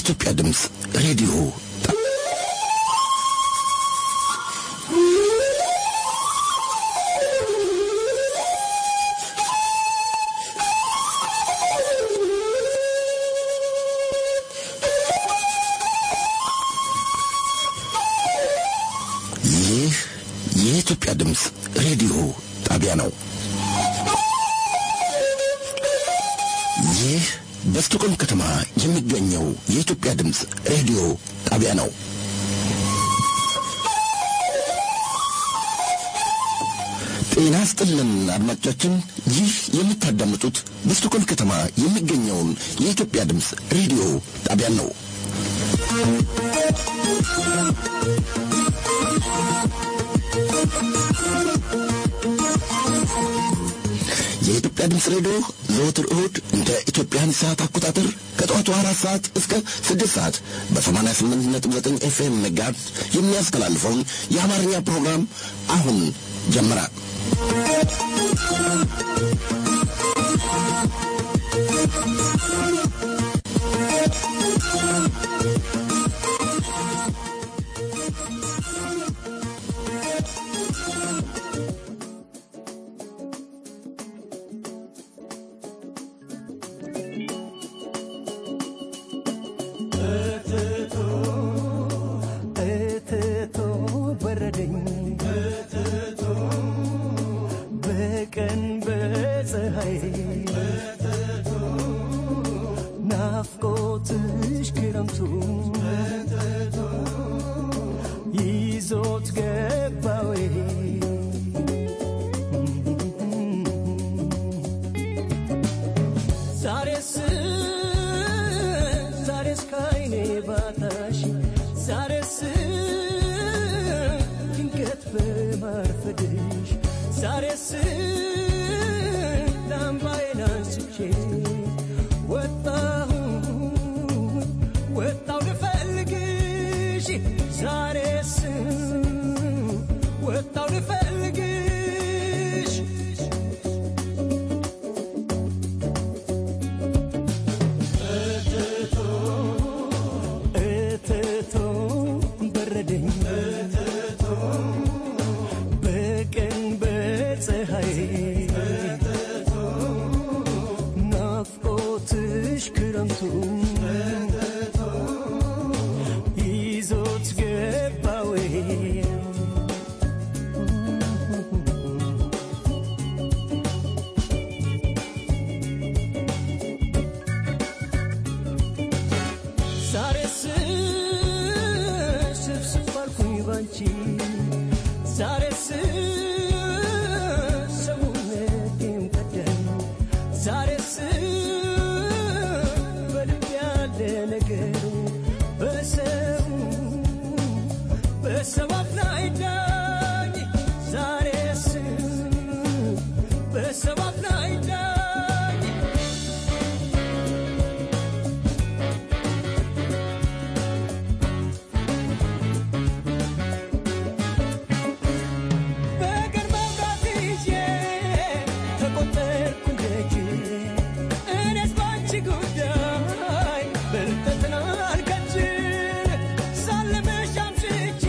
የኢትዮጵያ ድምፅ ሬዲዮ ይህ የኢትዮጵያ ድምፅ ሬዲዮ ጣቢያ ነው። ይህ በስቶኮልም ከተማ የሚገኘው የኢትዮጵያ ድምፅ ሬዲዮ ጣቢያ ነው። ጤና ስጥልን አድማጮቻችን፣ ይህ የምታዳምጡት በስቶኮልም ከተማ የሚገኘውን የኢትዮጵያ ድምፅ ሬዲዮ ጣቢያ ነው። የኢትዮጵያ ድምፅ ሬዲዮ ዘወትር እሁድ እንደ ኢትዮጵያን ሰዓት አቆጣጠር ከጠዋቱ አራት ሰዓት እስከ ስድስት ሰዓት በሰማንያ ስምንት ነጥብ ዘጠኝ ኤፍኤም መጋዝ የሚያስተላልፈውን የአማርኛ ፕሮግራም አሁን ጀመረ። እትቶ በረደኝ በቀን በፀሐይ ናፍቆትሽ ክረምቱ ይዞት ገባዌ ዛሬስ ዛሬስ ካይኔ ባታሽ ዛሬስ ድንገት በማርፈድሽ ዛሬስ ላምባዬን አንስቼ ወጣሁ ወጣሁ ልፈልግሽ ዛሬስ ወጣሁ ልፈልግሽ እትቶ በረደኝ በቀን በፀሐይ ናፍቆትሽ ክረምቱ ይዞት ገባዌ ዛሬስ ስብስብ አልኩኝ ባንቺ ዛሬስ ሰውነቴም ቀደም ዛሬስ በልብ ያለ ነገር በሰው በሰው አፍናይዳኝ ዛሬስ በሰው አፍናይዳኝ በቀን መብራት ይዤ ተቆጠርኩ ደጅ እኔስ ባንቺ ጉዳይ ብልጠትን አልከጅል ሳልምሽ አምሽቼ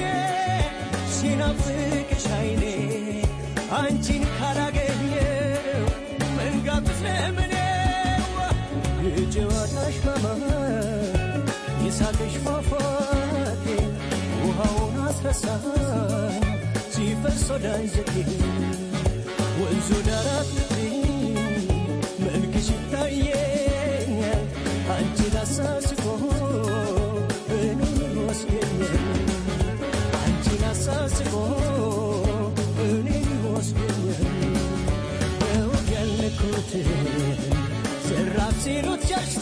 ሲናፍቅሽ አይኔ አንቺን ካላገኘው መንጋትስ ለምኔው የጨዋታሽ ማማር የሳቅሽ ፏፏቴ ውሃውን አስረሳኝ ሲፈስ ወደ አንጀቴ ወንዙ ዳራት መልክሽ ይታየኛል አንቺን አሳስቦ እኔን ይወስደኛል አንቺን አሳስቦ እኔን ይወስደኛል በወግ ያልነኩትን ዘራፍ ሲሉት ሸሽቶ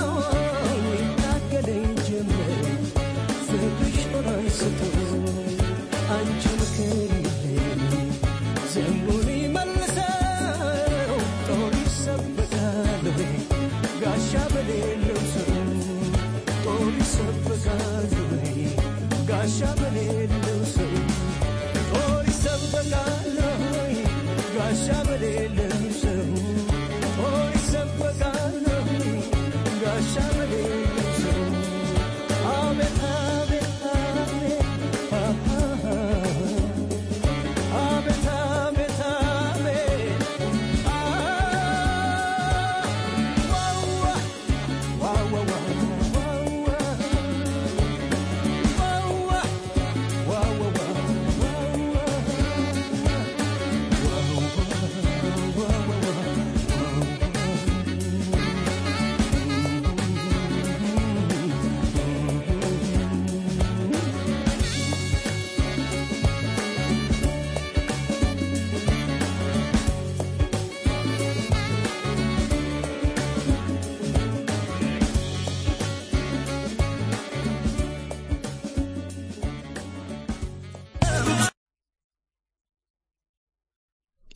ይታገለኝ ጀመር ፍቅርሽ ጦር አንስቶ አንቺን ከሌለኝ ዘንቡን ይመልሰው ጦር ይሰበቃል ወይ ጋሻ በሌለው ሰው ጦር ይሰበቃል ወይ ጋሻ በሌለው ሰው ጦር ይሰበቃል ወይ ጋሻ በሌለው ሰው ጦር ይሰበቃል ወይ ጋሻ በሌለው ሰው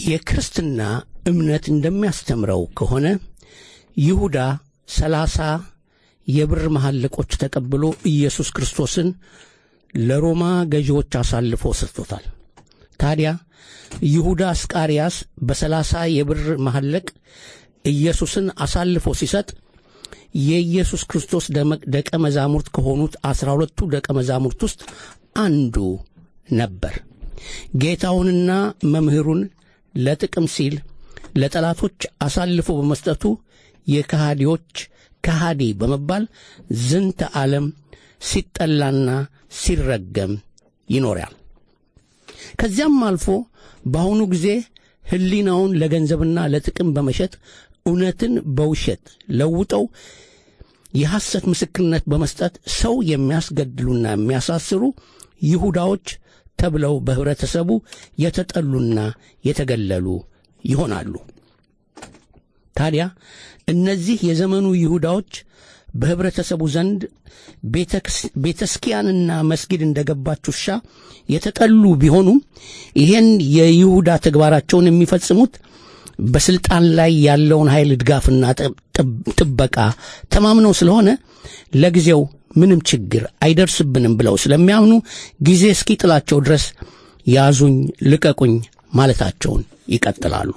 የክርስትና እምነት እንደሚያስተምረው ከሆነ ይሁዳ ሰላሳ የብር መሐለቆች ተቀብሎ ኢየሱስ ክርስቶስን ለሮማ ገዢዎች አሳልፎ ሰጥቶታል። ታዲያ ይሁዳ አስቃሪያስ በሰላሳ የብር መሐለቅ ኢየሱስን አሳልፎ ሲሰጥ የኢየሱስ ክርስቶስ ደቀ መዛሙርት ከሆኑት አስራ ሁለቱ ደቀ መዛሙርት ውስጥ አንዱ ነበር። ጌታውንና መምህሩን ለጥቅም ሲል ለጠላቶች አሳልፎ በመስጠቱ የከሃዲዎች ከሃዲ በመባል ዝንተ ዓለም ሲጠላና ሲረገም ይኖራል። ከዚያም አልፎ በአሁኑ ጊዜ ሕሊናውን ለገንዘብና ለጥቅም በመሸጥ እውነትን በውሸት ለውጠው የሐሰት ምስክርነት በመስጠት ሰው የሚያስገድሉና የሚያሳስሩ ይሁዳዎች ተብለው በኅብረተሰቡ የተጠሉና የተገለሉ ይሆናሉ። ታዲያ እነዚህ የዘመኑ ይሁዳዎች በኅብረተሰቡ ዘንድ ቤተስኪያንና መስጊድ እንደገባች ውሻ የተጠሉ ቢሆኑም ይህን የይሁዳ ተግባራቸውን የሚፈጽሙት በስልጣን ላይ ያለውን ኃይል ድጋፍና ጥበቃ ተማምነው ስለሆነ ለጊዜው ምንም ችግር አይደርስብንም ብለው ስለሚያምኑ ጊዜ እስኪጥላቸው ድረስ ያዙኝ ልቀቁኝ ማለታቸውን ይቀጥላሉ።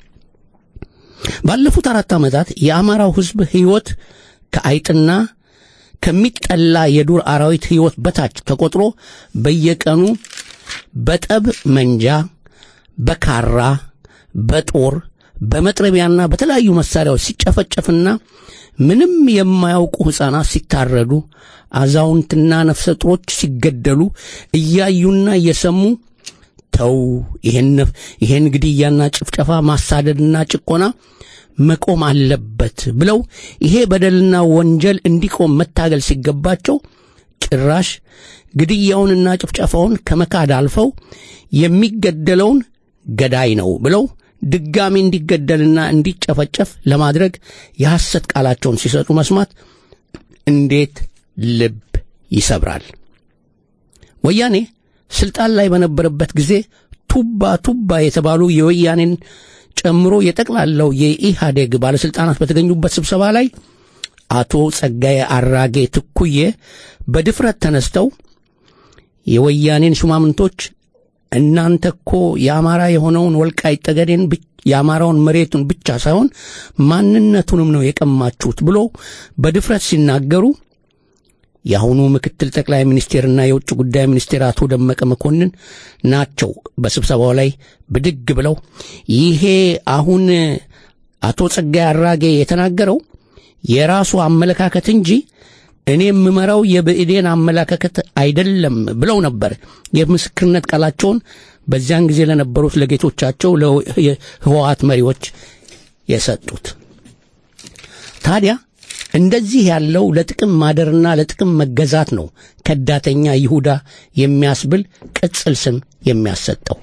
ባለፉት አራት ዓመታት የአማራው ሕዝብ ሕይወት ከአይጥና ከሚጠላ የዱር አራዊት ሕይወት በታች ተቆጥሮ በየቀኑ በጠብ መንጃ፣ በካራ፣ በጦር፣ በመጥረቢያና በተለያዩ መሳሪያዎች ሲጨፈጨፍና ምንም የማያውቁ ሕፃናት ሲታረዱ፣ አዛውንትና ነፍሰ ጡሮች ሲገደሉ እያዩና እየሰሙ ተው ይሄን ግድያና ጭፍጨፋ ማሳደድና ጭቆና መቆም አለበት ብለው ይሄ በደልና ወንጀል እንዲቆም መታገል ሲገባቸው ጭራሽ ግድያውንና ጭፍጨፋውን ከመካድ አልፈው የሚገደለውን ገዳይ ነው ብለው ድጋሚ እንዲገደልና እንዲጨፈጨፍ ለማድረግ የሐሰት ቃላቸውን ሲሰጡ መስማት እንዴት ልብ ይሰብራል። ወያኔ ስልጣን ላይ በነበረበት ጊዜ ቱባ ቱባ የተባሉ የወያኔን ጨምሮ የጠቅላላው የኢህአዴግ ባለሥልጣናት በተገኙበት ስብሰባ ላይ አቶ ጸጋዬ አራጌ ትኩዬ በድፍረት ተነስተው የወያኔን ሹማምንቶች እናንተ እኮ የአማራ የሆነውን ወልቃይት ጠገዴን የአማራውን መሬቱን ብቻ ሳይሆን ማንነቱንም ነው የቀማችሁት ብሎ በድፍረት ሲናገሩ የአሁኑ ምክትል ጠቅላይ ሚኒስቴርና የውጭ ጉዳይ ሚኒስቴር አቶ ደመቀ መኮንን ናቸው በስብሰባው ላይ ብድግ ብለው ይሄ አሁን አቶ ጸጋዬ አራጌ የተናገረው የራሱ አመለካከት እንጂ እኔ የምመራው የብእዴን አመለካከት አይደለም ብለው ነበር የምስክርነት ቃላቸውን በዚያን ጊዜ ለነበሩት ለጌቶቻቸው ለህወሓት መሪዎች የሰጡት። ታዲያ እንደዚህ ያለው ለጥቅም ማደርና ለጥቅም መገዛት ነው ከዳተኛ ይሁዳ የሚያስብል ቅጽል ስም የሚያሰጠው።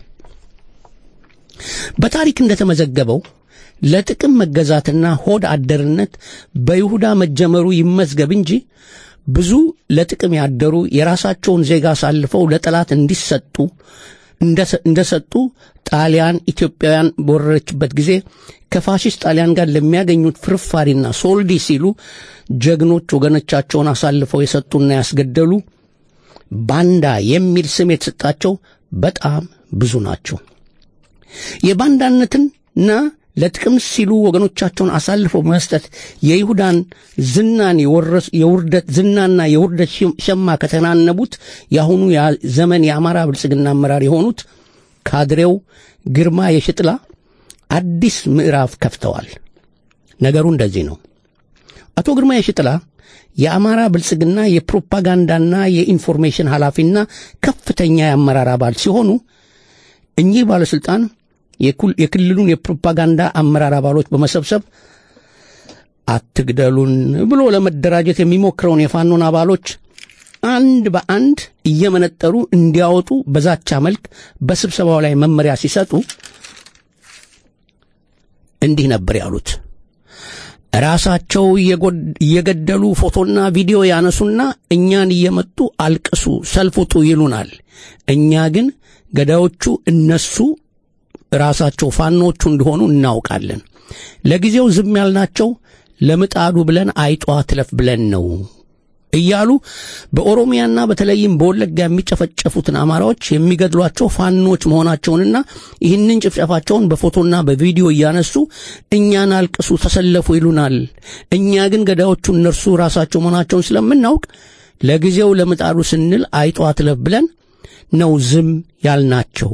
በታሪክ እንደተመዘገበው ለጥቅም መገዛትና ሆድ አደርነት በይሁዳ መጀመሩ ይመዝገብ እንጂ ብዙ ለጥቅም ያደሩ የራሳቸውን ዜጋ አሳልፈው ለጠላት እንዲሰጡ እንደሰጡ ጣሊያን ኢትዮጵያውያን በወረረችበት ጊዜ ከፋሽስት ጣሊያን ጋር ለሚያገኙት ፍርፋሪና ሶልዲ ሲሉ ጀግኖች ወገኖቻቸውን አሳልፈው የሰጡና ያስገደሉ ባንዳ የሚል ስም የተሰጣቸው በጣም ብዙ ናቸው። የባንዳነትና ለጥቅም ሲሉ ወገኖቻቸውን አሳልፈው በመስጠት የይሁዳን ዝናን የውርደት ዝናና የውርደት ሸማ ከተናነቡት የአሁኑ ዘመን የአማራ ብልጽግና አመራር የሆኑት ካድሬው ግርማ የሽጥላ አዲስ ምዕራፍ ከፍተዋል። ነገሩ እንደዚህ ነው። አቶ ግርማ የሽጥላ የአማራ ብልጽግና የፕሮፓጋንዳና የኢንፎርሜሽን ኃላፊና ከፍተኛ የአመራር አባል ሲሆኑ እኚህ ባለሥልጣን የክልሉን የፕሮፓጋንዳ አመራር አባሎች በመሰብሰብ አትግደሉን ብሎ ለመደራጀት የሚሞክረውን የፋኖን አባሎች አንድ በአንድ እየመነጠሩ እንዲያወጡ በዛቻ መልክ በስብሰባው ላይ መመሪያ ሲሰጡ እንዲህ ነበር ያሉት። ራሳቸው እየገደሉ ፎቶና ቪዲዮ ያነሱና እኛን እየመጡ አልቅሱ፣ ሰልፍ ውጡ ይሉናል። እኛ ግን ገዳዮቹ እነሱ ራሳቸው ፋኖቹ እንደሆኑ እናውቃለን። ለጊዜው ዝም ያልናቸው ለምጣዱ ብለን አይጧ ትለፍ ብለን ነው እያሉ በኦሮሚያና በተለይም በወለጋ የሚጨፈጨፉትን አማራዎች የሚገድሏቸው ፋኖች መሆናቸውንና ይህንን ጭፍጨፋቸውን በፎቶና በቪዲዮ እያነሱ እኛን አልቅሱ፣ ተሰለፉ ይሉናል። እኛ ግን ገዳዮቹ እነርሱ ራሳቸው መሆናቸውን ስለምናውቅ ለጊዜው ለምጣዱ ስንል አይጧ ትለፍ ብለን ነው ዝም ያልናቸው።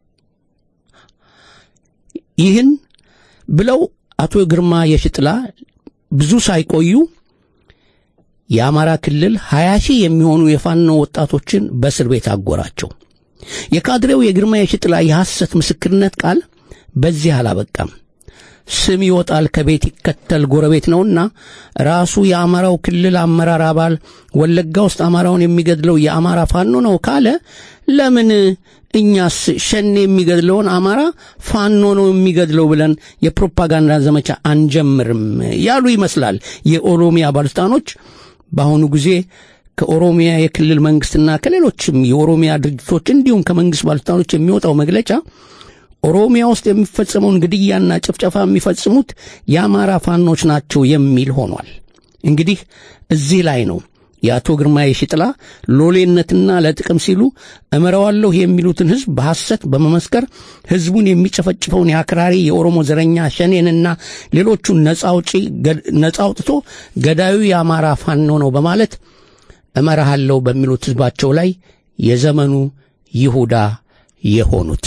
ይህን ብለው አቶ ግርማ የሽጥላ ብዙ ሳይቆዩ የአማራ ክልል ሀያ ሺህ የሚሆኑ የፋኖ ወጣቶችን በእስር ቤት አጎራቸው። የካድሬው የግርማ የሽጥላ የሐሰት ምስክርነት ቃል በዚህ አላበቃም። ስም ይወጣል ከቤት ይከተል ጎረቤት ነውና ራሱ የአማራው ክልል አመራር አባል ወለጋ ውስጥ አማራውን የሚገድለው የአማራ ፋኖ ነው ካለ ለምን እኛስ ሸኔ የሚገድለውን አማራ ፋኖ ነው የሚገድለው ብለን የፕሮፓጋንዳ ዘመቻ አንጀምርም ያሉ ይመስላል የኦሮሚያ ባለስልጣኖች በአሁኑ ጊዜ ከኦሮሚያ የክልል መንግስትና ከሌሎችም የኦሮሚያ ድርጅቶች እንዲሁም ከመንግስት ባለስልጣኖች የሚወጣው መግለጫ ኦሮሚያ ውስጥ የሚፈጸመውን ግድያና ጭፍጨፋ የሚፈጽሙት የአማራ ፋኖች ናቸው የሚል ሆኗል። እንግዲህ እዚህ ላይ ነው የአቶ ግርማ የሽጥላ ሎሌነትና ለጥቅም ሲሉ እመረዋለሁ የሚሉትን ህዝብ በሐሰት በመመስከር ህዝቡን የሚጨፈጭፈውን የአክራሪ የኦሮሞ ዘረኛ ሸኔንና ሌሎቹን ነጻ አውጥቶ ገዳዩ የአማራ ፋኖ ነው በማለት እመራሃለሁ በሚሉት ህዝባቸው ላይ የዘመኑ ይሁዳ የሆኑት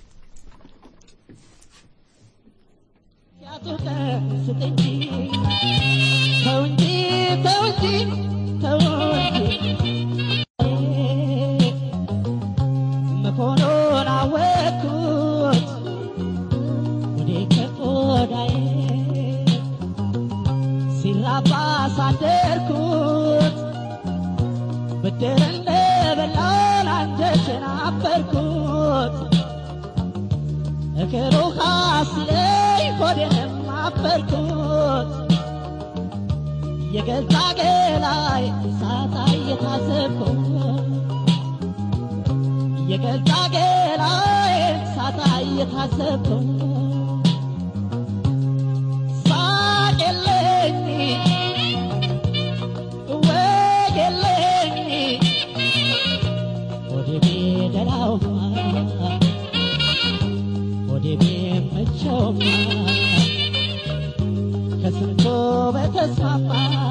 መሆኑን አወቅኩት ወደ ከቆዳዬ ሲራባ ሳደርኩት ብድር እንደበላን አንጀቴን አበርኩት እግሩ ሲለኝ ሆዴንም አበርኩት የገዛ ገላይ ሳታ እየታዘብኩት የገዛ ገላይ ሳታ እየታዘብኩት ሳቅ የለኝ ወግ የለኝ ወደ ቤደላውማ ወደ ቤመቸውማ ከስንቶ በተስማማ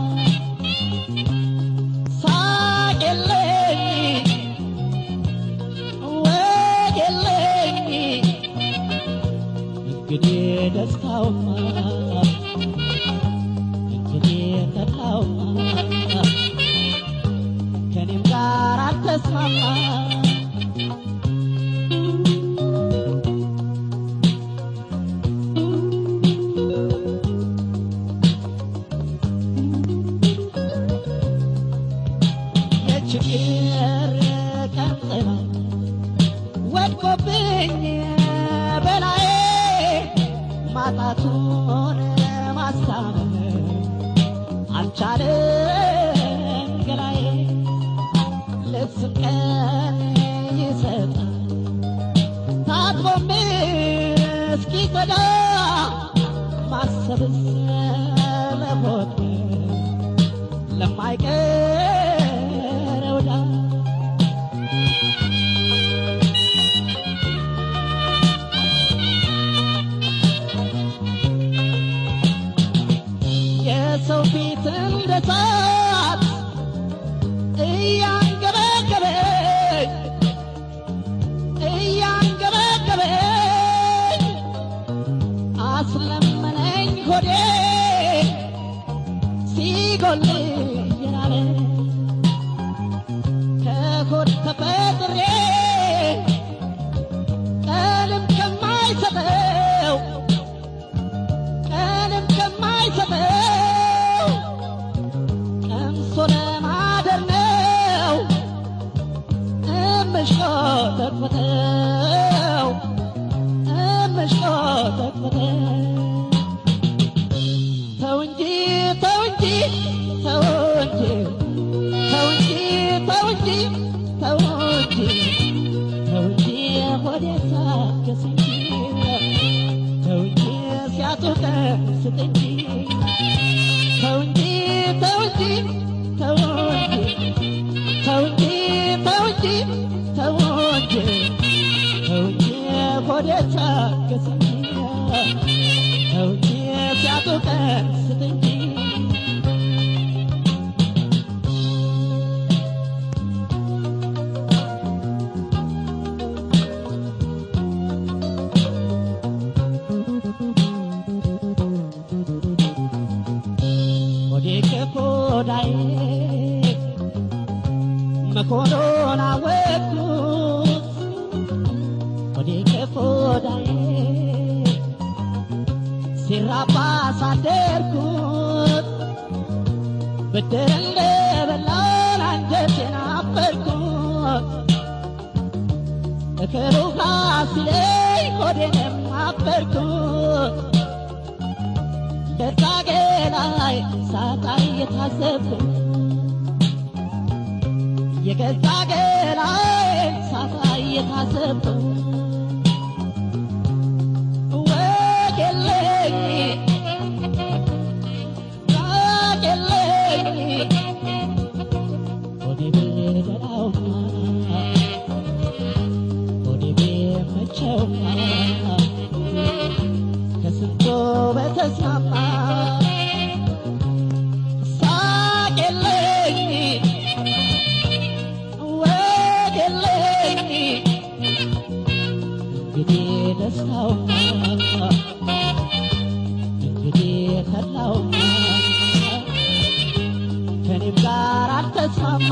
ሳቅ የለኝ ወግ የለኝ እንግዲህ ደስታውማ እንግዲህ ተድላውማ ከኔም ጋር አልተስማማ የችግር ቀንጥላ ወድቆብኝ በላዬ ማጣቱን ማስታመም አልቻለም ገላዬ ልብስም ቀን ይሰጣል ታጥቦም እስኪጸዳ ማሰብስ ለሞት ለማይቀረው ዕዳ የሰው ፊት እንደ እሳት እያንገበገበኝ እያንገበገበኝ አስለመነኝ ሆዴ ሲጎል የናለ ከሆድ ተፈጥሬ ቀንም ከማይሰጠው ቀንም ከማይሰጠው ቀምሶ ለማደር ነው እምሽቆጠቆጠው እምሽቆጠቆጠው ተው እንጂ ተው እንጂ ተው እንጂ ተው እንጂ ተው እንጂ ተው እንጂ ተው እንጂ ሆዴ ታገስ እንጂ ስጥ እንጂ ተው እንጂ ተው እንጂ ተው እንጂ ተው እንጂ ተው እንጂ ተው እንጂ ተው እንጂ ሆዴ ቻገስ እንጂ ተው እንጂ ሲያጡ ቀን ስጥ እንጂ ሆዴ ከቆዳዬ መሆኑን አወቅኩት ሆዴ ከቆዳዬ ሲራባ ሳደርኩት ብድር እንደበላን አንጀቴን አበርኩት እከሩካ ሲለኝ ሆዴንም አበርኩት በጣጌ ላይ ሳጣ እየታዘብኩ የገዛ ገላይ ሳጣ እየታዘብኩ ወግ የለኝ ራቅ የለኝ ሆዴ ቢደላውማ ሆዴ ቢመቸውማ ከስንቶ በተስማማ ሳቅ የለኝ ወግ የለኝ እንግዲህ ደስታውማ እንግዲህ ተድላውማ ከኔም ጋር አልተስማማ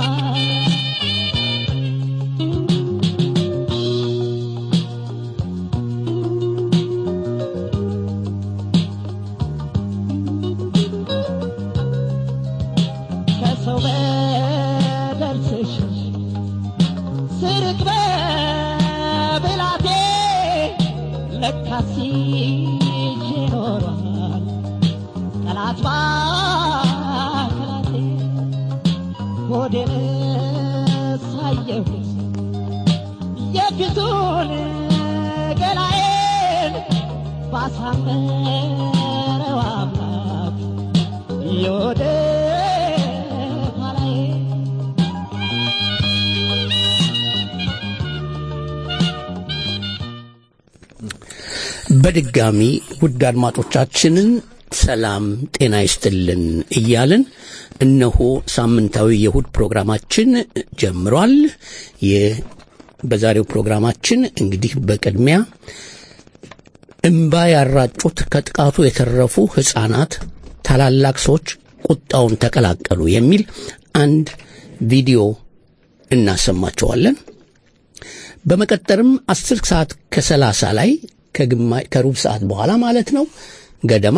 ከሰው በደል ስሽሽ ስርቅ በብላቴ ለካስ ይዤ ኖሯል ጠላት ባከላቴ ሆዴን ሳየሁት የፊቱን ገላዬን ባሳመረው አምላክ የወደ ኋላዬ በድጋሚ ውድ አድማጮቻችንን ሰላም ጤና ይስጥልን እያልን እነሆ ሳምንታዊ የእሁድ ፕሮግራማችን ጀምሯል። የ- በዛሬው ፕሮግራማችን እንግዲህ በቅድሚያ እምባ ያራጩት ከጥቃቱ የተረፉ ሕፃናት ታላላቅ ሰዎች ቁጣውን ተቀላቀሉ የሚል አንድ ቪዲዮ እናሰማቸዋለን። በመቀጠልም አስር ሰዓት ከሰላሳ ላይ ከግማ- ከሩብ ሰዓት በኋላ ማለት ነው ገደማ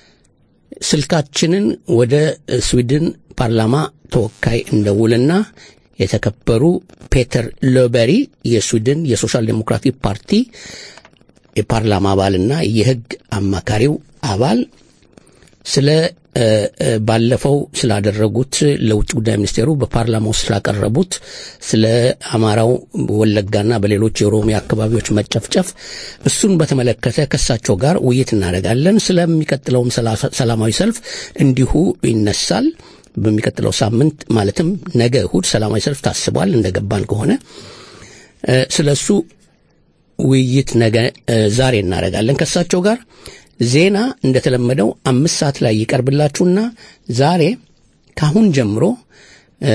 ስልካችንን ወደ ስዊድን ፓርላማ ተወካይ እንደውልና የተከበሩ ፔተር ሎበሪ የስዊድን የሶሻል ዴሞክራቲክ ፓርቲ የፓርላማ አባልና የሕግ አማካሪው አባል ስለ እ፣ እ፣ ባለፈው ስላደረጉት ለውጭ ጉዳይ ሚኒስቴሩ በፓርላማ ውስጥ ስላቀረቡት ስለ አማራው ወለጋና በሌሎች የኦሮሚያ አካባቢዎች መጨፍጨፍ እሱን በተመለከተ ከእሳቸው ጋር ውይይት እናደርጋለን። ስለሚቀጥለውም ሰላ- ሰላማዊ ሰልፍ እንዲሁ ይነሳል። በሚቀጥለው ሳምንት ማለትም ነገ እሁድ ሰላማዊ ሰልፍ ታስቧል እንደገባን ከሆነ እ፣ ስለ እሱ ውይይት ነገ እ፣ ዛሬ እናደርጋለን ከእሳቸው ጋር። ዜና እንደተለመደው አምስት ሰዓት ላይ ይቀርብላችሁና ዛሬ ካሁን ጀምሮ እ፣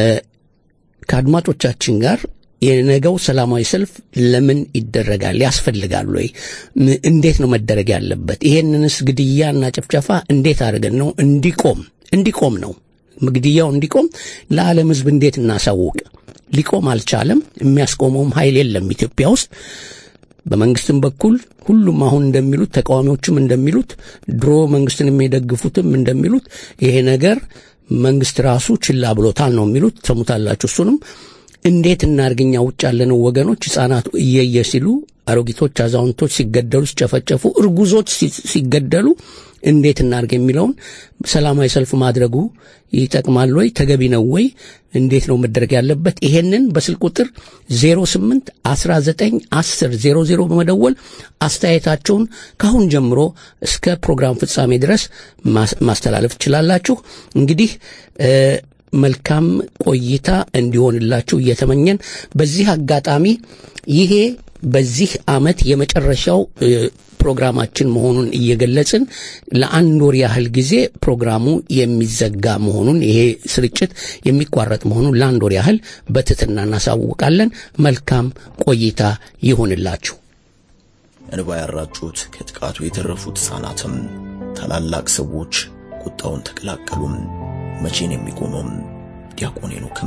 ከአድማጮቻችን ጋር የነገው ሰላማዊ ሰልፍ ለምን ይደረጋል? ያስፈልጋል ወይ? ም- እንዴት ነው መደረግ ያለበት? ይሄንንስ ግድያና ጭፍጨፋ እንዴት አድርገን ነው እንዲቆም እንዲቆም ነው ግድያው እንዲቆም ለዓለም ሕዝብ እንዴት እናሳውቅ? ሊቆም አልቻለም። የሚያስቆመውም ኃይል የለም ኢትዮጵያ ውስጥ በመንግስትም በኩል ሁሉም አሁን እንደሚሉት ተቃዋሚዎችም እንደሚሉት ድሮ መንግስትን የሚደግፉትም እንደሚሉት ይሄ ነገር መንግስት ራሱ ችላ ብሎታል ነው የሚሉት። ሰሙታላችሁ። እሱንም እንዴት እናርግኛ ውጭ ያለነው ወገኖች ህጻናት እየየ ሲሉ አሮጊቶች፣ አዛውንቶች ሲገደሉ፣ ሲጨፈጨፉ፣ እርጉዞች ሲ- ሲገደሉ እንዴት እናርግ የሚለውን ሰላማዊ ሰልፍ ማድረጉ ይጠቅማል ወይ? ተገቢ ነው ወይ? እንዴት ነው መደረግ ያለበት? ይሄንን በስልክ ቁጥር 08 19 10 00 በመደወል አስተያየታቸውን ካሁን ጀምሮ እስከ ፕሮግራም ፍጻሜ ድረስ ማስ- ማስተላለፍ ትችላላችሁ። እንግዲህ እ፣ መልካም ቆይታ እንዲሆንላችሁ እየተመኘን በዚህ አጋጣሚ ይሄ በዚህ ዓመት የመጨረሻው እ፣ ፕሮግራማችን መሆኑን እየገለጽን ለአንድ ወር ያህል ጊዜ ፕሮግራሙ የሚዘጋ መሆኑን ይሄ ስርጭት የሚቋረጥ መሆኑን ለአንድ ወር ያህል በትህትና እናሳውቃለን። መልካም ቆይታ ይሁንላችሁ። እንባ ያራጩት ከጥቃቱ የተረፉት ሕፃናትም ታላላቅ ሰዎች ቁጣውን ተቀላቀሉም። መቼን የሚቆመውም ዲያቆን ሄኖክም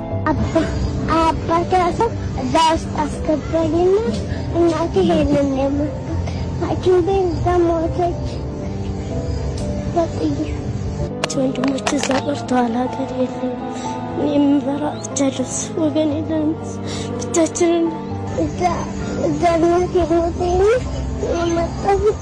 አባቴ ሰው እዛ ውስጥ አስገባኝና እናቴ ሄንን የሞት ሐኪም ቤት እዛ ሞተች። በጥይት ወንድሞች እዛ ቀርተዋል። ሀገር የለም። እኔ የምበራ ብቻለሁ። ወገን የለንም። ብቻችንን እዛ እዛ እናቴ ሞተኝ የመጣሁት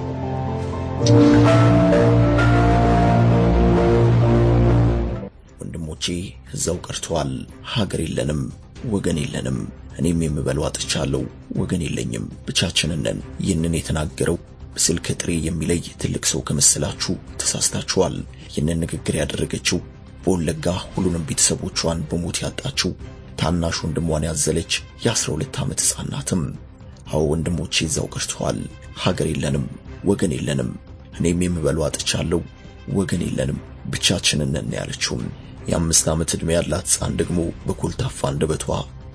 ወንድሞቼ እዛው ቀርተዋል። ሀገር የለንም፣ ወገን የለንም። እኔም የምበለው አጥቻለሁ፣ ወገን የለኝም፣ ብቻችንን ነን። ይህንን የተናገረው በስልክ ጥሬ የሚለይ ትልቅ ሰው ከመሰላችሁ ተሳስታችኋል። ይህንን ንግግር ያደረገችው በወለጋ ሁሉንም ቤተሰቦቿን በሞት ያጣችው ታናሽ ወንድሟን ያዘለች የአስራ ሁለት ዓመት ሕፃን ናትም። አዎ ወንድሞቼ እዛው ቀርተዋል። ሀገር የለንም፣ ወገን የለንም። እኔም የምበለው አጥቻለሁ፣ ወገን የለንም፣ ብቻችንን ነን ያለችውም የአምስት ዓመት ዕድሜ ያላት ሕፃን ደግሞ በኮልታፋ አንደበቷ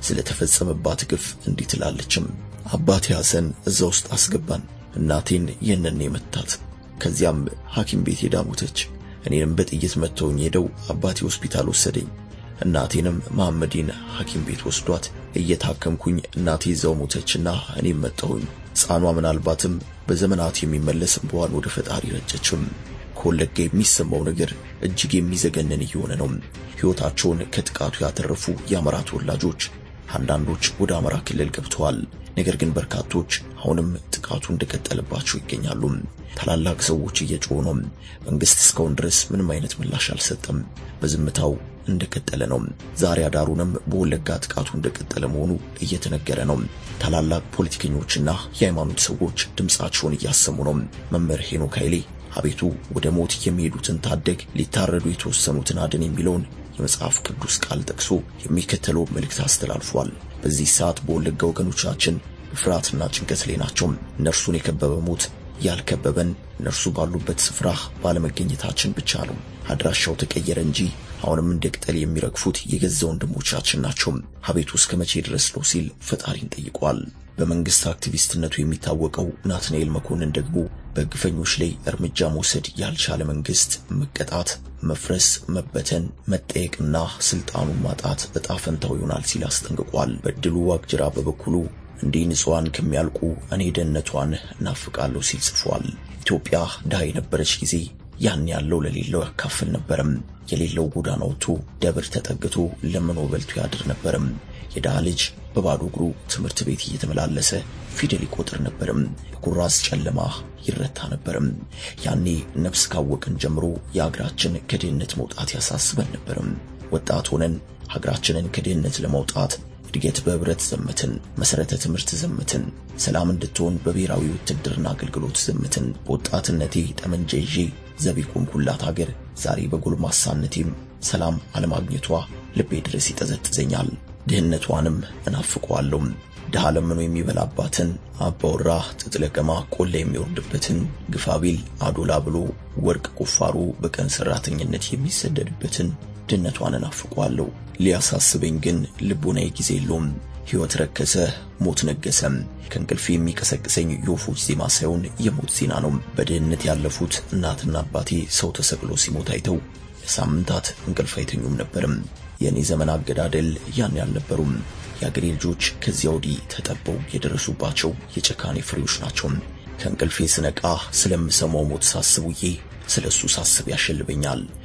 ስለተፈጸመባት ግፍ እንዲህ ትላለችም። አባቴ ሐሰን እዛ ውስጥ አስገባን። እናቴን ይህንን የመታት ከዚያም ሐኪም ቤት ሄዳ ሞተች። እኔንም በጥይት መተውኝ ሄደው አባቴ ሆስፒታል ወሰደኝ። እናቴንም መሐመዲን ሐኪም ቤት ወስዷት እየታከምኩኝ እናቴ እዛው ሞተችና እኔም መጣሁኝ። ሕፃኗ ምናልባትም በዘመናት የሚመለስ እንባዋን ወደ ፈጣሪ ረጨችም። ከወለጋ የሚሰማው ነገር እጅግ የሚዘገንን እየሆነ ነው። ሕይወታቸውን ከጥቃቱ ያተረፉ የአማራ ተወላጆች አንዳንዶች ወደ አማራ ክልል ገብተዋል። ነገር ግን በርካቶች አሁንም ጥቃቱ እንደቀጠለባቸው ይገኛሉ። ታላላቅ ሰዎች እየጮሁ ነው። መንግስት እስካሁን ድረስ ምንም አይነት ምላሽ አልሰጠም። በዝምታው እንደቀጠለ ነው። ዛሬ አዳሩንም በወለጋ ጥቃቱ እንደቀጠለ መሆኑ እየተነገረ ነው። ታላላቅ ፖለቲከኞችና የሃይማኖት ሰዎች ድምፃቸውን እያሰሙ ነው። መምህር ሄኖክ ኃይሌ አቤቱ ወደ ሞት የሚሄዱትን ታደግ፣ ሊታረዱ የተወሰኑትን አድን የሚለውን የመጽሐፍ ቅዱስ ቃል ጠቅሶ የሚከተለው መልእክት አስተላልፏል። በዚህ ሰዓት በወለጋ ወገኖቻችን ፍርሃትና ጭንቀት ላይ ናቸው። እነርሱን የከበበ ሞት ያልከበበን እነርሱ ባሉበት ስፍራ ባለመገኘታችን ብቻ ነው። አድራሻው ተቀየረ እንጂ አሁንም እንደ ቅጠል የሚረግፉት የገዛ ወንድሞቻችን ናቸው። አቤቱ እስከ መቼ ድረስ ነው ሲል ፈጣሪን ጠይቋል። በመንግስት አክቲቪስትነቱ የሚታወቀው ናትናኤል መኮንን ደግሞ በግፈኞች ላይ እርምጃ መውሰድ ያልቻለ መንግስት መቀጣት፣ መፍረስ፣ መበተን፣ መጠየቅና ስልጣኑን ማጣት እጣ ፈንታው ይሆናል ሲል አስጠንቅቋል። በድሉ ዋቅጅራ በበኩሉ እንዲህ ንጹሐን ከሚያልቁ እኔ ደህንነቷን እናፍቃለሁ ሲል ጽፏል። ኢትዮጵያ ድሃ የነበረች ጊዜ ያን ያለው ለሌለው ያካፍል ነበርም። የሌለው ጎዳና ወጥቶ ደብር ተጠግቶ ለምኖ በልቶ ያድር ነበርም። የድሃ ልጅ በባዶ እግሩ ትምህርት ቤት እየተመላለሰ ፊደል ይቆጥር ነበርም። በኩራዝ ጨለማ ይረታ ነበርም። ያኔ ነፍስ ካወቅን ጀምሮ የሀገራችን ከድህነት መውጣት ያሳስበን ነበርም። ወጣት ሆነን ሀገራችንን ከድህነት ለማውጣት እድገት በህብረት ዘመትን፣ መሰረተ ትምህርት ዘመትን፣ ሰላም እንድትሆን በብሔራዊ ውትድርና አገልግሎት ዘመትን። በወጣትነቴ ጠመንጃ ይዤ ዘብ የቆምኩላት ሀገር ዛሬ በጎልማሳነቴም ሰላም አለማግኘቷ ልቤ ድረስ ይጠዘጥዘኛል። ድህነቷንም እናፍቀዋለሁ። ድሃ ለምኖ የሚበላባትን አባወራ ጥጥ ለቀማ ቆላ የሚወርድበትን ግፋቢል አዶላ ብሎ ወርቅ ቁፋሮ በቀን ሰራተኝነት የሚሰደድበትን ድህነቷን እናፍቀዋለሁ። ሊያሳስበኝ ግን ልቦናዬ ጊዜ የለውም። ሕይወት ረከሰ፣ ሞት ነገሰም። ከእንቅልፍ የሚቀሰቅሰኝ የወፎች ዜማ ሳይሆን የሞት ዜና ነው። በድህነት ያለፉት እናትና አባቴ ሰው ተሰቅሎ ሲሞት አይተው ለሳምንታት እንቅልፍ አይተኙም ነበርም። የእኔ ዘመን አገዳደል ያን ያልነበሩም። የአገሬ ልጆች ከዚያ ወዲህ ተጠበው የደረሱባቸው የጭካኔ ፍሬዎች ናቸው። ከእንቅልፌ ስነቃ ስለምሰማው ሞት ሳስብ ውዬ ስለ እሱ ሳስብ ያሸልበኛል።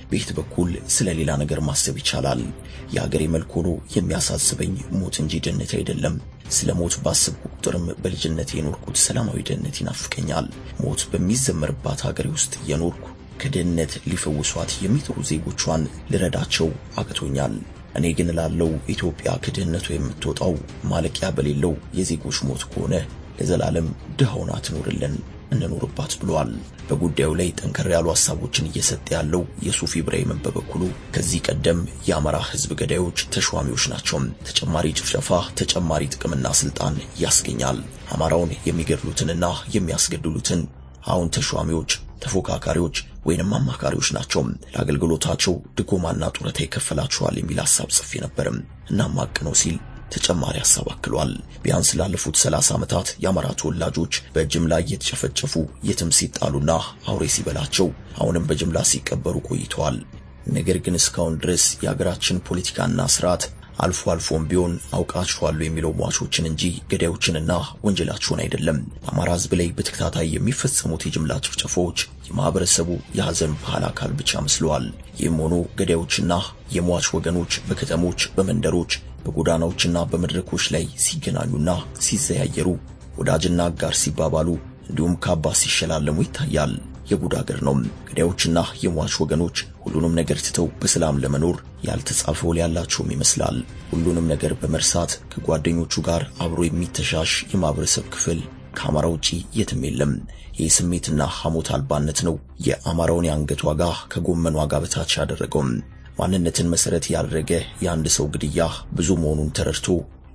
በየት በኩል ስለ ሌላ ነገር ማሰብ ይቻላል? የሀገሬ መልክ ሆኖ የሚያሳስበኝ ሞት እንጂ ድህነት አይደለም። ስለ ሞት ባስብኩ ቁጥርም በልጅነት የኖርኩት ሰላማዊ ድህነት ይናፍቀኛል። ሞት በሚዘመርባት ሀገሬ ውስጥ የኖርኩ ከድህነት ሊፈውሷት የሚጥሩ ዜጎቿን ልረዳቸው አቅቶኛል። እኔ ግን ላለው ኢትዮጵያ ከድህነቱ የምትወጣው ማለቂያ በሌለው የዜጎች ሞት ከሆነ ለዘላለም ድሃውን አትኖርልን እንኖርባት ብለዋል። በጉዳዩ ላይ ጠንከር ያሉ ሐሳቦችን እየሰጠ ያለው የሱፍ ኢብራሂምን በበኩሉ ከዚህ ቀደም የአማራ ሕዝብ ገዳዮች ተሿሚዎች ናቸው፣ ተጨማሪ ጭፍጨፋ፣ ተጨማሪ ጥቅምና ስልጣን ያስገኛል። አማራውን የሚገድሉትንና የሚያስገድሉትን አሁን ተሿሚዎች፣ ተፎካካሪዎች ወይንም አማካሪዎች ናቸው። ለአገልግሎታቸው ድጎማና ጡረታ ይከፈላቸዋል የሚል ሐሳብ ጽፌ ነበርም እናም ሀቅ ነው ሲል ተጨማሪ ሐሳብ አክሏል። ቢያንስ ላለፉት 30 ዓመታት የአማራ ተወላጆች በጅምላ እየተጨፈጨፉ የትም ሲጣሉና አውሬ ሲበላቸው አሁንም በጅምላ ሲቀበሩ ቆይተዋል። ነገር ግን እስካሁን ድረስ የሀገራችን ፖለቲካና ስርዓት አልፎ አልፎም ቢሆን አውቃችኋለሁ የሚለው ሟቾችን እንጂ ገዳዮችንና ወንጀላቸውን አይደለም። በአማራ ሕዝብ ላይ በተከታታይ የሚፈጸሙት የጅምላ ጭፍጨፋዎች የማህበረሰቡ የሐዘን ባህል አካል ብቻ መስለዋል። ይህም ሆኖ ገዳዮችና የሟች ወገኖች በከተሞች፣ በመንደሮች በጎዳናዎችና በመድረኮች ላይ ሲገናኙና ሲዘያየሩ ወዳጅና አጋር ሲባባሉ እንዲሁም ካባ ሲሸላለሙ ይታያል። የጉድ አገር ነው። ገዳዮችና የሟች ወገኖች ሁሉንም ነገር ትተው በሰላም ለመኖር ያልተጻፈ ውል ያላቸውም ይመስላል። ሁሉንም ነገር በመርሳት ከጓደኞቹ ጋር አብሮ የሚተሻሽ የማህበረሰብ ክፍል ከአማራ ውጪ የትም የለም። ይህ ስሜትና ሐሞት አልባነት ነው የአማራውን የአንገት ዋጋ ከጎመን ዋጋ በታች ያደረገው። ማንነትን መሰረት ያደረገ የአንድ ሰው ግድያ ብዙ መሆኑን ተረድቶ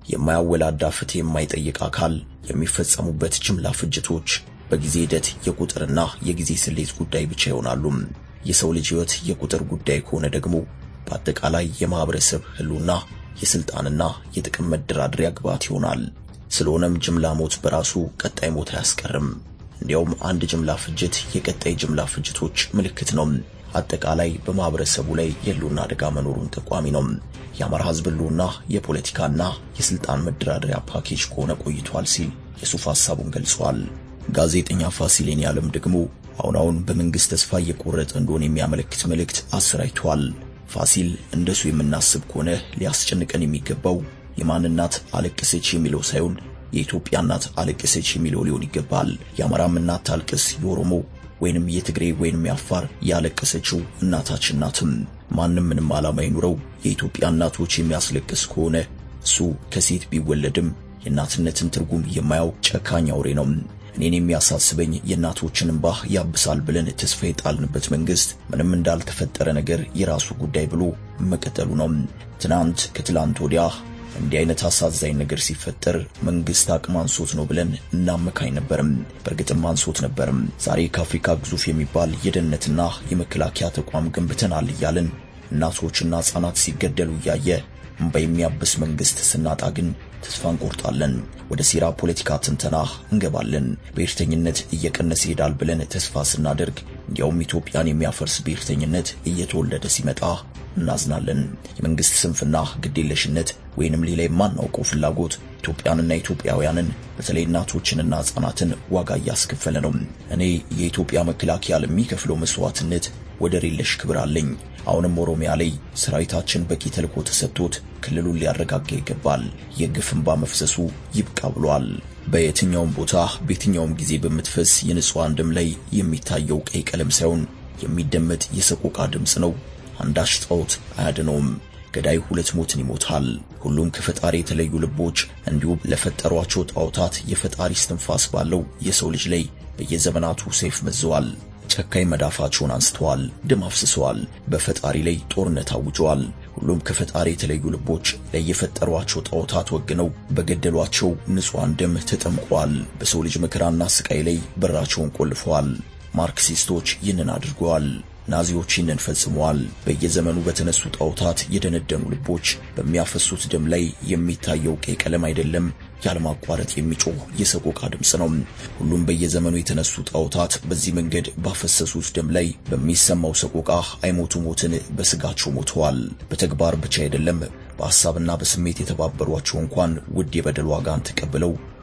የማያወላዳ ፍትህ የማይጠይቅ አካል የሚፈጸሙበት ጅምላ ፍጅቶች በጊዜ ሂደት የቁጥርና የጊዜ ስሌት ጉዳይ ብቻ ይሆናሉ። የሰው ልጅ ሕይወት የቁጥር ጉዳይ ከሆነ ደግሞ በአጠቃላይ የማህበረሰብ ህልውና የስልጣንና የጥቅም መደራደሪያ ግብዓት ይሆናል። ስለሆነም ጅምላ ሞት በራሱ ቀጣይ ሞት አያስቀርም። እንዲያውም አንድ ጅምላ ፍጅት የቀጣይ ጅምላ ፍጅቶች ምልክት ነው። አጠቃላይ በማህበረሰቡ ላይ የህልውና አደጋ መኖሩን ጠቋሚ ነው። የአማራ ህዝብ ህልውና የፖለቲካና የስልጣን መደራደሪያ ፓኬጅ ከሆነ ቆይቷል ሲል የሱፍ ሐሳቡን ገልጿል። ጋዜጠኛ ፋሲሌን ያለም ደግሞ አሁን አሁን በመንግስት ተስፋ እየቆረጠ እንደሆነ የሚያመለክት መልእክት አሰራጭቷል። ፋሲል እንደሱ የምናስብ ከሆነ ሊያስጨንቀን የሚገባው የማን እናት አለቀሰች የሚለው ሳይሆን የኢትዮጵያ እናት አለቀሰች የሚለው ሊሆን ይገባል። የአማራም እናት ታልቅስ፣ የኦሮሞ ወይንም የትግሬ ወይንም የአፋር ያለቀሰችው እናታችን ናትም። ማንም ምንም ዓላማ ይኑረው የኢትዮጵያ እናቶች የሚያስለቅስ ከሆነ እሱ ከሴት ቢወለድም የእናትነትን ትርጉም የማያውቅ ጨካኝ አውሬ ነው። እኔን የሚያሳስበኝ የእናቶችን እንባ ያብሳል ብለን ተስፋ የጣልንበት መንግስት ምንም እንዳልተፈጠረ ነገር የራሱ ጉዳይ ብሎ መቀጠሉ ነው። ትናንት ከትላንት ወዲያ እንዲህ አይነት አሳዛኝ ነገር ሲፈጠር መንግስት አቅም አንሶት ነው ብለን እናመካኝ ነበርም። በእርግጥም አንሶት ነበርም። ዛሬ ከአፍሪካ ግዙፍ የሚባል የደህንነትና የመከላከያ ተቋም ገንብተናል እያልን እናቶችና ሕፃናት ሲገደሉ እያየ እምባ የሚያብስ መንግስት ስናጣ ግን ተስፋ እንቆርጣለን። ወደ ሴራ ፖለቲካ ትንተና እንገባለን። ብሔርተኝነት እየቀነሰ ይሄዳል ብለን ተስፋ ስናደርግ እንዲያውም ኢትዮጵያን የሚያፈርስ ብሔርተኝነት እየተወለደ ሲመጣ እናዝናለን። የመንግስት ስንፍና፣ ግዴለሽነት ወይንም ሌላ የማናውቀው ፍላጎት ኢትዮጵያንና ኢትዮጵያውያንን በተለይ እናቶችንና ሕፃናትን ዋጋ እያስከፈለ ነው። እኔ የኢትዮጵያ መከላከያ ለሚከፍለው መስዋዕትነት ወደር የለሽ ክብር አለኝ። አሁንም ኦሮሚያ ላይ ሰራዊታችን በቂ ተልዕኮ ተሰጥቶት ክልሉን ሊያረጋጋ ይገባል። የግፍ እንባ መፍሰሱ ይብቃ ብሏል። በየትኛውም ቦታ በየትኛውም ጊዜ በምትፈስ የንጹሐን ደም ላይ የሚታየው ቀይ ቀለም ሳይሆን የሚደመጥ የሰቆቃ ድምፅ ነው። አንዳች ጣዖት አያድነውም። ገዳይ ሁለት ሞትን ይሞታል። ሁሉም ከፈጣሪ የተለዩ ልቦች እንዲሁም ለፈጠሯቸው ጣዖታት የፈጣሪ እስትንፋስ ባለው የሰው ልጅ ላይ በየዘመናቱ ሰይፍ መዘዋል። ጨካኝ መዳፋቸውን አንስተዋል፣ ደም አፍስሰዋል፣ በፈጣሪ ላይ ጦርነት አውጀዋል። ሁሉም ከፈጣሪ የተለዩ ልቦች ለየፈጠሯቸው ጣዖታት ወግነው በገደሏቸው ንጹሐን ደም ተጠምቀዋል። በሰው ልጅ መከራና ስቃይ ላይ በራቸውን ቆልፈዋል። ማርክሲስቶች ይህንን አድርገዋል። ናዚዎች ይህንን ፈጽመዋል። በየዘመኑ በተነሱ ጣዖታት የደነደኑ ልቦች በሚያፈሱት ደም ላይ የሚታየው ቀይ ቀለም አይደለም፣ ያለማቋረጥ የሚጮህ የሰቆቃ ድምፅ ነው። ሁሉም በየዘመኑ የተነሱ ጣዖታት በዚህ መንገድ ባፈሰሱት ደም ላይ በሚሰማው ሰቆቃ አይሞቱ ሞትን በስጋቸው ሞተዋል። በተግባር ብቻ አይደለም፣ በሐሳብና በስሜት የተባበሯቸው እንኳን ውድ የበደል ዋጋን ተቀብለው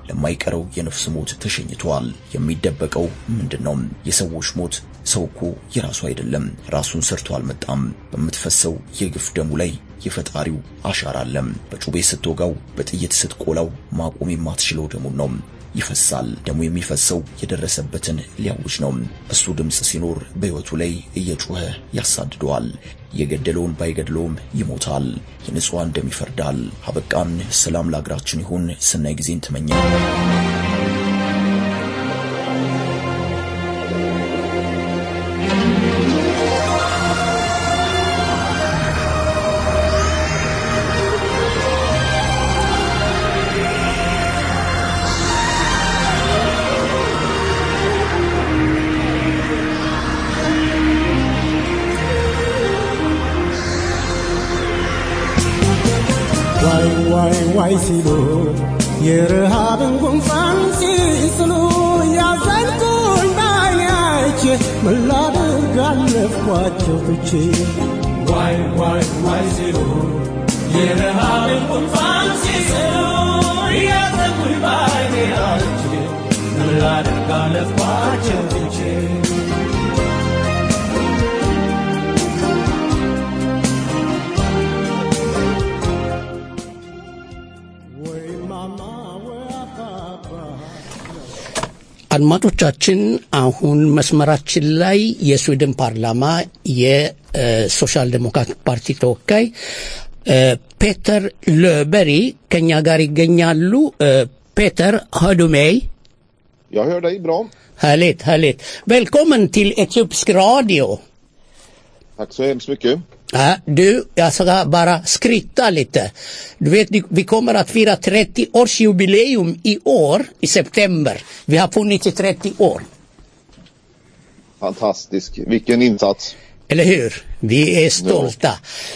ለማይቀረው የነፍስ ሞት ተሸኝቷል። የሚደበቀው ምንድን ነው? የሰዎች ሞት ሰው እኮ የራሱ አይደለም። ራሱን ሰርቶ አልመጣም። በምትፈሰው የግፍ ደሙ ላይ የፈጣሪው አሻራ አለ። በጩቤ ስትወጋው፣ በጥይት ስትቆላው ማቆም የማትችለው ደሙን ነው ይፈሳል። ደሙ የሚፈሰው የደረሰበትን ሊያውጅ ነው። እሱ ድምፅ ሲኖር በሕይወቱ ላይ እየጮኸ ያሳድደዋል። የገደለውን ባይገድለውም ይሞታል። የንጹሐን ደም ይፈርዳል። አበቃን። ሰላም ለአገራችን ይሁን። ሰናይ ጊዜን ተመኘ። ዋይ ዋይ ዋይ ሲሉ የረሃብን ጉንፋን ሲስሉ ያዘንኩኝ በዓይኔ አይቼ ምን ላድርግ አለፍኳቸው ትቼ ዋይ ዋይ ዋይ ሲሉ የረሃብን ጉንፋን ሲስሉ ያዘንኩኝ በዓይኔ አይቼ ምን ላድርግ አለፍኳቸው ትቼ ወይ ማማ ወይ አባባ አድማጮቻችን አሁን መስመራችን ላይ የስዊድን ፓርላማ የሶሻል ዴሞክራት ፓርቲ ተወካይ እ፣ ፔተር löበሪ ከኛ ጋር ይገኛሉ። እ፣ ፔተር hör du mig? Jag hör dig bra. Härligt, härligt. Välkommen till Etiopisk radio. Tack så hemskt mycket. Ja, du, jag ska bara skryta lite. Du vet, vi kommer att fira 30-årsjubileum i år, i september. Vi har funnits i 30 år. Fantastisk. Vilken insats. Eller hur? Vi är stolta.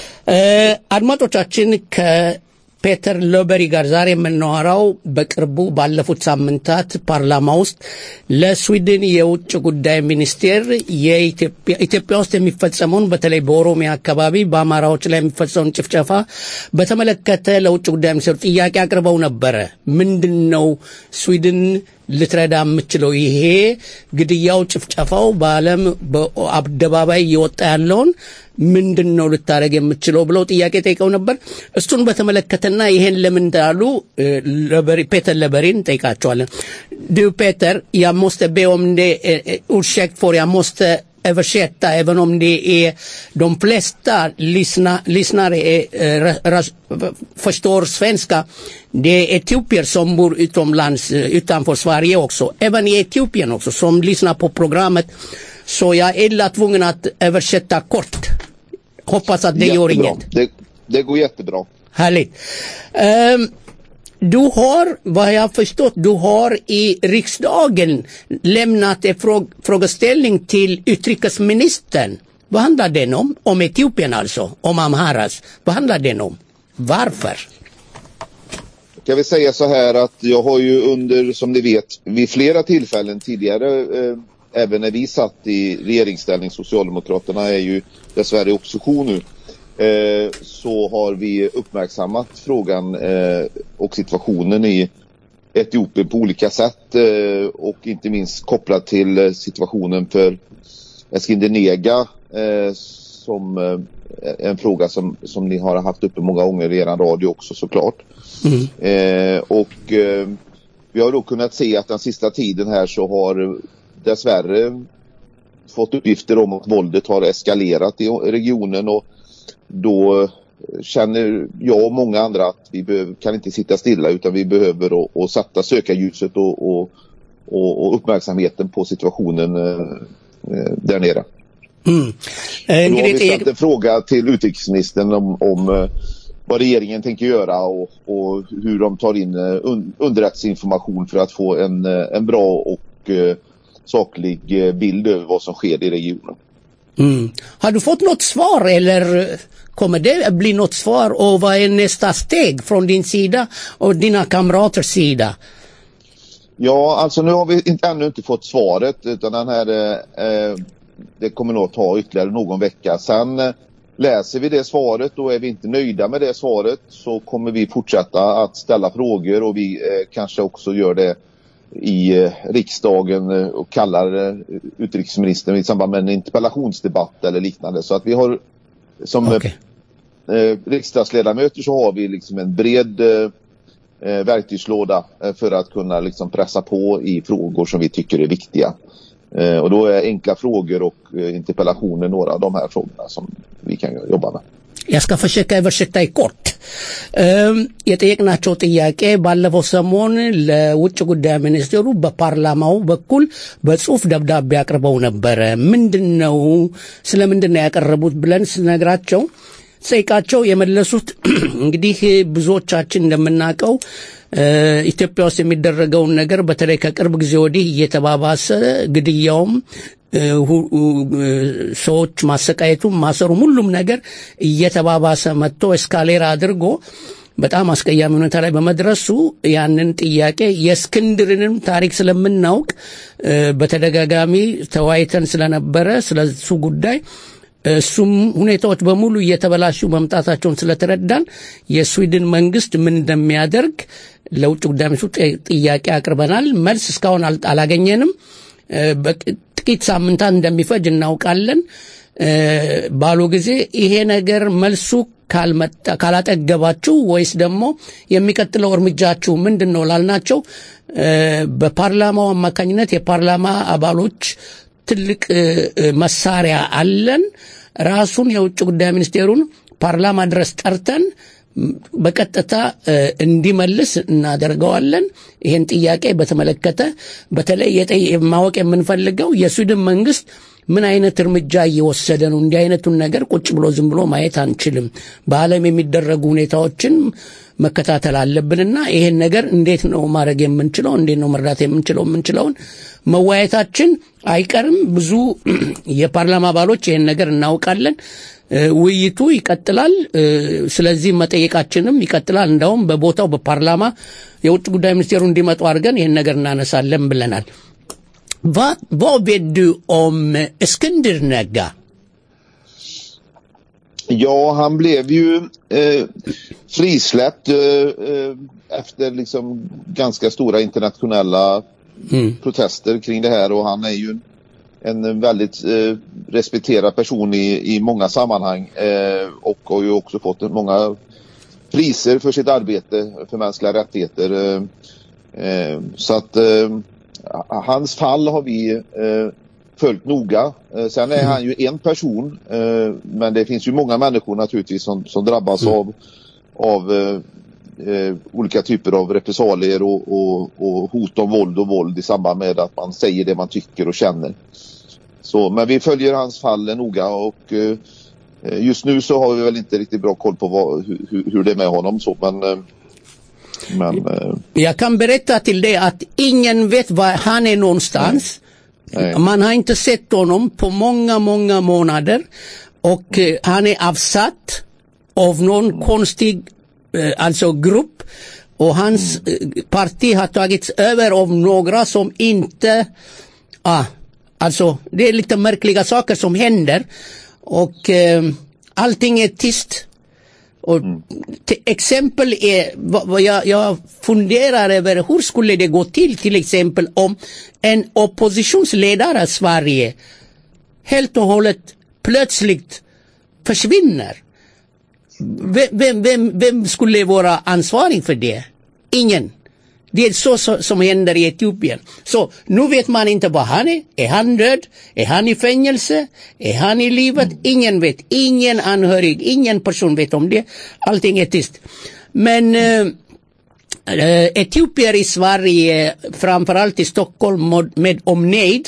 አድማጮቻችን ከፔተር ሎበሪ ጋር ዛሬ የምናወራው በቅርቡ ባለፉት ሳምንታት ፓርላማ ውስጥ ለስዊድን የውጭ ጉዳይ ሚኒስቴር የኢትዮጵያ ኢትዮጵያ ውስጥ የሚፈጸመውን በተለይ በኦሮሚያ አካባቢ በአማራዎች ላይ የሚፈጸመውን ጭፍጨፋ በተመለከተ ለውጭ ጉዳይ ሚኒስቴሩ ጥያቄ አቅርበው ነበረ። ምንድን ነው ስዊድን ልትረዳ የምችለው ይሄ ግድያው፣ ጭፍጨፋው በዓለም በአደባባይ እየወጣ ያለውን ምንድን ነው ልታደረግ የምችለው ብለው ጥያቄ ጠይቀው ነበር። እሱን በተመለከተና ይሄን ለምን እንዳሉ እ፣ ለበሪ- ፔተር ለበሪን ጠይቃቸዋለን። ዱ ፔተር, jag måste be om det, eh, eh, ursäkt för jag måste översätta även om det är de flesta lyssna, lyssnare är, eh, ra- ras- förstår svenska. Det är etiopier som bor utomlands, eh, utanför Sverige också. Även i Etiopien också, som lyssnar på programmet. Så jag är illa tvungen att översätta kort. Hoppas att det gör Jättebra. inget. Det, det går jättebra. Härligt. Ehm, du har, vad jag har förstått, du har i riksdagen lämnat en frå- frågeställning till utrikesministern. Vad handlar den om? Om Etiopien alltså, om Amharas. Vad handlar den om? Varför? Kan vi säga så här att jag har ju under, som ni vet, vid flera tillfällen tidigare, eh, även när vi satt i regeringsställning, Socialdemokraterna är ju dessvärre i opposition nu, eh, så har vi uppmärksammat frågan eh, och situationen i Etiopien på olika sätt eh, och inte minst kopplat till eh, situationen för Eskinder Nega eh, som eh, är en fråga som, som ni har haft uppe många gånger i er radio också såklart. Eh, och eh, vi har då kunnat se att den sista tiden här så har dessvärre fått uppgifter om att våldet har eskalerat i regionen och då känner jag och många andra att vi behöver, kan inte sitta stilla utan vi behöver och, och sätta sökarljuset och, och, och, och uppmärksamheten på situationen eh, eh, där nere. Mm. Eh, Då har እንግዲህ vi ställt ጥያቄ- en fråga till utrikesministern om, om eh, vad regeringen tänker göra och, och hur de tar in eh, un, underrättelseinformation för att få en, eh, en bra och eh, saklig eh, bild över vad som sker i regionen. Mm. Har du fått något svar eller eh, kommer det att bli något svar och vad är nästa steg från din sida och dina kamraters sida? Ja, alltså nu har vi inte, ännu inte fått svaret utan den här, eh, eh, det kommer nog ta ytterligare någon vecka. Sen eh, läser vi det svaret och är vi inte nöjda med det svaret så kommer vi fortsätta att ställa frågor och vi eh, kanske också gör det i eh, riksdagen eh, och kallar eh, utrikesministern i samband med en interpellationsdebatt eller liknande. Så att vi har som eh, Okej. eh, riksdagsledamöter så har vi liksom en bred eh, eh, verktygslåda eh, för att kunna liksom pressa på i frågor som vi tycker är viktiga. Eh, och då är enkla frågor och eh, interpellationer några av de här frågorna som vi kan jobba med. Jag ska försöka översätta i kort. እም፣ የጠየቅናቸው ጥያቄ ባለፈው ሰሞን ለውጭ ጉዳይ ሚኒስቴሩ በፓርላማው በኩል በጽሁፍ ደብዳቤ አቅርበው ነበረ። ምንድን ነው ስለ ምንድን ነው ያቀረቡት ብለን ስነግራቸው ጠይቃቸው የመለሱት እንግዲህ ብዙዎቻችን እንደምናውቀው እ፣ ኢትዮጵያ ውስጥ የሚደረገውን ነገር በተለይ ከቅርብ ጊዜ ወዲህ እየተባባሰ ግድያውም እ፣ ሁ- እ፣ ሰዎች ማሰቃየቱም ማሰሩም ሁሉም ነገር እየተባባሰ መጥቶ እስካሌር አድርጎ በጣም አስቀያሚ ሁኔታ ላይ በመድረሱ ያንን ጥያቄ የእስክንድርንም ታሪክ ስለምናውቅ እ፣ በተደጋጋሚ ተወያይተን ስለነበረ ስለሱ ጉዳይ እሱም ሁኔታዎች በሙሉ እየተበላሹ መምጣታቸውን ስለተረዳን የስዊድን መንግስት ምን እንደሚያደርግ ለውጭ ጉዳይ ሚኒስትሩ ጥ- ጥያቄ አቅርበናል። መልስ እስካሁን አል- አላገኘንም። እ፣ በቅ- ጥቂት ሳምንታት እንደሚፈጅ እናውቃለን እ፣ ባሉ ጊዜ ይሄ ነገር መልሱ ካልመጣ ካላጠገባችሁ ወይስ ደግሞ የሚቀጥለው እርምጃችሁ ምንድን ነው ላልናቸው እ፣ በፓርላማው አማካኝነት የፓርላማ አባሎች ትልቅ እ፣ እ፣ መሳሪያ አለን። ራሱን የውጭ ጉዳይ ሚኒስቴሩን ፓርላማ ድረስ ጠርተን ም፣ በቀጥታ እ፣ እንዲመልስ እናደርገዋለን። ይህን ጥያቄ በተመለከተ በተለይ የጠየ- ማወቅ የምንፈልገው የስዊድን መንግስት ምን አይነት እርምጃ እየወሰደ ነው? እንዲህ አይነቱን ነገር ቁጭ ብሎ ዝም ብሎ ማየት አንችልም። በዓለም የሚደረጉ ሁኔታዎችን መከታተል አለብንና ይሄን ነገር እንዴት ነው ማድረግ የምንችለው? እንዴት ነው መርዳት የምንችለው? የምንችለውን መወያየታችን አይቀርም። ብዙ የፓርላማ አባሎች ይሄን ነገር እናውቃለን። እ፣ ውይይቱ ይቀጥላል። እ፣ ስለዚህ መጠየቃችንም ይቀጥላል። እንዳውም በቦታው በፓርላማ የውጭ ጉዳይ ሚኒስቴሩ እንዲመጡ አድርገን ይህን ነገር እናነሳለን ብለናል። Vad, vad vet du om Eskender Negga? Ja, han blev ju eh, frisläppt eh, eh, efter liksom ganska stora internationella protester kring det här och han är ju en, en väldigt eh, respekterad person i, i många sammanhang eh, och har ju också fått många priser för sitt arbete för mänskliga rättigheter. Eh, eh, så att eh, hans fall har vi eh, följt noga. Eh, sen är han ju en person eh, men det finns ju många människor naturligtvis som, som drabbas av, av eh, eh, olika typer av repressalier och, och, och hot om våld och våld i samband med att man säger det man tycker och känner. Så, men vi följer hans fall noga och eh, just nu så har vi väl inte riktigt bra koll på vad, hur, hur det är med honom så men, eh, men eh, Jag kan berätta till dig att ingen vet var han är någonstans. Nej. Man har inte sett honom på många, många månader. Och eh, han är avsatt av någon konstig eh, alltså grupp. Och hans eh, parti har tagits över av några som inte... Ah, alltså, det är lite märkliga saker som händer. Och eh, allting är tyst. Och till exempel är, vad, vad jag, jag funderar över hur skulle det gå till till exempel om en oppositionsledare i Sverige helt och hållet plötsligt försvinner. Vem, vem, vem, vem skulle vara ansvarig för det? Ingen. Det är så, så som händer i Etiopien. Så nu vet man inte var han är. Är han död? Är han i fängelse? Är han i livet? Ingen vet. Ingen anhörig, ingen person vet om det. Allting är tyst. Men eh, eh, etiopier i Sverige, framförallt i Stockholm med, med omnejd,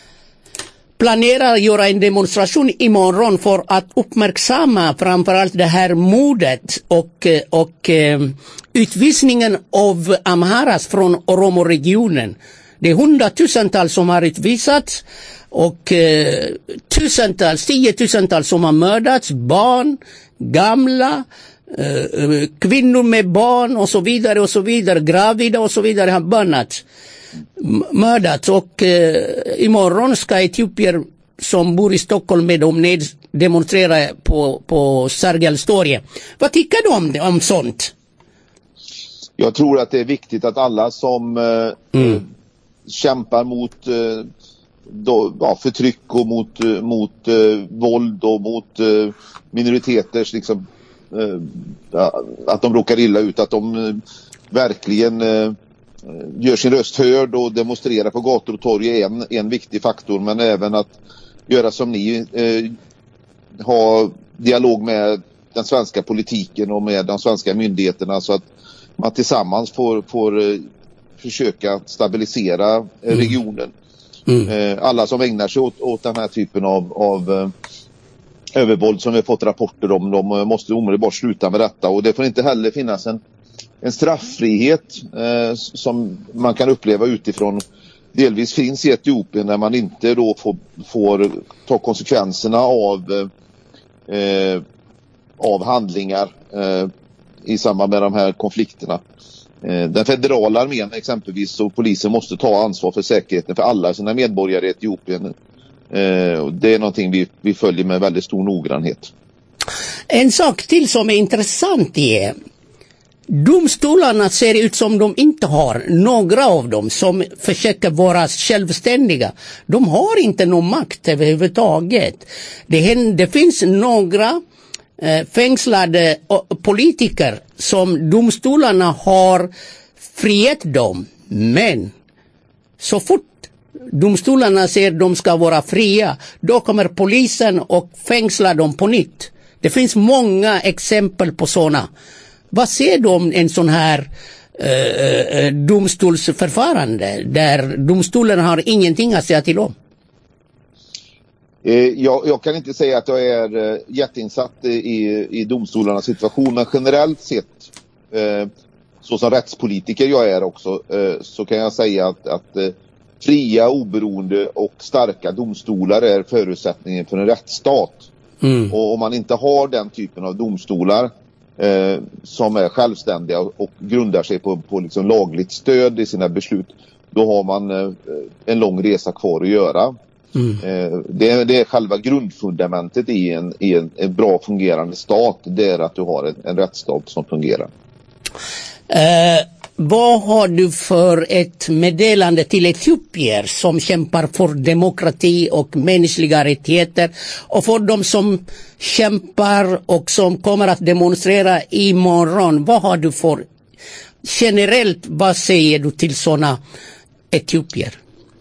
planerar att göra en demonstration imorgon för att uppmärksamma framförallt det här mordet och, eh, och eh, utvisningen av Amharas från Oromo-regionen. Det är hundratusentals som har utvisats och eh, tusentals, tiotusentals som har mördats, barn, gamla, eh, eh, kvinnor med barn och så vidare och så vidare, gravida och så vidare har bönnats m- mördats och eh, imorgon ska etiopier som bor i Stockholm med de ned, demonstrerar på, på Sergels torg. Vad tycker du om, det, om sånt? Jag tror att det är viktigt att alla som eh, Mm. eh, kämpar mot eh, då, ja, förtryck och mot, eh, mot eh, våld och mot eh, minoriteters liksom, eh, ja, att de råkar illa ut, att de eh, verkligen eh, eh, gör sin röst hörd och demonstrerar på gator och torg är en, en viktig faktor men även att göra som ni eh, ha dialog med den svenska politiken och med de svenska myndigheterna så att man tillsammans får, får eh, försöka stabilisera eh, regionen. Eh, alla som ägnar sig åt, åt den här typen av, av eh, övervåld som vi har fått rapporter om, de eh, måste omedelbart sluta med detta och det får inte heller finnas en, en strafffrihet eh, som man kan uppleva utifrån delvis finns i Etiopien när man inte då får, får ta konsekvenserna av eh, eh, av handlingar eh, i samband med de här konflikterna. Eh, den federala armén exempelvis och polisen måste ta ansvar för säkerheten för alla sina medborgare i Etiopien. Eh, och det är någonting vi, vi följer med väldigt stor noggrannhet. En sak till som är intressant är Domstolarna ser ut som de inte har, några av dem som försöker vara självständiga. De har inte någon makt överhuvudtaget. Det, händer, det finns några eh, fängslade o- politiker som domstolarna har frihet dem. Men så fort domstolarna säger att de ska vara fria, då kommer polisen och fängslar dem på nytt. Det finns många exempel på sådana. Vad säger du om en sån här eh, eh, domstolsförfarande där domstolarna har ingenting att säga till om? Eh, jag, jag kan inte säga att jag är eh, jätteinsatt i, i domstolarnas situation men generellt sett eh, så som rättspolitiker jag är också eh, så kan jag säga att, att eh, fria, oberoende och starka domstolar är förutsättningen för en rättsstat. Mm. Och om man inte har den typen av domstolar eh, som är självständiga och, och grundar sig på, på liksom lagligt stöd i sina beslut då har man eh, en lång resa kvar att göra. Eh, det, är, det är själva grundfundamentet i en, i en, en bra fungerande stat. Det är att du har en, en rättsstat som fungerar. Eh, vad har du för ett meddelande till etiopier som kämpar för demokrati och mänskliga rättigheter och för de som kämpar och som kommer att demonstrera imorgon? Vad har du för generellt, vad säger du till sådana etiopier?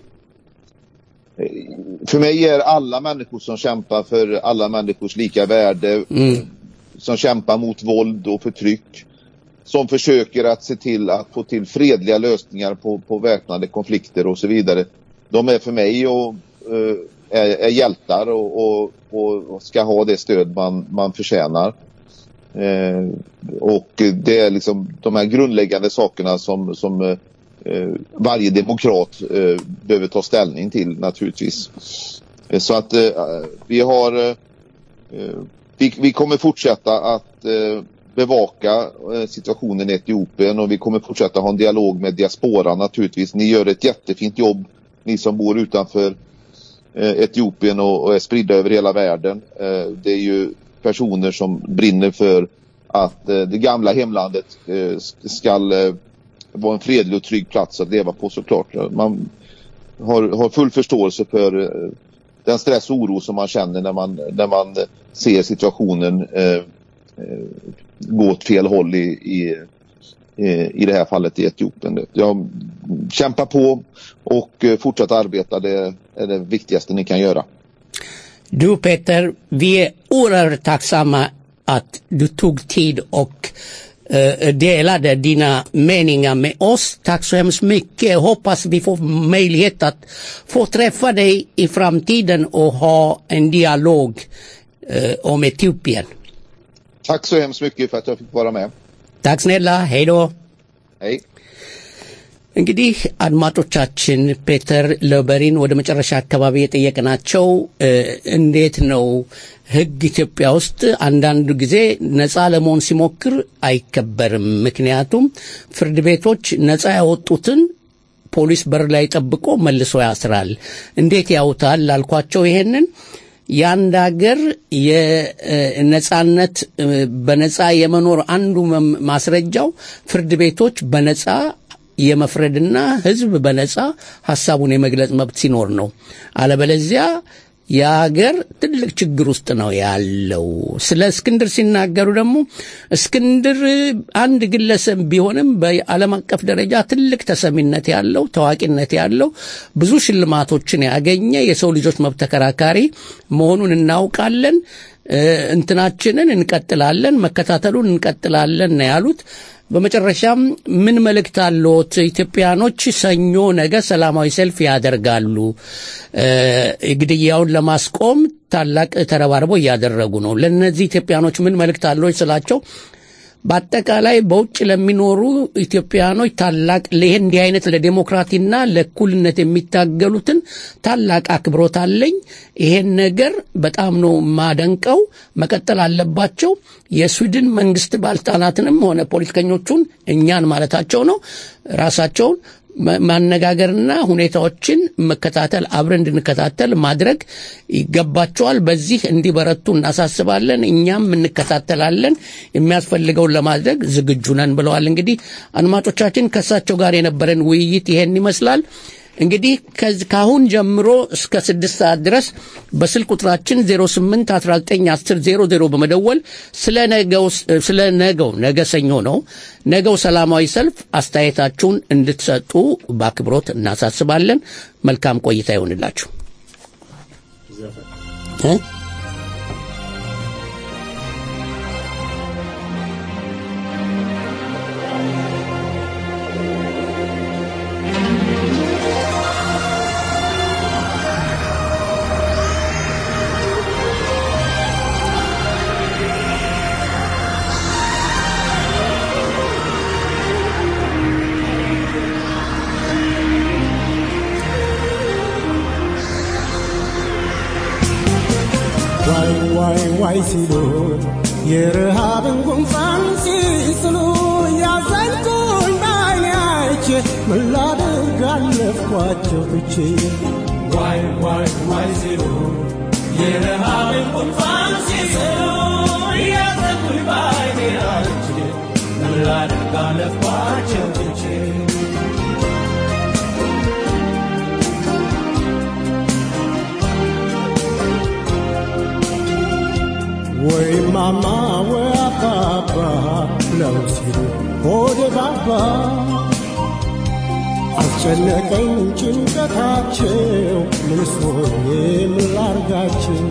För mig är alla människor som kämpar för alla människors lika värde, som kämpar mot våld och förtryck, som försöker att se till att få till fredliga lösningar på, på väpnade konflikter och så vidare. De är för mig och, eh, är, är hjältar och, och, och ska ha det stöd man, man förtjänar. Eh, och det är liksom de här grundläggande sakerna som, som eh, eh, varje demokrat eh, behöver ta ställning till naturligtvis. Eh, Så att eh, vi har eh, eh, vi, vi kommer fortsätta att eh, bevaka eh, situationen i Etiopien och vi kommer fortsätta ha en dialog med diasporan naturligtvis. Ni gör ett jättefint jobb, ni som bor utanför eh, Etiopien och, och är spridda över hela världen. Eh, det är ju personer som brinner för att eh, det gamla hemlandet eh, ska eh, vara en fredlig och trygg plats att leva på såklart. Man har, har full förståelse för eh, den stress och oro som man känner när man, när man eh, ser situationen eh, eh, gå åt fel håll i, i, eh, i det här fallet i Etiopien. Jag kämpar på och eh, fortsätta arbeta, det är det viktigaste ni kan göra. Du Peter, vi är oerhört tacksamma att du tog tid och eh, delade dina meningar med oss. Tack så hemskt mycket. Jag hoppas vi får möjlighet att få träffa dig i framtiden och ha en dialog eh, om Etiopien. Tack så hemskt mycket för att jag fick vara med. ታክ ስኔላ ሄዶ Hej! እንግዲህ አድማጮቻችን ፔተር ለበሪን ወደ መጨረሻ አካባቢ የጠየቅናቸው እ፣ እንዴት ነው ህግ ኢትዮጵያ ውስጥ አንዳንድ ጊዜ ነፃ ለመሆን ሲሞክር አይከበርም። ምክንያቱም ፍርድ ቤቶች ነፃ ያወጡትን ፖሊስ በር ላይ ጠብቆ መልሶ ያስራል። እንዴት ያውታል ላልኳቸው ይሄንን የአንድ ሀገር የነጻነት በነጻ የመኖር አንዱ መም- ማስረጃው ፍርድ ቤቶች በነጻ የመፍረድና ህዝብ በነጻ ሀሳቡን የመግለጽ መብት ሲኖር ነው። አለበለዚያ የሀገር ትልቅ ችግር ውስጥ ነው ያለው። ስለ እስክንድር ሲናገሩ ደግሞ እስክንድር አንድ ግለሰብ ቢሆንም በዓለም አቀፍ ደረጃ ትልቅ ተሰሚነት ያለው ታዋቂነት ያለው ብዙ ሽልማቶችን ያገኘ የሰው ልጆች መብት ተከራካሪ መሆኑን እናውቃለን። እ፣ እንትናችንን እንቀጥላለን፣ መከታተሉን እንቀጥላለን ነው ያሉት። በመጨረሻም ምን መልእክት አለዎት? ኢትዮጵያኖች ሰኞ ነገ ሰላማዊ ሰልፍ ያደርጋሉ። እ፣ ግድያውን ለማስቆም ታላቅ ተረባርቦ እያደረጉ ነው። ለእነዚህ ኢትዮጵያኖች ምን መልእክት አለዎት ስላቸው በአጠቃላይ በውጭ ለሚኖሩ ኢትዮጵያኖች ታላቅ ይሄ እንዲህ አይነት ለዴሞክራቲና ለእኩልነት የሚታገሉትን ታላቅ አክብሮት አለኝ። ይሄን ነገር በጣም ነው ማደንቀው። መቀጠል አለባቸው። የስዊድን መንግስት ባለስልጣናትንም ሆነ ፖለቲከኞቹን እኛን ማለታቸው ነው ራሳቸውን ማ- ማነጋገርና ሁኔታዎችን መከታተል አብረን እንድንከታተል ማድረግ ይገባቸዋል። በዚህ እንዲበረቱ እናሳስባለን። እኛም እንከታተላለን። የሚያስፈልገውን ለማድረግ ዝግጁ ነን ብለዋል። እንግዲህ አድማጮቻችን ከእሳቸው ጋር የነበረን ውይይት ይሄን ይመስላል። እንግዲህ ከዚ- ከአሁን ጀምሮ እስከ ስድስት ሰዓት ድረስ በስልክ ቁጥራችን 08 19 10 00 በመደወል ስለ ነገው ስለ ነገው ነገ ሰኞ ነው ነገው ሰላማዊ ሰልፍ አስተያየታችሁን እንድትሰጡ በአክብሮት እናሳስባለን። መልካም ቆይታ ይሆንላችሁ። እ? ዋይ ዋይ ዋይ ሲሉ የረሃብን ጉንፋን ሲስሉ ያዘንኩኝ በዓይኔ አይቼ ምን ላድርግ አለፍኳቸው ትቼ ዋይ ዋይ ዋይ ሲሉ የረሃብን ጉንፋን ሲስሉ ያዘንኩኝ በዓይኔ አይቼ ምን ላድርግ አለፍኳቸው ትቼ ወይ ማማ ወይ አባባ ብለው ሲሉ ሆዴ ባባ አስጨነቀኝ ጭንቀታቸው ምንስ ሆኜ ምን ላርጋቸው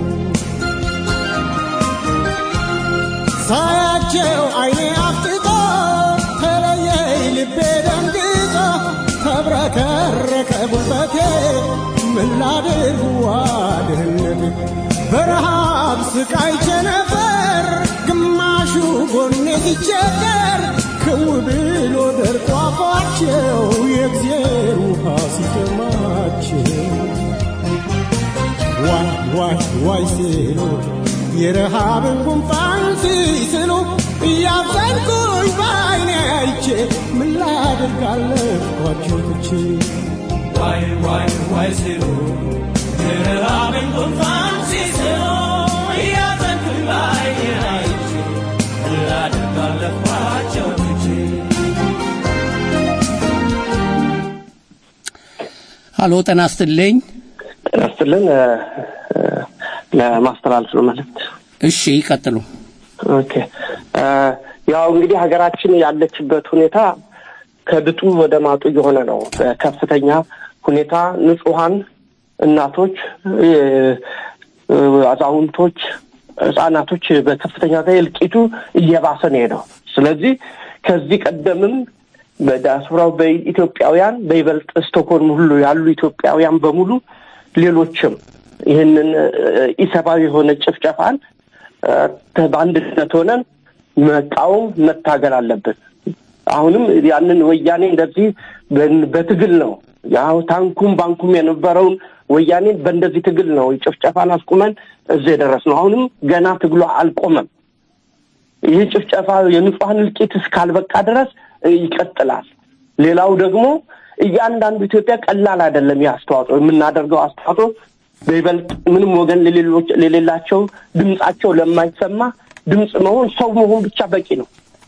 ሳያቸው አይኔ አፍጥጦ ተለየኝ ልቤ ደንግጦ ተብረከረከ ጉልበቴ ምን ላድርግ ዋድህነት በረሃብ ስቃይቼ ነበር ግማሹ ጎኔ ሲቸገር ክው ብሎ ደርቆ አፏቸው የእግዜር ውሃ ሲጠማቸው ዋይ ዋይ ዋይ ሲሉ የረሃብን ጉንፋን ሲስሉ እያዘንኩኝ በዓይኔ አይቼ ምን ላድርግ አለፍኳቸው ትቼ ዋይ ዋይ ዋይ ሲሉ የረሃብን ጉንፋን ሲስሉ እያዘንኩኝ በዓይኔ አይቼ ምን ላድርግ አለፍኳቸው ትቼ ሀሎ ጤና ይስጥልኝ። ጤና ይስጥልን እ፣ እ፣ ለማስተላለፍ ነው መልእክት እሺ ይቀጥሉ። ኦኬ እ፣ ያው እንግዲህ ሀገራችን ያለችበት ሁኔታ ከድጡ ወደ ማጡ እየሆነ ነው በከፍተኛ ሁኔታ ንጹሀን እናቶች እ፣ እ፣ አዛውንቶች ህጻናቶች በከፍተኛ ሁኔታ እልቂቱ እየባሰ ነው የሄደው ስለዚህ ከዚህ ቀደምም በዲያስፖራው በኢትዮጵያውያን በይበልጥ ስቶክሆልም ሁሉ ያሉ ኢትዮጵያውያን በሙሉ ሌሎችም ይህንን እ፣ ኢሰብአዊ የሆነ ጭፍጨፋን እ፣ በአንድነት ሆነን መቃወም መታገል አለብን። አሁንም ያንን ወያኔ እንደዚህ በን- በትግል ነው ያው ታንኩም ባንኩም የነበረውን ወያኔን በእንደዚህ ትግል ነው ጭፍጨፋን አስቁመን እዚህ የደረስነው። አሁንም ገና ትግሉ አልቆመም። ይህ ጭፍጨፋ የንጹሐን እልቂት እስካልበቃ ድረስ እ፣ ይቀጥላል። ሌላው ደግሞ እያንዳንዱ ኢትዮጵያ ቀላል አይደለም። ይህ አስተዋጽኦ የምናደርገው አስተዋጽኦ በይበልጥ ምንም ወገን ለሌሎች- ለሌላቸው ድምጻቸው ለማይሰማ ድምፅ መሆን ሰው መሆን ብቻ በቂ ነው።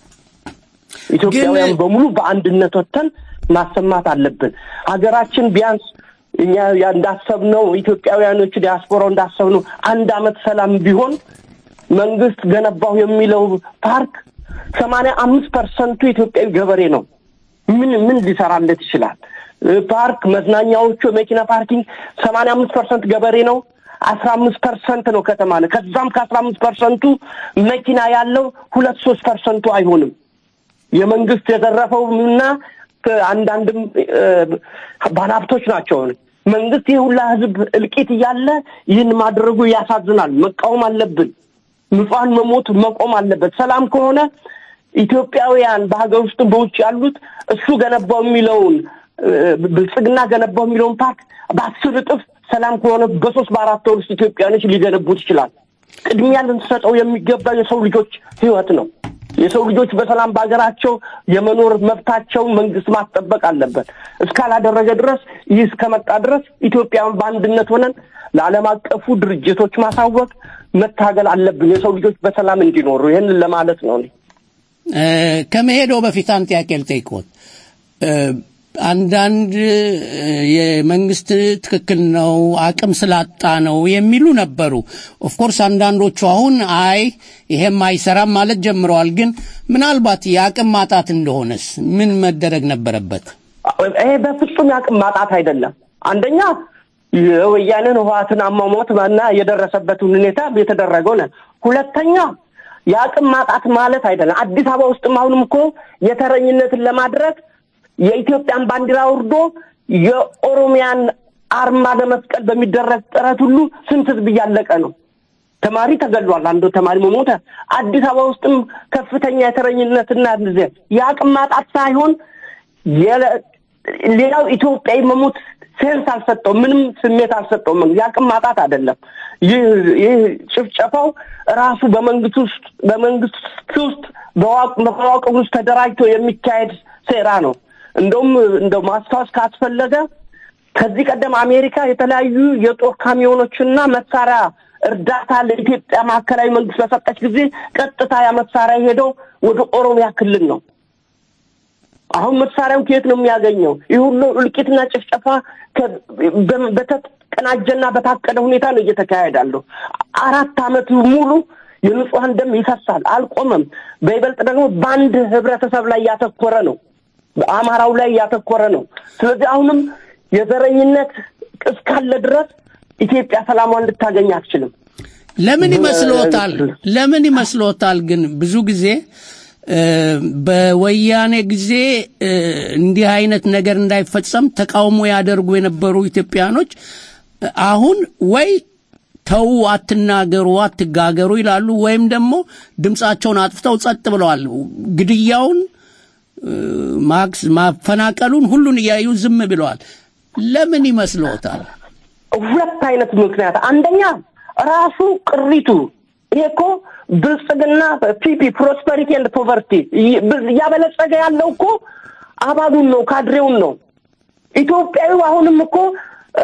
ኢትዮጵያውያን በሙሉ በአንድነት ወጥተን ማሰማት አለብን። ሀገራችን ቢያንስ እኛ ያ- እንዳሰብነው ኢትዮጵያውያኖቹ ዲያስፖራው እንዳሰብነው አንድ አመት ሰላም ቢሆን መንግስት ገነባሁ የሚለው ፓርክ ሰማንያ አምስት ፐርሰንቱ ኢትዮጵያዊ ገበሬ ነው። ምን ምን ሊሰራለት ይችላል? እ፣ ፓርክ መዝናኛዎቹ፣ የመኪና ፓርኪንግ ሰማንያ አምስት ፐርሰንት ገበሬ ነው። አስራ አምስት ፐርሰንት ነው ከተማ ነው። ከዛም ከአስራ አምስት ፐርሰንቱ መኪና ያለው ሁለት ሶስት ፐርሰንቱ አይሆንም። የመንግስት የዘረፈው እና አንዳንድም እ፣ ባለሀብቶች ናቸው። መንግስት ይህ ሁላ ህዝብ እልቂት እያለ ይህን ማድረጉ ያሳዝናል። መቃወም አለብን። ንጹሐን መሞት መቆም አለበት። ሰላም ከሆነ ኢትዮጵያውያን በሀገር ውስጥም በውጭ ያሉት እሱ ገነባው የሚለውን እ፣ ብልጽግና ገነባው የሚለውን ፓርክ በአስር እጥፍ ሰላም ከሆነ በሶስት በአራት ወር ውስጥ ኢትዮጵያውያኖች ሊገነቡት ይችላል። ቅድሚያ ልንሰጠው የሚገባ የሰው ልጆች ህይወት ነው። የሰው ልጆች በሰላም በሀገራቸው የመኖር መብታቸው መንግስት ማስጠበቅ አለበት። እስካላደረገ ድረስ ይህ እስከመጣ ድረስ ኢትዮጵያን በአንድነት ሆነን ለዓለም አቀፉ ድርጅቶች ማሳወቅ መታገል አለብን። የሰው ልጆች በሰላም እንዲኖሩ ይህንን ለማለት ነው እኔ። እ፣ ከመሄደው በፊት አንድ ጥያቄ ልጠይቅዎት። እ፣ አንዳንድ እ፣ የመንግስት ትክክል ነው አቅም ስላጣ ነው የሚሉ ነበሩ። ኦፍኮርስ አንዳንዶቹ አሁን አይ ይሄም አይሰራም ማለት ጀምረዋል። ግን ምናልባት የአቅም ማጣት እንደሆነስ ምን መደረግ ነበረበት? ይሄ በፍጹም የአቅም ማጣት አይደለም። አንደኛ የወያኔን ህወሓትን አሟሟት እና የደረሰበትን ሁኔታ የተደረገው ነው። ሁለተኛ የአቅም ማጣት ማለት አይደለም። አዲስ አበባ ውስጥም አሁንም እኮ የተረኝነትን ለማድረግ የኢትዮጵያን ባንዲራ ወርዶ የኦሮሚያን አርማ ለመስቀል በሚደረግ ጥረት ሁሉ ስንት ህዝብ እያለቀ ነው። ተማሪ ተገድሏል። አንዱ ተማሪ መሞተ። አዲስ አበባ ውስጥም ከፍተኛ የተረኝነትና እንደዚህ የአቅም ማጣት ሳይሆን የለ- ሌላው ኢትዮጵያዊ መሞት ሴንስ አልሰጠው፣ ምንም ስሜት አልሰጠው። የአቅም ማጣት አይደለም። ይህ ይህ ጭፍጨፋው ራሱ በመንግስት ውስጥ በመንግስት ውስጥ በዋቅ- በመዋቅር ውስጥ ተደራጅቶ የሚካሄድ ሴራ ነው። እንደውም እንደው ማስታወስ ካስፈለገ ከዚህ ቀደም አሜሪካ የተለያዩ የጦር ካሚዮኖችና መሳሪያ እርዳታ ለኢትዮጵያ ማዕከላዊ መንግስት በሰጠች ጊዜ ቀጥታ ያ መሳሪያ ሄደው ወደ ኦሮሚያ ክልል ነው። አሁን መሳሪያው ከየት ነው የሚያገኘው? ይህ ሁሉ እልቂትና ጭፍጨፋ ከ- በ- በተቀናጀና በታቀደ ሁኔታ ነው እየተካሄዳለሁ። አራት አመት ሙሉ የንጹሐን ደም ይፈሳል፣ አልቆመም። በይበልጥ ደግሞ በአንድ ህብረተሰብ ላይ ያተኮረ ነው፣ በአማራው ላይ ያተኮረ ነው። ስለዚህ አሁንም የዘረኝነት እስካለ ድረስ ኢትዮጵያ ሰላሟን ልታገኝ አትችልም። ለምን ይመስሎታል? ለምን ይመስሎታል? ግን ብዙ ጊዜ እ፣ በወያኔ ጊዜ እ፣ እንዲህ አይነት ነገር እንዳይፈጸም ተቃውሞ ያደርጉ የነበሩ ኢትዮጵያኖች እ፣ አሁን ወይ ተው አትናገሩ፣ አትጋገሩ ይላሉ፣ ወይም ደግሞ ድምፃቸውን አጥፍተው ጸጥ ብለዋል። ግድያውን እ፣ ማክስ ማፈናቀሉን ሁሉን እያዩ ዝም ብለዋል። ለምን ይመስሎታል? ሁለት አይነት ምክንያት፣ አንደኛ ራሱ ቅሪቱ ይሄ እኮ ብልጽግና ፒፒ ፕሮስፐሪቲ ኤንድ ፖቨርቲ እያበለጸገ ያለው እኮ አባሉን ነው ካድሬውን ነው። ኢትዮጵያዊ አሁንም እኮ አ፣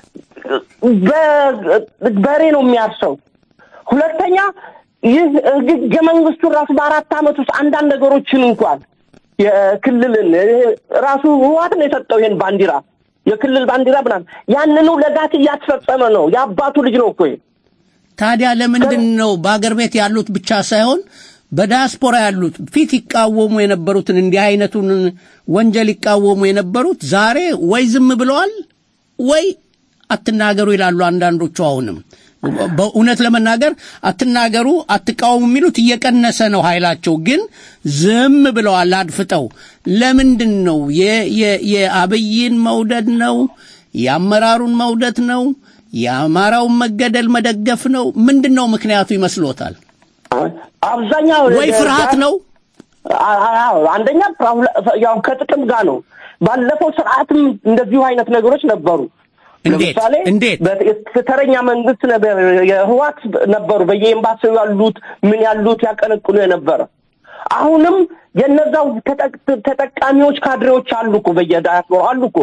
በ- በሬ ነው የሚያርሰው። ሁለተኛ ይህ ህገ መንግስቱን ራሱ በአራት ዓመት ውስጥ አንዳንድ ነገሮችን እንኳን የክልልን ይሄ ራሱ ህወሓት ነው የሰጠው ይሄን ባንዲራ የክልል ባንዲራ ምናምን ያንኑ ለጋት እያስፈጸመ ነው። የአባቱ ልጅ ነው እኮ ይሄ። ታዲያ ለምንድን ነው በአገር ቤት ያሉት ብቻ ሳይሆን በዲያስፖራ ያሉት ፊት ይቃወሙ የነበሩትን እንዲህ አይነቱን ወንጀል ይቃወሙ የነበሩት ዛሬ ወይ ዝም ብለዋል ወይ አትናገሩ ይላሉ። አንዳንዶቹ አሁንም በእውነት ለመናገር አትናገሩ፣ አትቃወሙ የሚሉት እየቀነሰ ነው ኃይላቸው፣ ግን ዝም ብለዋል አድፍጠው። ለምንድን ነው የ- የ- የአብይን መውደድ ነው? የአመራሩን መውደድ ነው? የአማራውን መገደል መደገፍ ነው? ምንድን ነው ምክንያቱ ይመስሎታል? አብዛኛው ወይ ፍርሃት ነው? አዎ፣ አንደኛ ያው ከጥቅም ጋር ነው። ባለፈው ስርዓትም እንደዚሁ አይነት ነገሮች ነበሩ። እንዴት? ለምሳሌ እንዴት? ተረኛ መንግስት ነበር፣ የህዋት ነበሩ በየኤምባሲው ያሉት ምን ያሉት ያቀነቅኑ የነበረ። አሁንም የነዛው ተጠቅ- ተጠቃሚዎች ካድሬዎች አሉ እኮ በየዳያስፖራ አሉ እኮ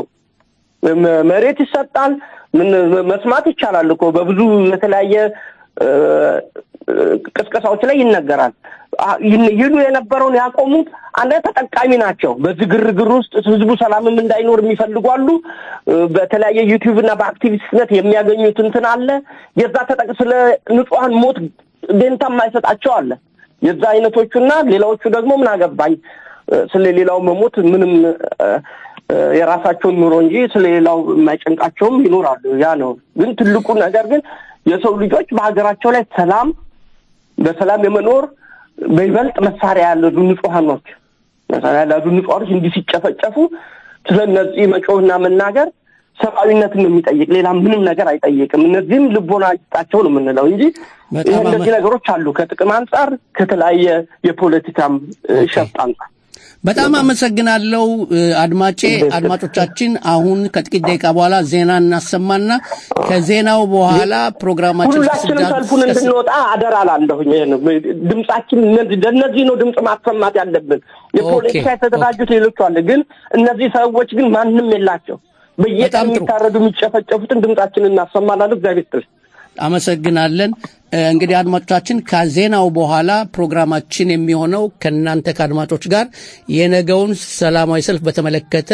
መ- መሬት ይሰጣል። ምን መስማት ይቻላል እኮ በብዙ የተለያየ እ፣ እ፣ ቅስቀሳዎች ላይ ይነገራል። አ- ይን- ይሉ የነበረውን ያቆሙት አንደ ተጠቃሚ ናቸው። በዚህ ግርግር ውስጥ ህዝቡ ሰላምም እንዳይኖር የሚፈልጉ አሉ። እ፣ በተለያየ ዩቲዩብ እና በአክቲቪስትነት የሚያገኙት እንትን አለ። የዛ ተጠቅ ስለ ንጹሐን ሞት ደንታ የማይሰጣቸው አለ። የዛ አይነቶቹና ሌላዎቹ ደግሞ ምን አገባኝ እ፣ ስለ ሌላው መሞት ምንም እ፣ እ፣ የራሳቸውን ኑሮ እንጂ ስለ ሌላው የማይጨንቃቸውም ይኖራሉ። ያ ነው። ግን ትልቁ ነገር ግን የሰው ልጆች በሀገራቸው ላይ ሰላም በሰላም የመኖር በይበልጥ መሳሪያ ያለዙ ንጹሐኖች መሳሪያ ያለዙ ንጹሐኖች እንዲህ ሲጨፈጨፉ ስለ እነዚህ መጮህና መናገር ሰብአዊነትን ነው የሚጠይቅ ሌላ ምንም ነገር አይጠይቅም። እነዚህም ልቦና ይስጣቸው ነው የምንለው እንጂ በጣም ይህ አመ- እነዚህ ነገሮች አሉ ከጥቅም አንጻር ከተለያየ የፖለቲካም እ፣ ሸፍጥ አንጻር በጣም አመሰግናለሁ እ፣ አድማጬ። አድማጮቻችን አሁን ከጥቂት ደቂቃ በኋላ ዜና እናሰማና ከዜናው በኋላ ፕሮግራማችን እስከ ሁላችንም ስድስት ሰልፉን እስከ እንድንወጣ አደራ ላለሁኝ። ይሄ ነው ድምጻችን፣ እነዚህ ለእነዚህ ነው ድምፅ ማሰማት ያለብን። የፖለቲካ ኦኬ፣ የተደራጁት ሌሎቹ አለ፣ ግን እነዚህ ሰዎች ግን ማንም የላቸው። በየቀን በጣም ጥሩ። የሚታረዱ የሚጨፈጨፉትን ድምጻችንን እናሰማላለን። እግዚአብሔር ይስጥልኝ። አመሰግናለን። እ፣ እንግዲህ አድማጮቻችን ከዜናው በኋላ ፕሮግራማችን የሚሆነው ከእናንተ ከአድማጮች ጋር የነገውን ሰላማዊ ሰልፍ በተመለከተ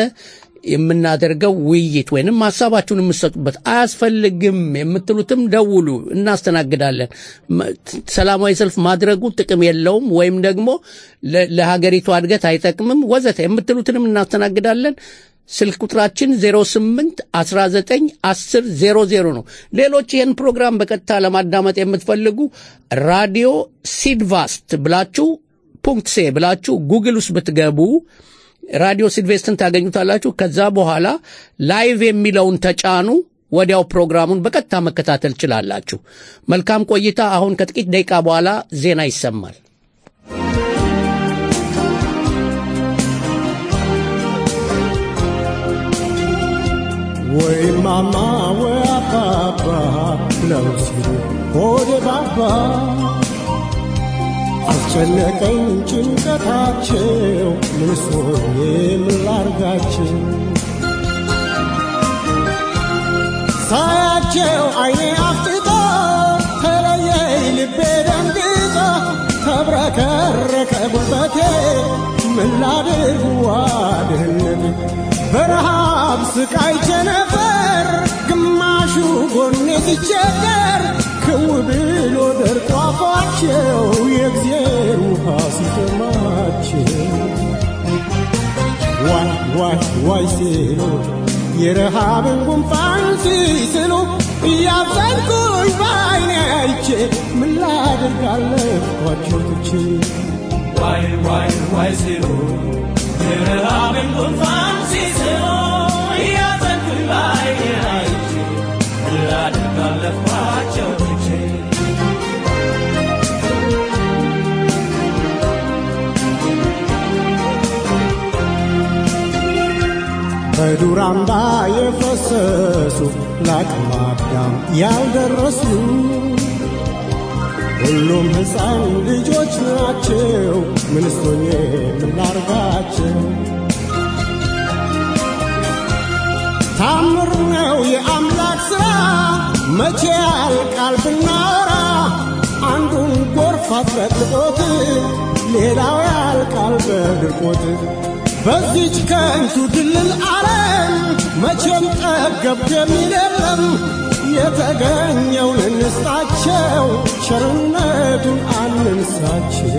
የምናደርገው ውይይት ወይንም ሀሳባችሁን የምትሰጡበት አያስፈልግም የምትሉትም ደውሉ፣ እናስተናግዳለን። መ- ሰላማዊ ሰልፍ ማድረጉ ጥቅም የለውም ወይም ደግሞ ለ- ለሀገሪቷ እድገት አይጠቅምም ወዘተ የምትሉትንም እናስተናግዳለን። ስልክ ቁጥራችን 08 19 10 00 ነው። ሌሎች ይህን ፕሮግራም በቀጥታ ለማዳመጥ የምትፈልጉ ራዲዮ ሲድቫስት ብላችሁ ፑንክት ሴ ብላችሁ ጉግል ውስጥ ብትገቡ ራዲዮ ሲድቬስትን ታገኙታላችሁ። ከዛ በኋላ ላይቭ የሚለውን ተጫኑ። ወዲያው ፕሮግራሙን በቀጥታ መከታተል ችላላችሁ። መልካም ቆይታ። አሁን ከጥቂት ደቂቃ በኋላ ዜና ይሰማል። ወይ ማማ ወይ አባባ ብለው ሲሉ ሆዴ ባባ አስጨነቀኝ ጭንቀታቸው ምንስ ሆኜ ምን ላርጋቸው ሳያቸው አይኔ አፍጥጦ ተለየኝ ልቤ ደንግጦ ተብረከረከ ጉልበቴ ምን ላድርግ ዋድህነት በረሃብ ስቃይቼ ነበር ግማሹ ጎኔ ሲቸገር ክው ብሎ ደርቆ አፏቸው የእግዜር ውሃ ሲጠማቸው ዋይ ዋይ ዋይ ሲሉ የረሃብን ጉንፋን ሲስሉ እያዘንኩኝ በዓይኔ አይቼ ምን ላድርግ አለፍኳቸው ትቼ ዋይ ዋይ ዋይ ሲሉ የረሃብን ጉንፋን ሲስሉ እያዘንኩኝ በዓይኔ አይቼ ምን ላድርግ አለፍኳቸው ትቼ በዱር አምባ የፈሰሱ ለአቅመ አዳም ያልደረሱ ሁሉም ሕፃን ልጆች ናቸው። ምንስቶኜ ምን ላርጋቸው? ታምር ነው የአምላክ ሥራ መቼ ያልቃል ብናወራ አንዱን ጎርፍ አጥለቅልቆት ሌላው ያልቃል በድርቆት በዚች ከንቱ ድልል ዓለም መቼም ጠገብ የሚል የለም የተገኘውን እንስጣቸው ቸርነቱን አንንሳቸው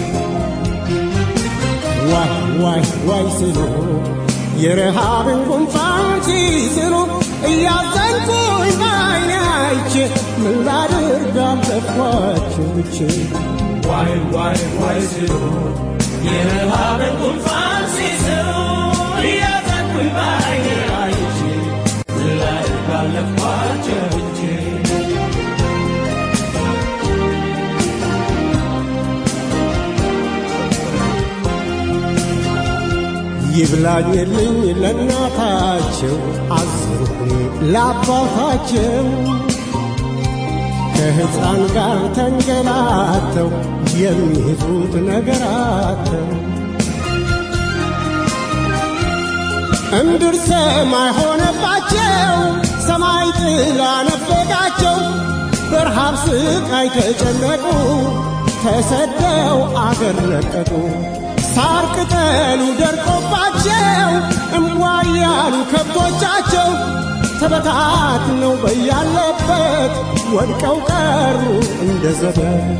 ዋይ ዋይ ዋይ ሲሉ የረሃብን ጉንፋን ሲስሉ እያዘንኩኝ በዓይኔ አይቼ ምን ላድርግ አለፍኳቸው ብቼ ዋይ ዋይ ዋይ ሲሉ የረሃብን ጉንፋን ሲስሉ እያዘንኩኝ በዓይኔ አይቼ ምን ላድርግ አለፍኳቸው ትቼ ይብላኝልኝ ለእናታቸው አዘንኩኝ ለአባታቸው ከሕፃን ጋር ተንገላተው የሚይዙት ነገር አተው እምድር ሰማይ ሆነባቸው፣ ሰማይ ጥላ ነፈቃቸው። በረሃብ ስቃይ ተጨነቁ፣ ተሰደው አገር ለቀቁ። ሳር ቅጠሉ ደርቆባቸው እምቧ ያሉ ከብቶቻቸው ተበታትነው በያለበት ወድቀው ቀሩ እንደ ዘበት።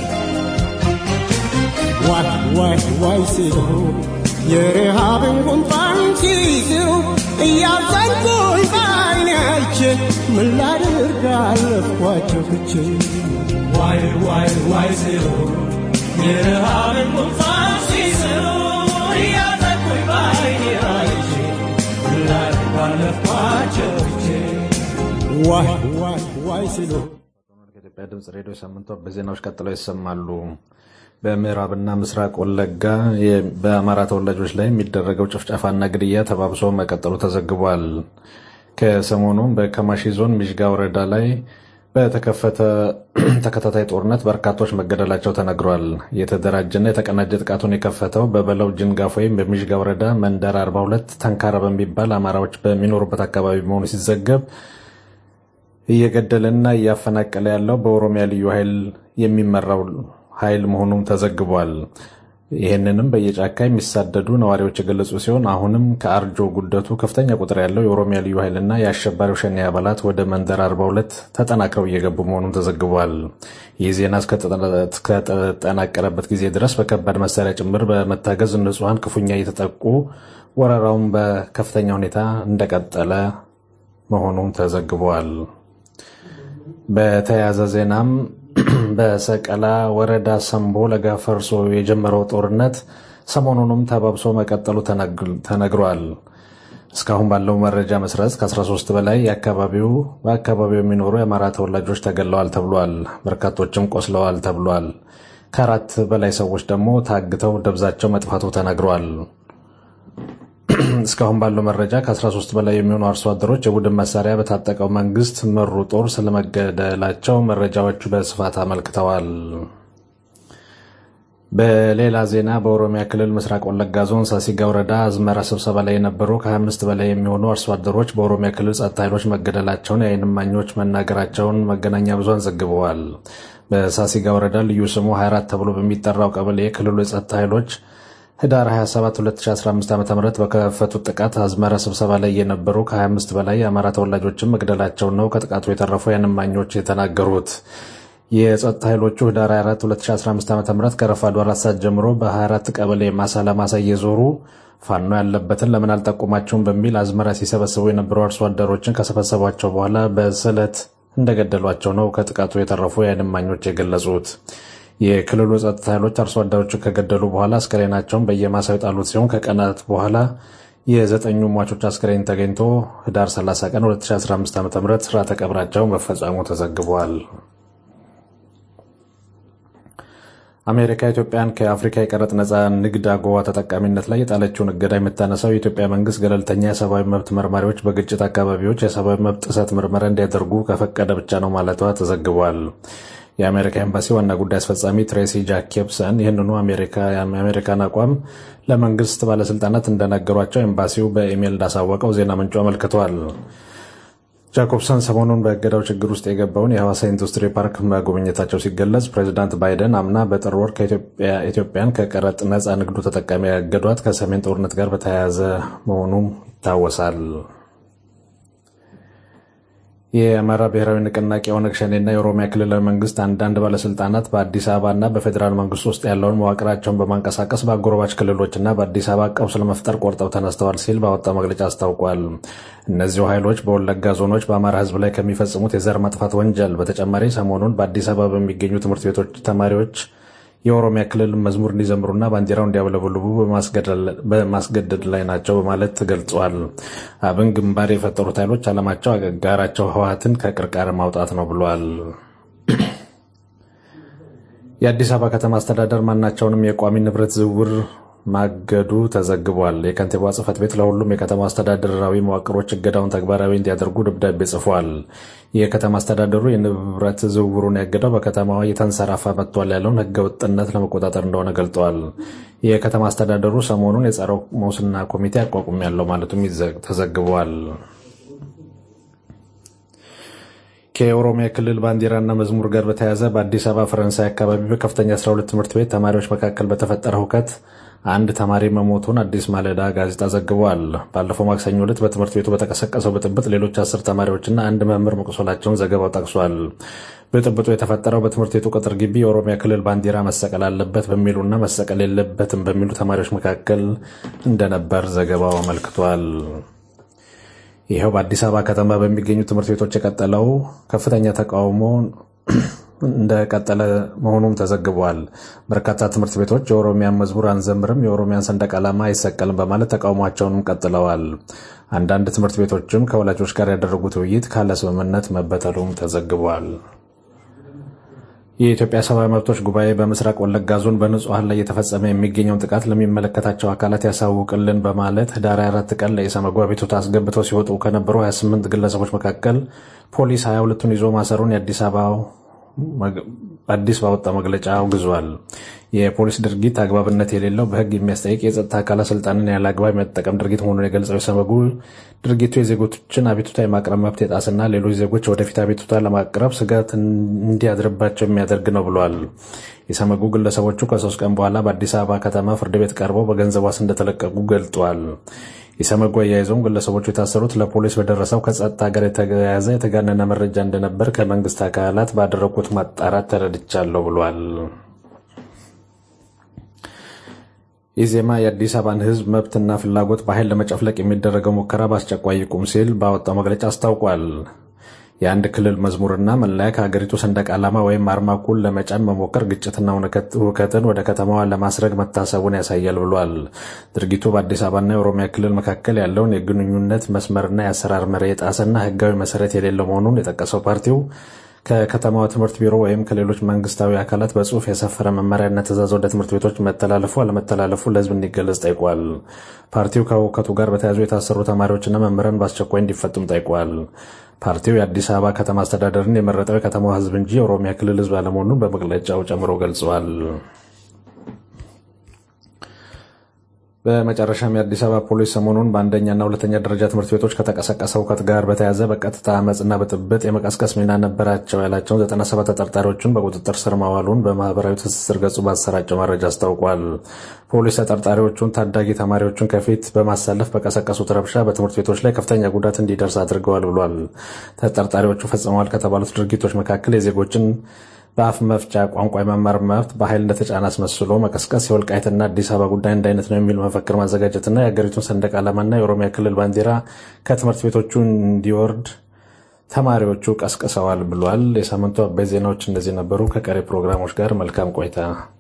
ዋይ ዋይ ዋይ ሲሉ የረሃብን ጉንፋን ሲይዝሩ እያዘንኩኝ በዓይኔ አይቼ ምን ላድርግ አለፍኳቸው ትቼ ዋይ ዋይ ዋይ ሲሉ የረሃብን ጉንፋን ሲስሉ እያዘንኩኝ በዓይኔ አይቼ ምን ላድርግ አለፍኳቸው ትቼ ዋይ ዋይ ዋይ ሲሉ ከኢትዮጵያ ድምፅ ሬዲዮ ሳምንቷ በዜናዎች ቀጥለው ይሰማሉ። በምዕራብና ምስራቅ ወለጋ የ- በአማራ ተወላጆች ላይ የሚደረገው ጭፍጨፋና ግድያ ተባብሶ መቀጠሉ ተዘግቧል። ከሰሞኑም በከማሺ ዞን ሚዥጋ ወረዳ ላይ በተከፈተ ተከታታይ ጦርነት በርካቶች መገደላቸው ተነግሯል። የተደራጀና የተቀናጀ ጥቃቱን የከፈተው በበለው ጅንጋፍ ወይም በሚዥጋ ወረዳ መንደር 42 ተንካራ በሚባል አማራዎች በሚኖሩበት አካባቢ መሆኑ ሲዘገብ እየገደለና እያፈናቀለ ያለው በኦሮሚያ ልዩ ኃይል የሚመራው ኃይል መሆኑም ተዘግቧል። ይህንንም በየጫካ የሚሳደዱ ነዋሪዎች የገለጹ ሲሆን አሁንም ከአርጆ ጉደቱ ከፍተኛ ቁጥር ያለው የኦሮሚያ ልዩ ኃይልና የአሸባሪው ሸኔ አባላት ወደ መንደር 42 ተጠናክረው እየገቡ መሆኑም ተዘግቧል። ይህ ዜና እስከተጠናቀረበት ጊዜ ድረስ በከባድ መሳሪያ ጭምር በመታገዝ ንጹሐን ክፉኛ እየተጠቁ ወረራውን በከፍተኛ ሁኔታ እንደቀጠለ መሆኑም ተዘግቧል። በተያያዘ ዜናም በሰቀላ ወረዳ ሰምቦ ለጋፈርሶ የጀመረው ጦርነት ሰሞኑንም ተባብሶ መቀጠሉ ተነግሯል። እስካሁን ባለው መረጃ መሰረት ከ13 በላይ የአካባቢው በአካባቢው የሚኖሩ የአማራ ተወላጆች ተገለዋል ተብሏል። በርካቶችም ቆስለዋል ተብሏል። ከአራት በላይ ሰዎች ደግሞ ታግተው ደብዛቸው መጥፋቱ ተነግሯል። እስካሁን ባለው መረጃ ከ13 በላይ የሚሆኑ አርሶ አደሮች የቡድን መሳሪያ በታጠቀው መንግስት መሩ ጦር ስለመገደላቸው መረጃዎቹ በስፋት አመልክተዋል። በሌላ ዜና በኦሮሚያ ክልል ምስራቅ ወለጋ ዞን ሳሲጋ ወረዳ አዝመራ ስብሰባ ላይ የነበሩ ከ25 በላይ የሚሆኑ አርሶ አደሮች በኦሮሚያ ክልል ጸጥታ ኃይሎች መገደላቸውን የዓይን እማኞች መናገራቸውን መገናኛ ብዙሃን ዘግበዋል። በሳሲጋ ወረዳ ልዩ ስሙ 24 ተብሎ በሚጠራው ቀበሌ የክልሉ የጸጥታ ኃይሎች ህዳር 27 2015 ዓ ም በከፈቱት ጥቃት አዝመራ ስብሰባ ላይ የነበሩ ከ25 በላይ የአማራ ተወላጆችን መግደላቸውን ነው ከጥቃቱ የተረፉ የዓይን እማኞች የተናገሩት። የጸጥታ ኃይሎቹ ህዳር 24 2015 ዓ ም ከረፋዱ አራት ሰዓት ጀምሮ በ24 ቀበሌ ማሳ ለማሳ እየዞሩ ፋኖ ያለበትን ለምን አልጠቁማቸውም በሚል አዝመራ ሲሰበስቡ የነበሩ አርሶ አደሮችን ከሰበሰቧቸው በኋላ በስለት እንደገደሏቸው ነው ከጥቃቱ የተረፉ የዓይን እማኞች የገለጹት። የክልሉ ጸጥታ ኃይሎች አርሶ አደሮችን ከገደሉ በኋላ አስከሬናቸውን በየማሳው የጣሉት ሲሆን ከቀናት በኋላ የዘጠኙ ሟቾች አስከሬን ተገኝቶ ህዳር 30 ቀን 2015 ዓ ም ስርዓተ ቀብራቸው መፈጸሙ ተዘግቧል። አሜሪካ ኢትዮጵያን ከአፍሪካ የቀረጥ ነፃ ንግድ አጎዋ ተጠቃሚነት ላይ የጣለችውን እገዳ የምታነሳው የኢትዮጵያ መንግስት ገለልተኛ የሰብአዊ መብት መርማሪዎች በግጭት አካባቢዎች የሰብአዊ መብት ጥሰት ምርመራ እንዲያደርጉ ከፈቀደ ብቻ ነው ማለቷ ተዘግቧል። የአሜሪካ ኤምባሲ ዋና ጉዳይ አስፈጻሚ ትሬሲ ጃኬብሰን ይህንኑ የአሜሪካን አቋም ለመንግስት ባለስልጣናት እንደነገሯቸው ኤምባሲው በኢሜይል እንዳሳወቀው ዜና ምንጩ አመልክቷል። ጃኮብሰን ሰሞኑን በእገዳው ችግር ውስጥ የገባውን የሐዋሳ ኢንዱስትሪ ፓርክ መጎብኘታቸው ሲገለጽ ፕሬዚዳንት ባይደን አምና በጥር ወር ኢትዮጵያን ከቀረጥ ነፃ ንግዱ ተጠቃሚ ያገዷት ከሰሜን ጦርነት ጋር በተያያዘ መሆኑ ይታወሳል። የአማራ ብሔራዊ ንቅናቄ ኦነግ ሸኔና የኦሮሚያ ክልላዊ መንግስት አንዳንድ ባለስልጣናት በአዲስ አበባና በፌዴራል መንግስት ውስጥ ያለውን መዋቅራቸውን በማንቀሳቀስ በአጎራባች ክልሎችና በአዲስ አበባ ቀውስ ለመፍጠር ቆርጠው ተነስተዋል ሲል ባወጣው መግለጫ አስታውቋል። እነዚሁ ኃይሎች በወለጋ ዞኖች በአማራ ሕዝብ ላይ ከሚፈጽሙት የዘር ማጥፋት ወንጀል በተጨማሪ ሰሞኑን በአዲስ አበባ በሚገኙ ትምህርት ቤቶች ተማሪዎች የኦሮሚያ ክልል መዝሙር እንዲዘምሩና ባንዲራው እንዲያውለበልቡ በማስገደድ ላይ ናቸው በማለት ገልጿል። አብን ግንባር የፈጠሩት ኃይሎች ዓላማቸው አጋራቸው ህወሓትን ከቅርቃር ማውጣት ነው ብሏል። የአዲስ አበባ ከተማ አስተዳደር ማናቸውንም የቋሚ ንብረት ዝውውር ማገዱ ተዘግቧል። የከንቲባዋ ጽሕፈት ቤት ለሁሉም የከተማ አስተዳደራዊ መዋቅሮች እገዳውን ተግባራዊ እንዲያደርጉ ደብዳቤ ጽፏል። የከተማ አስተዳደሩ የንብረት ዝውውሩን ያገደው በከተማዋ እየተንሰራፋ መጥቷል ያለውን ሕገ ወጥነት ለመቆጣጠር እንደሆነ ገልጧል። የከተማ አስተዳደሩ ሰሞኑን የጸረ ሙስና ኮሚቴ አቋቁም ያለው ማለቱም ተዘግቧል። ከየኦሮሚያ ክልል ባንዲራና መዝሙር ጋር በተያያዘ በአዲስ አበባ ፈረንሳይ አካባቢ በከፍተኛ 12 ትምህርት ቤት ተማሪዎች መካከል በተፈጠረ ሁከት አንድ ተማሪ መሞቱን አዲስ ማለዳ ጋዜጣ ዘግቧል። ባለፈው ማክሰኞ ዕለት በትምህርት ቤቱ በተቀሰቀሰው ብጥብጥ ሌሎች አስር ተማሪዎችና አንድ መምህር መቁሰላቸውን ዘገባው ጠቅሷል። ብጥብጡ የተፈጠረው በትምህርት ቤቱ ቅጥር ግቢ የኦሮሚያ ክልል ባንዲራ መሰቀል አለበት በሚሉና መሰቀል የለበትም በሚሉ ተማሪዎች መካከል እንደነበር ዘገባው አመልክቷል። ይኸው በአዲስ አበባ ከተማ በሚገኙ ትምህርት ቤቶች የቀጠለው ከፍተኛ ተቃውሞ እንደቀጠለ መሆኑም ተዘግቧል። በርካታ ትምህርት ቤቶች የኦሮሚያን መዝሙር አንዘምርም፣ የኦሮሚያን ሰንደቅ ዓላማ አይሰቀልም በማለት ተቃውሟቸውንም ቀጥለዋል። አንዳንድ ትምህርት ቤቶችም ከወላጆች ጋር ያደረጉት ውይይት ካለ ስምምነት መበተሉም ተዘግቧል። የኢትዮጵያ ሰብአዊ መብቶች ጉባኤ በምስራቅ ወለጋ ዞን በንጹሐን ላይ እየተፈጸመ የሚገኘውን ጥቃት ለሚመለከታቸው አካላት ያሳውቅልን በማለት ህዳር 24 ቀን ለኢሰመጉ አቤቱታ አስገብተው ሲወጡ ከነበሩ 28 ግለሰቦች መካከል ፖሊስ 22ቱን ይዞ ማሰሩን የአዲስ አበባው አዲስ ባወጣው መግለጫ አውግዟል። የፖሊስ ድርጊት አግባብነት የሌለው በህግ የሚያስጠይቅ የጸጥታ አካላት ስልጣንን ያለ አግባብ የመጠቀም ድርጊት መሆኑን የገለጸው ኢሰመጉ ድርጊቱ የዜጎችን አቤቱታ የማቅረብ መብት የጣስና ሌሎች ዜጎች ወደፊት አቤቱታ ለማቅረብ ስጋት እንዲያድርባቸው የሚያደርግ ነው ብሏል። ኢሰመጉ ግለሰቦቹ ከሶስት ቀን በኋላ በአዲስ አበባ ከተማ ፍርድ ቤት ቀርበው በገንዘብ ዋስ እንደተለቀቁ ገልጧል። ኢሰመጉ አያይዘውም ግለሰቦቹ የታሰሩት ለፖሊስ በደረሰው ከጸጥታ ጋር የተያያዘ የተጋነነ መረጃ እንደነበር ከመንግስት አካላት ባደረጉት ማጣራት ተረድቻለሁ ብሏል። ኢዜማ የአዲስ አበባን ህዝብ መብትና ፍላጎት በኃይል ለመጨፍለቅ የሚደረገው ሙከራ በአስቸኳይ ይቁም ሲል ባወጣው መግለጫ አስታውቋል። የአንድ ክልል መዝሙርና መለያ ከሀገሪቱ ሰንደቅ ዓላማ ወይም አርማ እኩል ለመጫን መሞከር ግጭትና ሁከትን ወደ ከተማዋ ለማስረግ መታሰቡን ያሳያል ብሏል። ድርጊቱ በአዲስ አበባና የኦሮሚያ ክልል መካከል ያለውን የግንኙነት መስመርና የአሰራር መርህ የጣሰና ህጋዊ መሰረት የሌለው መሆኑን የጠቀሰው ፓርቲው ከከተማዋ ትምህርት ቢሮ ወይም ከሌሎች መንግስታዊ አካላት በጽሁፍ የሰፈረ መመሪያና ትእዛዝ ወደ ትምህርት ቤቶች መተላለፉ አለመተላለፉ ለህዝብ እንዲገለጽ ጠይቋል። ፓርቲው ከሁከቱ ጋር በተያያዙ የታሰሩ ተማሪዎችና መምህራን በአስቸኳይ እንዲፈቱም ጠይቋል። ፓርቲው የአዲስ አበባ ከተማ አስተዳደርን የመረጠው የከተማዋ ህዝብ እንጂ የኦሮሚያ ክልል ህዝብ አለመሆኑን በመግለጫው ጨምሮ ገልጸዋል። በመጨረሻም የአዲስ አበባ ፖሊስ ሰሞኑን በአንደኛና ሁለተኛ ደረጃ ትምህርት ቤቶች ከተቀሰቀሰ ሁከት ጋር በተያያዘ በቀጥታ አመፅና ብጥብጥ የመቀስቀስ ሚና ነበራቸው ያላቸውን 97 ተጠርጣሪዎችን በቁጥጥር ስር ማዋሉን በማህበራዊ ትስስር ገጹ ባሰራጨው መረጃ አስታውቋል። ፖሊስ ተጠርጣሪዎቹን ታዳጊ ተማሪዎቹን ከፊት በማሰለፍ በቀሰቀሱት ረብሻ በትምህርት ቤቶች ላይ ከፍተኛ ጉዳት እንዲደርስ አድርገዋል ብሏል። ተጠርጣሪዎቹ ፈጽመዋል ከተባሉት ድርጊቶች መካከል የዜጎችን በአፍ መፍቻ ቋንቋ የመማር መብት በኃይል እንደተጫነ አስመስሎ መቀስቀስ፣ የወልቃይትና አዲስ አበባ ጉዳይ አንድ አይነት ነው የሚል መፈክር ማዘጋጀትና የሀገሪቱን ሰንደቅ ዓላማና የኦሮሚያ ክልል ባንዲራ ከትምህርት ቤቶቹ እንዲወርድ ተማሪዎቹ ቀስቅሰዋል ብሏል። የሳምንቱ አበይ ዜናዎች እነዚህ ነበሩ። ከቀሪ ፕሮግራሞች ጋር መልካም ቆይታ።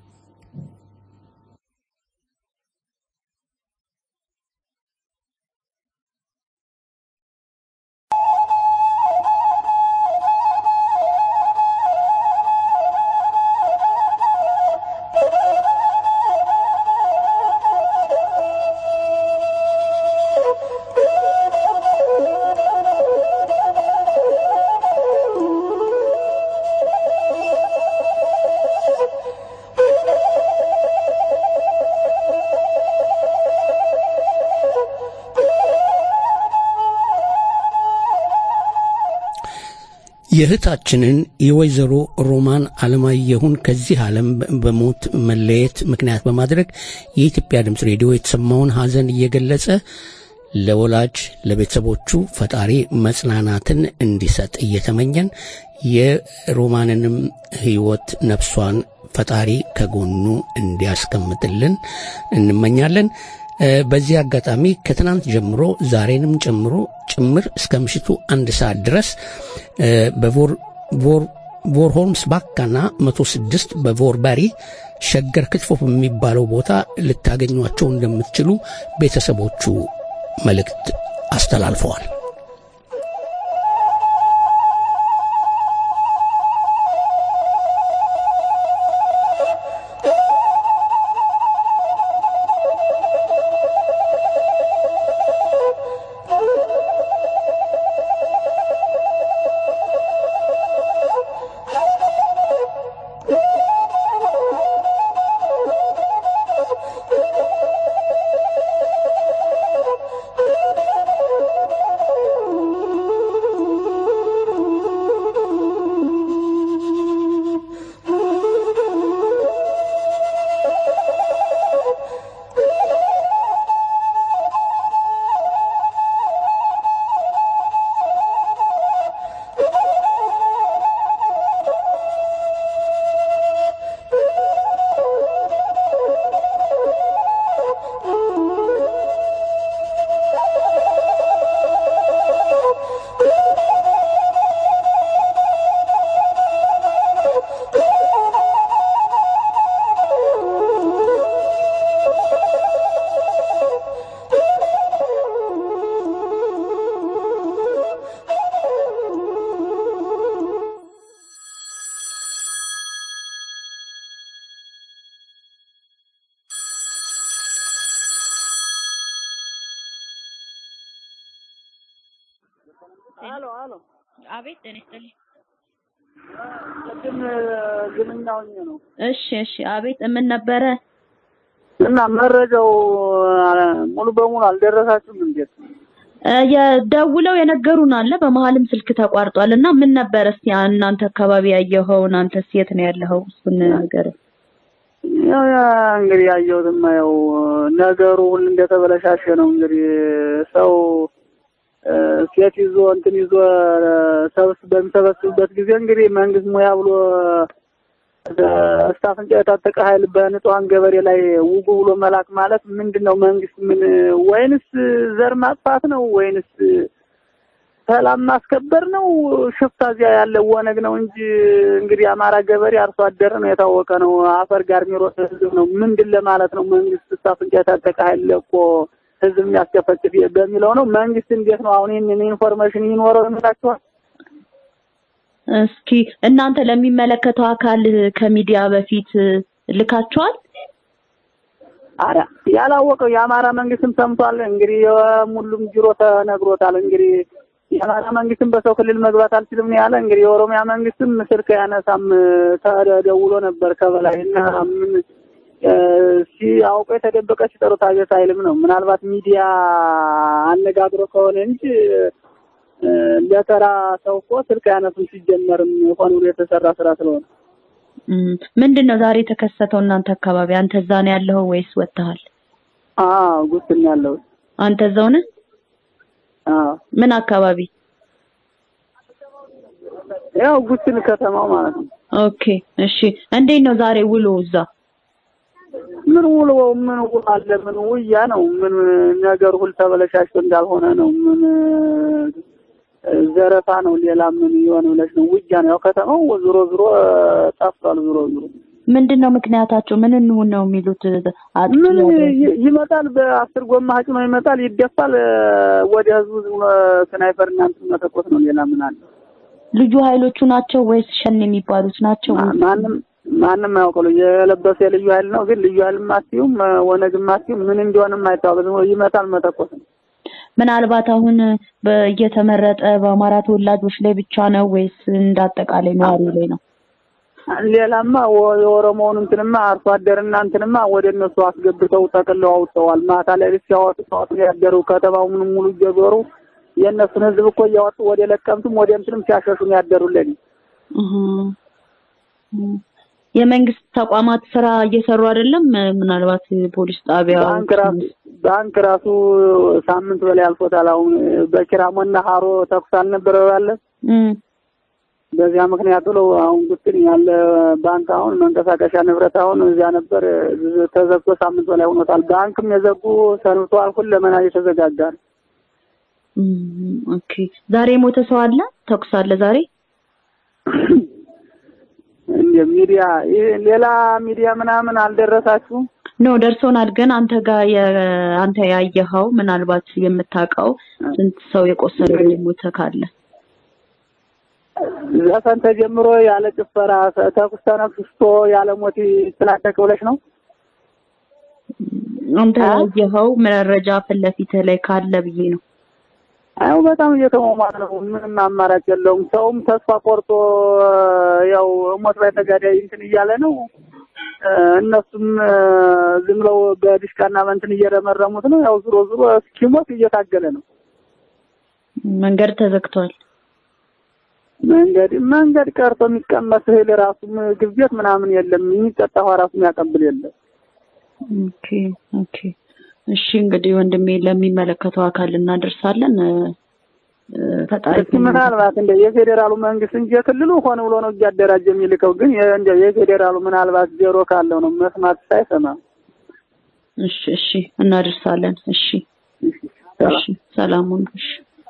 የእህታችንን የወይዘሮ ሮማን አለማየሁን ከዚህ ዓለም በሞት መለየት ምክንያት በማድረግ የኢትዮጵያ ድምፅ ሬዲዮ የተሰማውን ሐዘን እየገለጸ ለወላጅ ለቤተሰቦቹ ፈጣሪ መጽናናትን እንዲሰጥ እየተመኘን የሮማንንም ሕይወት ነፍሷን ፈጣሪ ከጎኑ እንዲያስቀምጥልን እንመኛለን። በዚህ አጋጣሚ ከትናንት ጀምሮ ዛሬንም ጨምሮ ጭምር እስከ ምሽቱ አንድ ሰዓት ድረስ በቮርሆልምስ ባካና 106 በቮርበሪ ሸገር ክትፎ በሚባለው ቦታ ልታገኟቸው እንደምትችሉ ቤተሰቦቹ መልእክት አስተላልፈዋል። አሎ አሎ፣ አቤት ጤና ይስጥልኝ። ቅድም ግንኛ ሆኜ ነው እሺ እሺ፣ አቤት ምን ነበረ? እና መረጃው ሙሉ በሙሉ አልደረሳችሁም እንዴት? እ፣ የደውለው የነገሩን አለ። በመሀልም ስልክ ተቋርጧል እና ምን ነበረ እስቲ እናንተ አካባቢ ያየኸው? አንተስ የት ነው ያለኸው? እሱን ነገር ያው ያ እንግዲህ ያየሁትማ ያው ነገሩ ሁሉ እንደተበለሻሸ ነው። እንግዲህ ሰው እ፣ ሴት ይዞ እንትን ይዞ ሰብስ በሚሰበስብበት ጊዜ እንግዲህ መንግስት ሙያ ብሎ እስከ አፍንጫ የታጠቀ ኃይል በንጹሐን ገበሬ ላይ ውጉ ብሎ መላክ ማለት ምንድን ነው? መንግስት ምን ወይንስ ዘር ማጥፋት ነው? ወይንስ ሰላም ማስከበር ነው? ሽፍታ እዚያ ያለ ወነግ ነው እንጂ እንግዲህ አማራ ገበሬ አርሶ አደር ነው፣ የታወቀ ነው። አፈር ጋር የሚሮጥ ህዝብ ነው። ምንድን ለማለት ነው? መንግስት እስከ አፍንጫ የታጠቀ ኃይል ለቆ ህዝብ የሚያስጨፈጭፍ በሚለው ነው። መንግስት እንዴት ነው አሁን ይህንን ኢንፎርሜሽን ይኖረው ይመስላችኋል? እስኪ እናንተ ለሚመለከተው አካል ከሚዲያ በፊት ልካችኋል? አረ ያላወቀው የአማራ መንግስትም ሰምቷል። እንግዲህ የሙሉም ጅሮ ተነግሮታል። እንግዲህ የአማራ መንግስትም በሰው ክልል መግባት አልችልም ነው ያለ። እንግዲህ የኦሮሚያ መንግስትም ስልክ ያነሳም ተደውሎ ነበር ከበላይ እና ምን እ፣ ሲያውቁ የተደበቀ ሲጠሩት አቤት አይልም ነው። ምናልባት ሚዲያ አነጋግሮ ከሆነ እንጂ እ፣ ለተራ ሰው እኮ ስልክ አያነሱም። ሲጀመርም ሆን ብሎ የተሰራ ስራ ስለሆነ እም፣ ምንድን ነው ዛሬ የተከሰተው እናንተ አካባቢ? አንተ እዛ ነው ያለኸው ወይስ ወጥተሃል? አዎ ጉስን ያለው አንተ እዛው ነህ? አዎ ምን አካባቢ? ያው ጉስን ከተማው ማለት ነው። ኦኬ እሺ። እንዴት ነው ዛሬ ውሎ እዛ? ምን ውሎ ምን ውሎ አለ? ምን ውያ ነው? ምን ነገር ሁሉ ተበለሻሽቶ እንዳልሆነ ነው። ምን እ፣ ዘረፋ ነው። ሌላ ምን ይሆን ብለሽ ነው? ውያ ነው። ያው ከተማው ዞሮ ዞሮ ጠፍቷል። ዞሮ ዞሮ ምንድን ነው ምክንያታቸው? ምን እንሁን ነው የሚሉት? አጥቂ ምን ያደረጉ? ይ- ይመጣል፣ በአስር ጎማ ጭኖ ይመጣል፣ ይደፋል። እ፣ ወደ ህዝቡ ዝም ብሎ ስናይፐር እና እንትን መተኮስ ነው። ሌላ ምን አለ? ልዩ ኃይሎቹ ናቸው ወይስ ሸኔ የሚባሉት ናቸው? ማ- ማንም ማንም አያውቀው። የለበሰ የልዩ ኃይል ነው። ግን ልዩ ኃይልም አትይውም ወነግም አትይውም ምን እንዲሆንም አይታወቅም። ዝም ብሎ ይመታል፣ መተኮስ ነው። ምናልባት አሁን በ- እየተመረጠ በአማራ ተወላጆች ላይ ብቻ ነው ወይስ እንዳጠቃላይ ነዋሪ ላይ ነው? ሌላማ ወ- የኦሮሞውን እንትንማ አርሶ አደርና እንትንማ ወደ እነሱ አስገብተው ጠቅልለው አውጥተዋል። ማታ ላይ ሲያወጡ ሲያወጡ ያደሩ ከተማው ምንም ሙሉ እየዞሩ የእነሱን ህዝብ እኮ እያወጡ ወደ ለቀምቱም ወደ እንትንም ሲያሸሹ ነው ያደሩልን። እህ እህ። የመንግስት ተቋማት ስራ እየሰሩ አይደለም። ምናልባት ፖሊስ ጣቢያ ባንክ ራሱ ባንክ ራሱ ሳምንት በላይ አልፎታል። አሁን በኪራሞና ሀሮ ተኩስ አልነበረ ያለ እም በዚያ ምክንያት ብለው አሁን ጉትን ያለ ባንክ አሁን መንቀሳቀሻ ንብረት አሁን እዚያ ነበር ተዘግቶ ሳምንት በላይ ሆኖታል። ባንክም የዘጉ ሰንብተዋል። ሁለመና እየተዘጋጋ ነው። እም፣ ኦኬ። ዛሬ የሞተ ሰው አለ? ተኩስ አለ ዛሬ? እንደ ሚዲያ ይህ ሌላ ሚዲያ ምናምን አልደረሳችሁም? ኖ ደርሶናል። ግን አንተ ጋር የ- አንተ ያየኸው ምናልባት የምታውቀው ስንት ሰው የቆሰለ ወይ የሞተ ካለ ዘፈን ተጀምሮ ያለ ጭፈራ ተኩስ ተነክስቶ ያለ ሞት ስላደቅ ብለሽ ነው? አንተ ያየኸው መረጃ ፊት ለፊትህ ላይ ካለ ብዬ ነው። አዎ በጣም እየተሟሟተ ነው። ምንም አማራጭ የለውም። ሰውም ተስፋ ቆርጦ ያው ሞት ላይ ተጋዳይ እንትን እያለ ነው። እ፣ እነሱም እ፣ ዝም ብለው በዲሽቃና በእንትን እየረመረሙት ነው። ያው ዞሮ ዞሮ እስኪሞት እየታገለ ነው። መንገድ ተዘግቷል። መንገድ መንገድ ቀርቶ የሚቀመስ እህል ራሱ ምግብ ቤት ምናምን የለም። የሚጠጣ ውሃ ራሱ የሚያቀብል የለም። ኦኬ ኦኬ። እሺ እንግዲህ ወንድሜ ለሚመለከተው አካል እናደርሳለን። እ፣ እ፣ ፈጣሪ እስኪ ምናልባት እንደ የፌዴራሉ መንግስት እንጂ የክልሉ ሆነ ብሎ ነው እያደራጀ የሚልከው። ግን የ- እንደ የፌዴራሉ ምናልባት ዜሮ ካለው ነው መስማት ሳይሰማ እሺ እሺ እናደርሳለን። እሺ እሺ ሰላሙን እሺ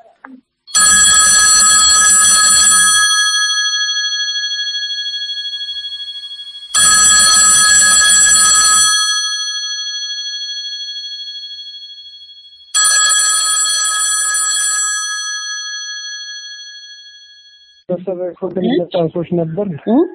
ሰዎች ነበር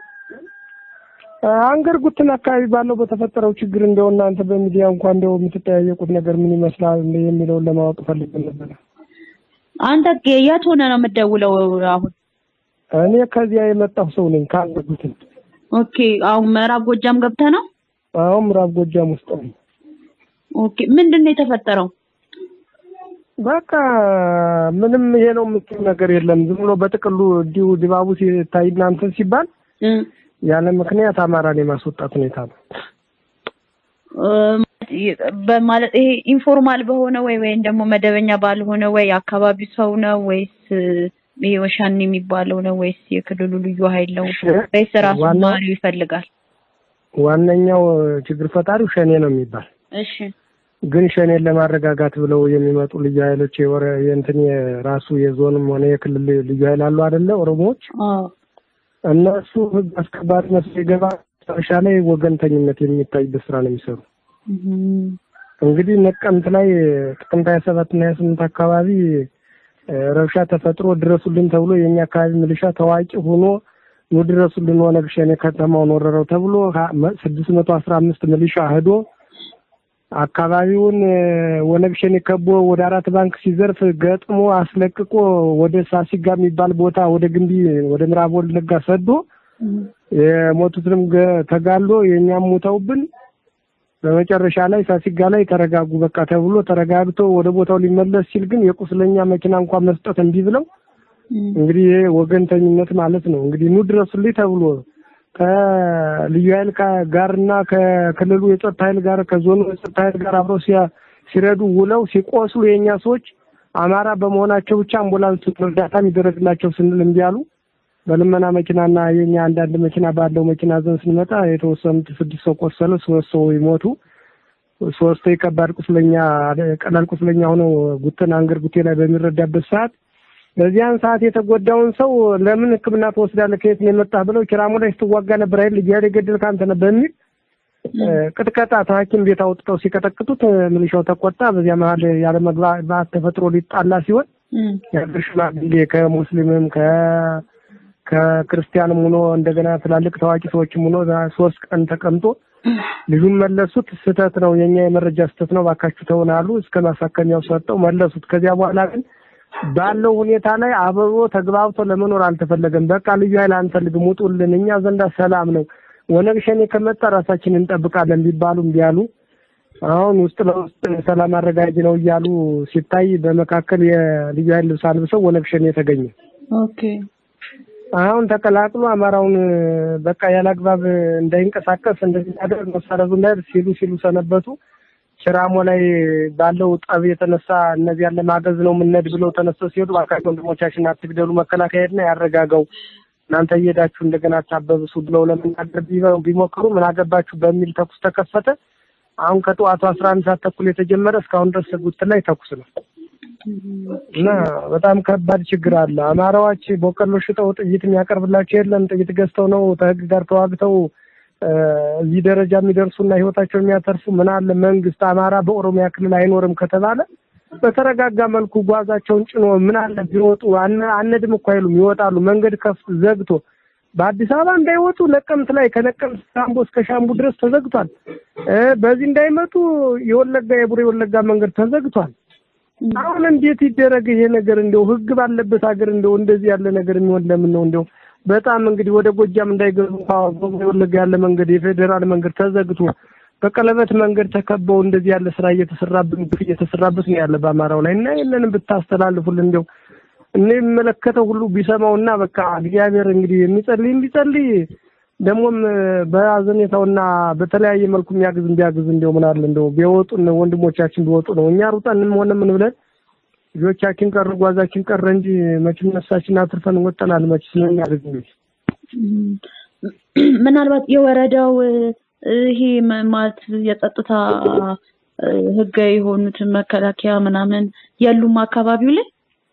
አንገር ጉትን አካባቢ ባለው በተፈጠረው ችግር እንደው እናንተ በሚዲያ እንኳን እንደው የምትጠያየቁት ነገር ምን ይመስላል የሚለውን ለማወቅ ፈልገን ነበር። አንተ የት ሆነ ነው የምትደውለው አሁን? እኔ ከዚያ የመጣሁ ሰው ነኝ ካለሁትን። ኦኬ አሁን ምዕራብ ጎጃም ገብተህ ነው? አሁን ምዕራብ ጎጃም ውስጥ ነኝ። ኦኬ ምንድን ነው የተፈጠረው? በቃ ምንም ይሄ ነው የምትይው ነገር የለም። ዝም ብሎ በጥቅሉ እንዲሁ ድባቡ ሲታይ እናንተን ሲባል ያለ ምክንያት አማራን የማስወጣት ሁኔታ ነው። በማለት ይሄ ኢንፎርማል በሆነ ወይ ወይም ደግሞ መደበኛ ባልሆነ ወይ አካባቢው ሰው ነው ወይስ ይሄ ወሻኔ የሚባለው ነው ወይስ የክልሉ ልዩ ኃይል ነው ወይስ ራሱ ዋናው- ነዋሪው ይፈልጋል? ዋነኛው ችግር ፈጣሪው ሸኔ ነው የሚባል እሺ ግን ሸኔን ለማረጋጋት ብለው የሚመጡ ልዩ ኃይሎች የወረ የእንትን የራሱ የዞንም ሆነ የክልል ልዩ ኃይል አሉ አይደለ ኦሮሞዎች አዎ እነሱ ህግ አስከባሪ መስሎ ይገባ መጨረሻ ላይ ወገንተኝነት የሚታይበት ስራ ነው የሚሰሩ። እንግዲህ ነቀምት ላይ ጥቅምት ሀያ ሰባት እና ሀያ ስምንት አካባቢ እ፣ ረብሻ ተፈጥሮ ድረሱልን ተብሎ የኛ አካባቢ ሚሊሻ ታዋቂ ሆኖ ኑ ድረሱልን ኦነግ ሸኔ ከተማውን ወረረው ተብሎ ስድስት መቶ አስራ አምስት ሚሊሻ ሄዶ አካባቢውን እ፣ ኦነግ ሸኔ ከቦ ወደ አራት ባንክ ሲዘርፍ ገጥሞ አስለቅቆ ወደ ሳሲጋ የሚባል ቦታ ወደ ግንቢ ወደ ምዕራብ ወለጋ ሰዶ የሞቱትንም ገ- ተጋሎ የእኛም ሞተውብን በመጨረሻ ላይ ሳሲጋ ላይ ተረጋጉ በቃ ተብሎ ተረጋግቶ ወደ ቦታው ሊመለስ ሲል ግን የቁስለኛ መኪና እንኳን መስጠት እምቢ ብለው እንግዲህ ይሄ ወገንተኝነት ማለት ነው። እንግዲህ ኑ ድረሱልኝ ተብሎ ከልዩ ኃይል ጋ- ጋርና ከክልሉ የጸጥታ ኃይል ጋር ከዞኑ የጸጥታ ኃይል ጋር አብረው ሲያ- ሲረዱ ውለው ሲቆስሉ የእኛ ሰዎች አማራ በመሆናቸው ብቻ አምቡላንስ እርዳታ የሚደረግላቸው ስንል እምቢ አሉ። በልመና መኪናና የኛ አንዳንድ መኪና ባለው መኪና ዘን ስንመጣ የተወሰኑት ስድስት ሰው ቆሰሉ፣ ሶስት ሰው ይሞቱ፣ ሶስት የከባድ ቁስለኛ ቀላል ቁስለኛ ሆነው ጉትን አንገር ጉቴ ላይ በሚረዳበት ሰዓት በዚያን ሰዓት የተጎዳውን ሰው ለምን ሕክምና ትወስዳለህ ከየት ነው የመጣህ ብለው ኪራሙ ላይ ስትዋጋ ነበር አይደል ልጅ የገደልክ አንተ ነህ በሚል እ፣ ቅጥቀጣ ከሐኪም ቤት አውጥተው ሲቀጠቅጡት እ፣ ሚሊሻው ተቆጣ። በዚያ መሀል ያለ መግባባት ተፈጥሮ ሊጣላ ሲሆን የሀገር ሽማግሌ ከሙስሊምም ከ ከክርስቲያንም ሆኖ እንደገና ትላልቅ ታዋቂ ሰዎችም ሆኖ ሶስት ቀን ተቀምጦ ልጁን መለሱት። ስህተት ነው የኛ የመረጃ ስህተት ነው ባካችሁ ተውን አሉ። እስከ ማሳከሚያው ሰጠው መለሱት። ከዚያ በኋላ ግን ባለው ሁኔታ ላይ አብሮ ተግባብቶ ለመኖር አልተፈለገም። በቃ ልዩ ኃይል አንፈልግም፣ ውጡልን፣ እኛ ዘንዳ ሰላም ነው፣ ኦነግ ሸኔ ከመጣ ራሳችንን እንጠብቃለን ቢባሉ እምቢ አሉ። አሁን ውስጥ ለውስጥ ሰላም አረጋጅ ነው እያሉ ሲታይ በመካከል የልዩ ኃይል ልብስ አልብሰው ኦነግ ሸኔ ተገኘ። ኦኬ አሁን ተቀላቅሎ አማራውን በቃ ያላግባብ እንዳይንቀሳቀስ እንደዚህ ያደርግ መሳረዙ እንዳይደርስ ሲሉ ሲሉ ሰነበቱ። ችራሞ ላይ ባለው ጠብ የተነሳ እነዚያን ለማገዝ ነው የምንሄድ ብለው ተነስተው ሲሄዱ እባካችሁ ወንድሞቻችን አትግደሉ፣ መከላከያ ሄድና ያረጋጋው እናንተ እየሄዳችሁ እንደገና አታበብሱ ብለው ለመናገር ቢበ- ቢሞክሩ ምን አገባችሁ በሚል ተኩስ ተከፈተ። አሁን ከጠዋቱ አስራ አንድ ሰዓት ተኩል የተጀመረ እስካሁን ድረስ ጉት ላይ ተኩስ ነው እና በጣም ከባድ ችግር አለ። አማራዎች በቆሎ ሽጠው ጥይት የሚያቀርብላቸው የለም። ጥይት ገዝተው ነው ከህግ ጋር ተዋግተው እ፣ እዚህ ደረጃ የሚደርሱና ህይወታቸው የሚያተርፉ ምን አለ መንግስት አማራ በኦሮሚያ ክልል አይኖርም ከተባለ በተረጋጋ መልኩ ጓዛቸውን ጭኖ ምን አለ ቢወጡ አነ- አነድም እኮ አይሉም ይወጣሉ። መንገድ ከፍ ዘግቶ በአዲስ አበባ እንዳይወጡ ነቀምት ላይ ከነቀምት ሻምቡ እስከ ሻምቡ ድረስ ተዘግቷል። እ፣ በዚህ እንዳይመጡ የወለጋ የቡሬ ወለጋ መንገድ ተዘግቷል። አሁን እንዴት ይደረግ ይሄ ነገር? እንደው ህግ ባለበት ሀገር እንደው እንደዚህ ያለ ነገር የሚሆን ለምን ነው? እንደው በጣም እንግዲህ ወደ ጎጃም እንዳይገቡ እንኳን በቡሬ ወለጋ ያለ መንገድ የፌዴራል መንገድ ተዘግቶ በቀለበት መንገድ ተከበው እንደዚህ ያለ ስራ እየተሰራብን ግፍ እየተሰራበት ነው ያለ በአማራው ላይ እና ይህንንም ብታስተላልፉልን እንደው እኔ የሚመለከተው ሁሉ ቢሰማውና በቃ እግዚአብሔር እንግዲህ የሚጸልይ ቢጸልይ ደግሞም በአዘኔታውና በተለያየ መልኩ የሚያግዝ ቢያግዝ እንደው ምን አለ እንደው ቢወጡ ወንድሞቻችን ቢወጡ ነው። እኛ ሩጠንም ሆነ ምን ብለን ልጆቻችን ቀረ ጓዛችን ቀረ እንጂ መቼም ነፍሳችን አትርፈን ወጠናል። መቼ ስለሚያደርግ እንግዲህ ምናልባት የወረዳው እ፣ ይሄ መ- ማለት የጸጥታ እ፣ ህጋዊ የሆኑት መከላከያ ምናምን የሉም አካባቢው ላይ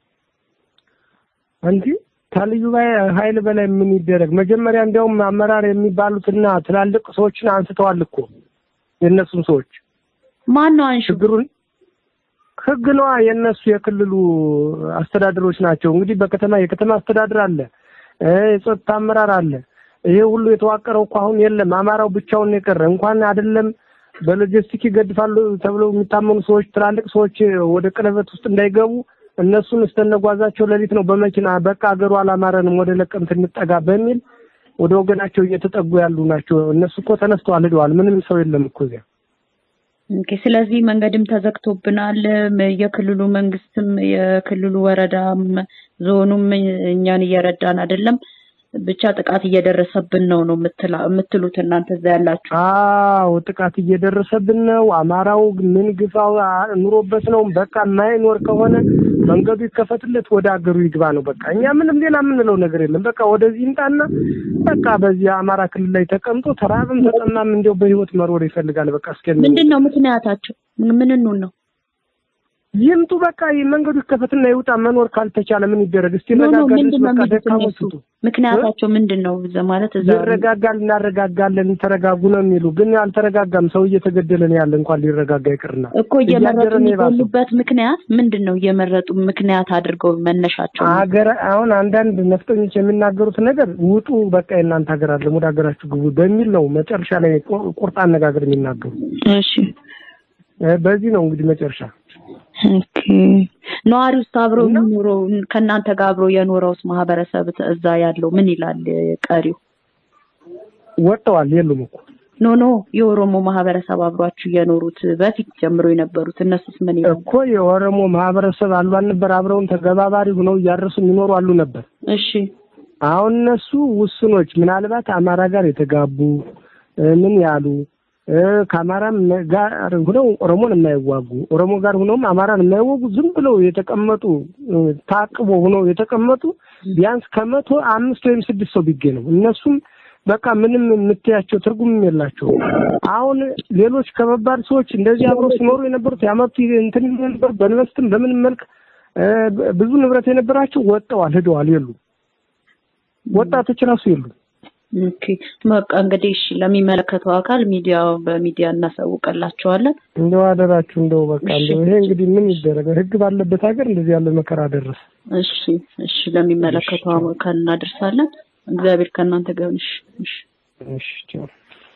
እንጂ ከልዩ ባይ- ኃይል በላይ ምን ይደረግ? መጀመሪያ እንዲያውም አመራር የሚባሉትና ትላልቅ ሰዎችን አንስተዋል እኮ የእነሱን ሰዎች ማን ነው አንሹ? ችግሩን ህግ ነዋ የእነሱ የክልሉ አስተዳደሮች ናቸው። እንግዲህ በከተማ የከተማ አስተዳደር አለ እ የጸጥታ አመራር አለ። ይሄ ሁሉ የተዋቀረው እኮ አሁን የለም። አማራው ብቻውን ነው የቀረ። እንኳን አይደለም በሎጂስቲክ ይገድፋሉ ተብለው የሚታመኑ ሰዎች ትላልቅ ሰዎች ወደ ቀለበት ውስጥ እንዳይገቡ እነሱን እስተነጓዛቸው ሌሊት ነው በመኪና በቃ አገሩ አላማረንም ወደ ለቀምት እንጠጋ በሚል ወደ ወገናቸው እየተጠጉ ያሉ ናቸው። እነሱ እኮ ተነስተዋል ሄደዋል። ምንም ሰው የለም እኮ እዚያ። ኦኬ። ስለዚህ መንገድም ተዘግቶብናል። ም- የክልሉ መንግስትም የክልሉ ወረዳም ዞኑም እኛን እየረዳን አይደለም። ብቻ ጥቃት እየደረሰብን ነው ነው የምትላ- የምትሉት እናንተ እዛ ያላችሁ። አዎ ጥቃት እየደረሰብን ነው። አማራው ምን ግፋው አ- ኑሮበት ነው። በቃ የማይኖር ከሆነ መንገዱ ይከፈትለት ወደ አገሩ ይግባ ነው በቃ። እኛ ምንም ሌላ የምንለው ነገር የለም። በቃ ወደዚህ ይምጣና በቃ በዚህ አማራ ክልል ላይ ተቀምጦ ተራብም ተጠማም እንዲያው በህይወት መኖር ይፈልጋል። በቃ እስከ ምንድን ነው ምክንያታቸው? ምንኑን ነው? ይምጡ በቃ ይህ መንገዱ ይከፈትና ይውጣ። መኖር ካልተቻለ ምን ይደረግ? እስቲ ኖ ኖ ረጋጋ ድረስ ምንድን ነው በቃ የሚሉት ደካሞች እነሱ? ውጡ። ምክንያታቸው ምንድን ነው? እዛ ማለት እዛ ይረጋጋል፣ እናረጋጋለን፣ ተረጋጉ ነው የሚሉ ግን አልተረጋጋም። ሰው እየተገደለ ነው ያለ እንኳን ሊረጋጋ ይቅርና እኮ እየመረጡ እያደረ ነው የባሰው። የሚገሉበት ምክንያት ምንድን ነው? እየመረጡ ምክንያት አድርገው መነሻቸው ነው? ሀገር አሁን አንዳንድ ነፍጠኞች የሚናገሩት ነገር ውጡ፣ በቃ የእናንተ ሀገር አለም ወደ ሀገራችሁ ግቡ በሚል ነው መጨረሻ ላይ ቁ- ቁርጥ አነጋገር የሚናገሩ። እሺ እ በዚህ ነው እንግዲህ መጨረሻ ኦኬ። ነዋሪ ውስጥ አብሮ የሚኖረው ከእናንተ ጋር አብሮ የኖረውስ ማህበረሰብ እዛ ያለው ምን ይላል? ቀሪው ወጥተዋል፣ የሉም እኮ ኖ ኖ የኦሮሞ ማህበረሰብ አብሯችሁ የኖሩት በፊት ጀምሮ የነበሩት እነሱስ ምን ይላል? እኮ የኦሮሞ ማህበረሰብ አሉ አልነበር? አብረውን ተገባባሪ ሆነው እያረሱ የሚኖሩ አሉ ነበር። እሺ አሁን እነሱ ውስኖች ምናልባት አማራ ጋር የተጋቡ እ ምን ያሉ እ ከአማራም ጋር ሆነው ኦሮሞን የማይዋጉ ኦሮሞ ጋር ሆነውም አማራን የማይወጉ ዝም ብለው የተቀመጡ እ ታቅቦ ሆነው የተቀመጡ ቢያንስ ከመቶ አምስት ወይም ስድስት ሰው ቢገኝ ነው። እነሱም በቃ ምንም የምትያቸው ትርጉምም የላቸው። አሁን ሌሎች ከባባድ ሰዎች እንደዚህ አብረው ሲኖሩ የነበሩት ያመጡ እንትን ይሉ ነበር በኢንቨስትም በምንም መልክ እ ብዙ ንብረት የነበራቸው ወጥተዋል፣ ሄደዋል፣ የሉ ወጣቶች ራሱ የሉ። ኦኬ በቃ እንግዲህ እሺ፣ ለሚመለከተው አካል ሚዲያ በሚዲያ እናሳውቀላቸዋለን። እንደው አደራችሁ እንደው በቃ እንደው ይሄ እንግዲህ ምን ይደረግ፣ ህግ ባለበት ሀገር እንደዚህ ያለ መከራ ደረሰ። እሺ እሺ፣ ለሚመለከተው አካል እናደርሳለን። እግዚአብሔር ከእናንተ ጋር ይሁን። እሺ እሺ። እሺ ቻው።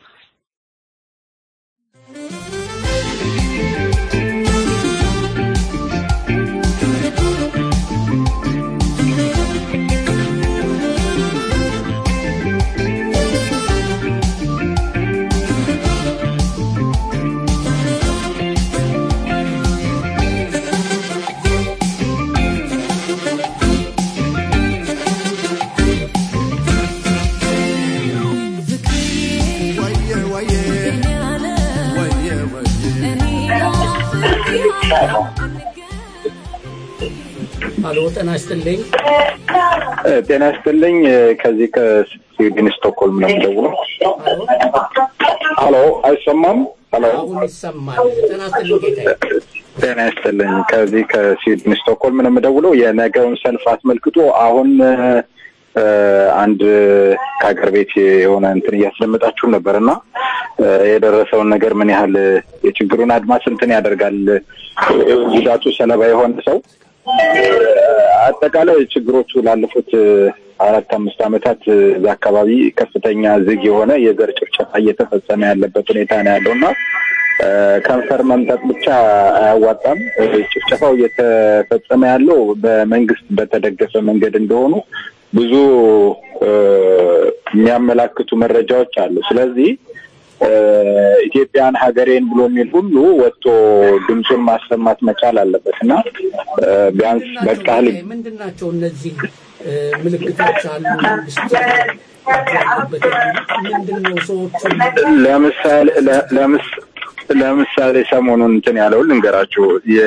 አሎ ጤና ይስጥልኝ። ጤና ይስጥልኝ። ከዚህ ከስዊድን ስቶክሆልም ነው የምደውለው። ሀሎ፣ አይሰማም? ሀሎ፣ አሁን ይሰማል። ጤና ይስጥልኝ ጌታዬ። ጤና ይስጥልኝ። ከዚህ ከስዊድን ስቶክሆልም ነው የምደውለው። የነገውን ሰልፍ አስመልክቶ አሁን እ፣ አንድ ከሀገር ቤት የሆነ እንትን እያስደመጣችሁ ነበር እና እ፣ የደረሰውን ነገር ምን ያህል የችግሩን አድማስ እንትን ያደርጋል ጉዳቱ ሰለባ የሆነ ሰው አጠቃላይ ችግሮቹ ላለፉት አራት አምስት ዓመታት እዛ አካባቢ ከፍተኛ ዝግ የሆነ የዘር ጭፍጨፋ እየተፈጸመ ያለበት ሁኔታ ነው ያለው እና እ፣ ከንፈር መምጠጥ ብቻ አያዋጣም። እ፣ ጭፍጨፋው እየተፈጸመ ያለው በመንግስት በተደገፈ መንገድ እንደሆኑ ብዙ እ፣ የሚያመላክቱ መረጃዎች አሉ። ስለዚህ እ፣ ኢትዮጵያን ሀገሬን ብሎ የሚል ሁሉ ወጥቶ ድምፁን ማሰማት መቻል አለበት እና እ፣ ቢያንስ በቃ ልብ ምንድን ናቸው እነዚህ እ፣ ምልክቶች አሉ መንግስት ያለበት የሚሉት ምንድን ነው? ሰዎቹ ለምሳሌ ለ- ለምስ- ለምሳሌ ሰሞኑን እንትን ያለውን ልንገራችሁ።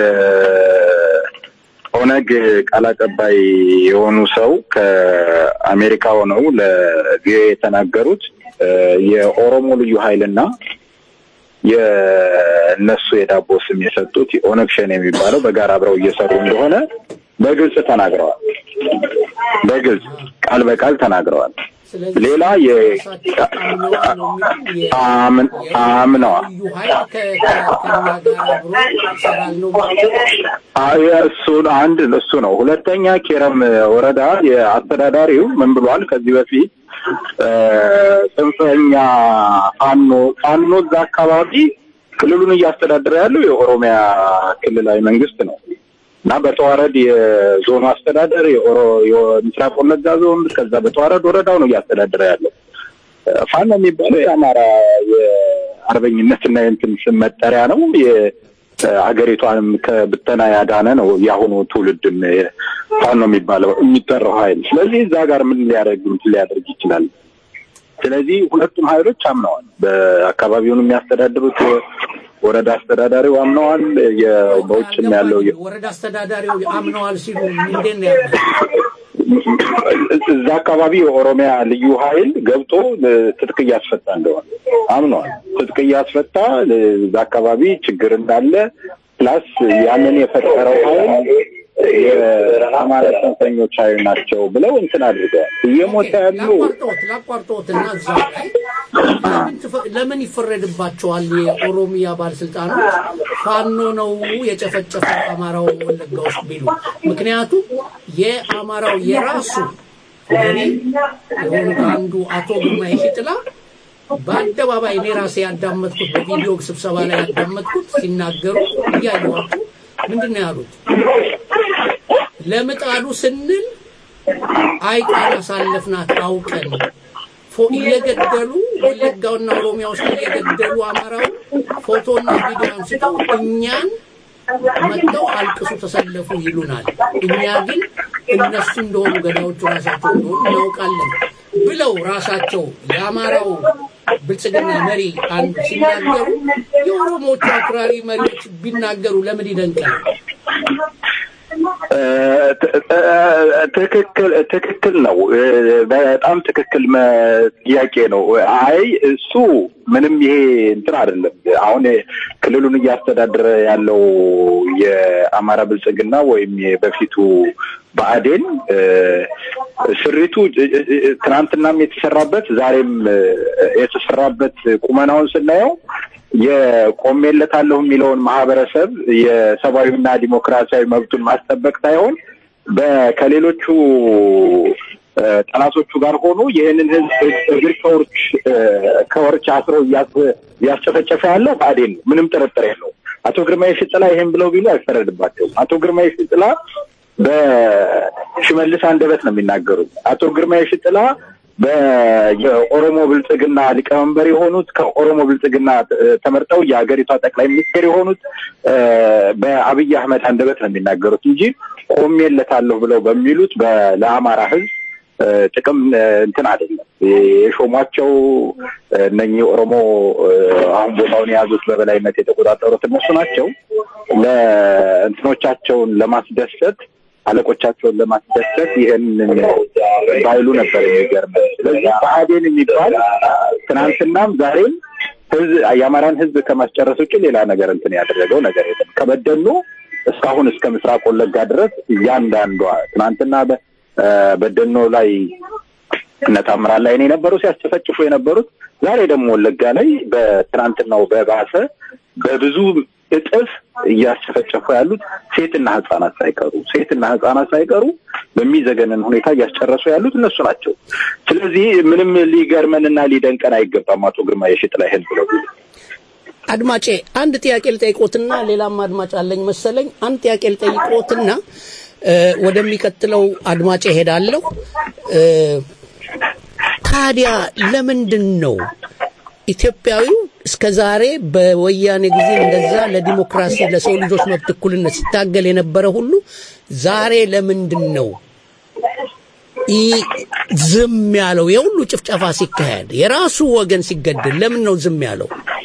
የኦነግ ቃል አቀባይ የሆኑ ሰው ከአሜሪካ ሆነው ለቪኦኤ የተናገሩት እ፣ የኦሮሞ ልዩ ኃይልና የእነሱ የዳቦ ስም የሰጡት የኦነግ ሸኔ የሚባለው በጋራ አብረው እየሰሩ እንደሆነ በግልጽ ተናግረዋል። በግልጽ ቃል በቃል ተናግረዋል። ሌላ የ አምን- አምነዋል ልዩ ኃይል ከ- ከ- ከእኛ ጋር አብሮ ይሰራል ነው አይ እሱ አንድ እሱ ነው። ሁለተኛ ኬረም ወረዳ የአስተዳዳሪው ምን ብሏል? ከዚህ በፊት እ፣ ጽንፈኛ ፋኖ ፋኖ እዛ አካባቢ ክልሉን እያስተዳደረ ያለው የኦሮሚያ ክልላዊ መንግስት ነው። እና በተዋረድ የዞኑ አስተዳደር የኦሮ- የምስራቅ ወለጋ ዞን ከዛ በተዋረድ ወረዳው ነው እያስተዳደረ ያለው። ፋኖ የሚባለው የአማራ የአርበኝነትና የእንትን ስም መጠሪያ ነው። የሀገሪቷንም ከብተና ያዳነ ነው የአሁኑ ትውልድም ፋኖ የሚባለው የሚጠራው ኃይል። ስለዚህ እዛ ጋር ምን ሊያደርግ እንትን ሊያደርግ ይችላል? ስለዚህ ሁለቱም ኃይሎች አምነዋል። በአካባቢውን የሚያስተዳድሩት ወረዳ አስተዳዳሪው አምነዋል። የ- በውጭም ያለው የ- ወረዳ አስተዳዳሪው አምነዋል ሲሉ እንዴት ነው ያሉት? እዛ አካባቢ የኦሮሚያ ልዩ ኃይል ገብቶ እ፣ ትጥቅ እያስፈታ እንደሆነ አምነዋል። ትጥቅ እያስፈታ እ፣ እዛ አካባቢ ችግር እንዳለ ፕላስ ያንን የፈጠረው ኃይል የአማራ ጽንፈኞች ኃይል ናቸው ብለው እንትን አድርገዋል። እየሞተ ያሉ ላቋርጦት ላቋርጦትና እዛ ላይ ለምን ትፈ- ለምን ይፈረድባቸዋል? የኦሮሚያ ባለስልጣኖች ፋኖ ነው የጨፈጨፈ አማራው ወለጋ ውስጥ ቢሉ፣ ምክንያቱም የአማራው የራሱ መሪ የሆኑት አንዱ አቶ ግርማ የሺጥላ በአደባባይ እኔ ራሴ ያዳመጥኩት በቪዲዮ ስብሰባ ላይ ያዳመጥኩት ሲናገሩ እያየኋቸው ምንድን ነው ያሉት? ለምጣዱ ስንል አይጣን አሳለፍናት አውቀን ፎ እየገደሉ ወለጋውና ኦሮሚያ ውስጥ እየገደሉ አማራውን ፎቶና ቪዲዮ አንስተው እኛን መጥተው አልቅሱ ተሰለፉ ይሉናል። እኛ ግን እነሱ እንደሆኑ ገዳዮቹ ራሳቸው እንደሆኑ እናውቃለን ብለው ራሳቸው የአማራው ብልጽግና መሪ አንዱ ሲናገሩ የኦሮሞዎቹ አክራሪ መሪዎች ቢናገሩ ለምን ይደንቃል? ትክክል ትክክል ነው። በጣም ትክክል መ- ጥያቄ ነው። አይ እሱ ምንም ይሄ እንትን አይደለም። አሁን ክልሉን እያስተዳደረ ያለው የአማራ ብልጽግና ወይም በፊቱ ብአዴን እ፣ ስሪቱ እ፣ እ፣ እ፣ ትናንትናም የተሰራበት ዛሬም እ፣ የተሰራበት ቁመናውን ስናየው የቆሜለታለሁ የሚለውን ማህበረሰብ የሰብአዊና ዲሞክራሲያዊ መብቱን ማስጠበቅ ሳይሆን በ- ከሌሎቹ እ፣ ጠላቶቹ ጋር ሆኖ ይህንን ህዝብ እግር ከወርች እ፣ ከወርች አስረው እያስ- እያስጨፈጨፈ ያለው ብአዴን ነው። ምንም ጥርጥር የለው። አቶ ግርማ የሽጥላ ይሄን ብለው ቢሉ አይፈረድባቸውም። አቶ ግርማ የሽጥላ በሽመልስ አንደበት ነው የሚናገሩት። አቶ ግርማ የሽጥላ በየኦሮሞ ብልጽግና ሊቀመንበር የሆኑት ከኦሮሞ ብልጽግና እ፣ ተመርጠው የሀገሪቷ ጠቅላይ ሚኒስትር የሆኑት እ፣ በአብይ አህመድ አንደበት ነው የሚናገሩት እንጂ ቆሜለታለሁ ብለው በሚሉት በ- ለአማራ ህዝብ እ፣ ጥቅም እ፣ እንትን አይደለም የሾሟቸው እ፣ እነኚህ ኦሮሞ እ፣ አሁን ቦታውን የያዙት በበላይነት የተቆጣጠሩት እነሱ ናቸው። ለእንትኖቻቸውን ለማስደሰት አለቆቻቸውን ለማስደሰት ይህንን ባይሉ ነበር የሚገርመው። ስለዚህ ብአዴን የሚባል ትናንትናም ዛሬም ህዝብ የአማራን ህዝብ ከማስጨረስ ውጭ ሌላ ነገር እንትን ያደረገው ነገር የለም። ከበደሉ እስካሁን እስከ ምስራቅ ወለጋ ድረስ እያንዳንዷ ትናንትና በ- እ፣ በደኖ ላይ እነ ታምራት ላይ ነው የነበሩ ሲያስጨፈጭፉ የነበሩት። ዛሬ ደግሞ ወለጋ ላይ በትናንትናው በባሰ በብዙ እጥፍ እያስጨፈጨፉ ያሉት ሴትና ህጻናት ሳይቀሩ ሴትና ህጻናት ሳይቀሩ በሚዘገንን ሁኔታ እያስጨረሱ ያሉት እነሱ ናቸው። ስለዚህ ምንም ሊገርመንና ሊደንቀን አይገባም። አቶ ግርማ የሽጥላ ይህን ብለው ቢሉ አድማጬ አንድ ጥያቄ ልጠይቆትና ሌላም አድማጭ አለኝ መሰለኝ። አንድ ጥያቄ ልጠይቆትና እ፣ ወደሚቀጥለው አድማጬ ሄዳለሁ። እ፣ ታዲያ ለምንድን ነው ኢትዮጵያዊው እስከ ዛሬ በወያኔ ጊዜ እንደዛ ለዲሞክራሲ ለሰው ልጆች መብት እኩልነት ሲታገል የነበረ ሁሉ ዛሬ ለምንድን ነው ኢ- ዝም ያለው? የሁሉ ጭፍጨፋ ሲካሄድ የራሱ ወገን ሲገደል ለምን ነው ዝም ያለው?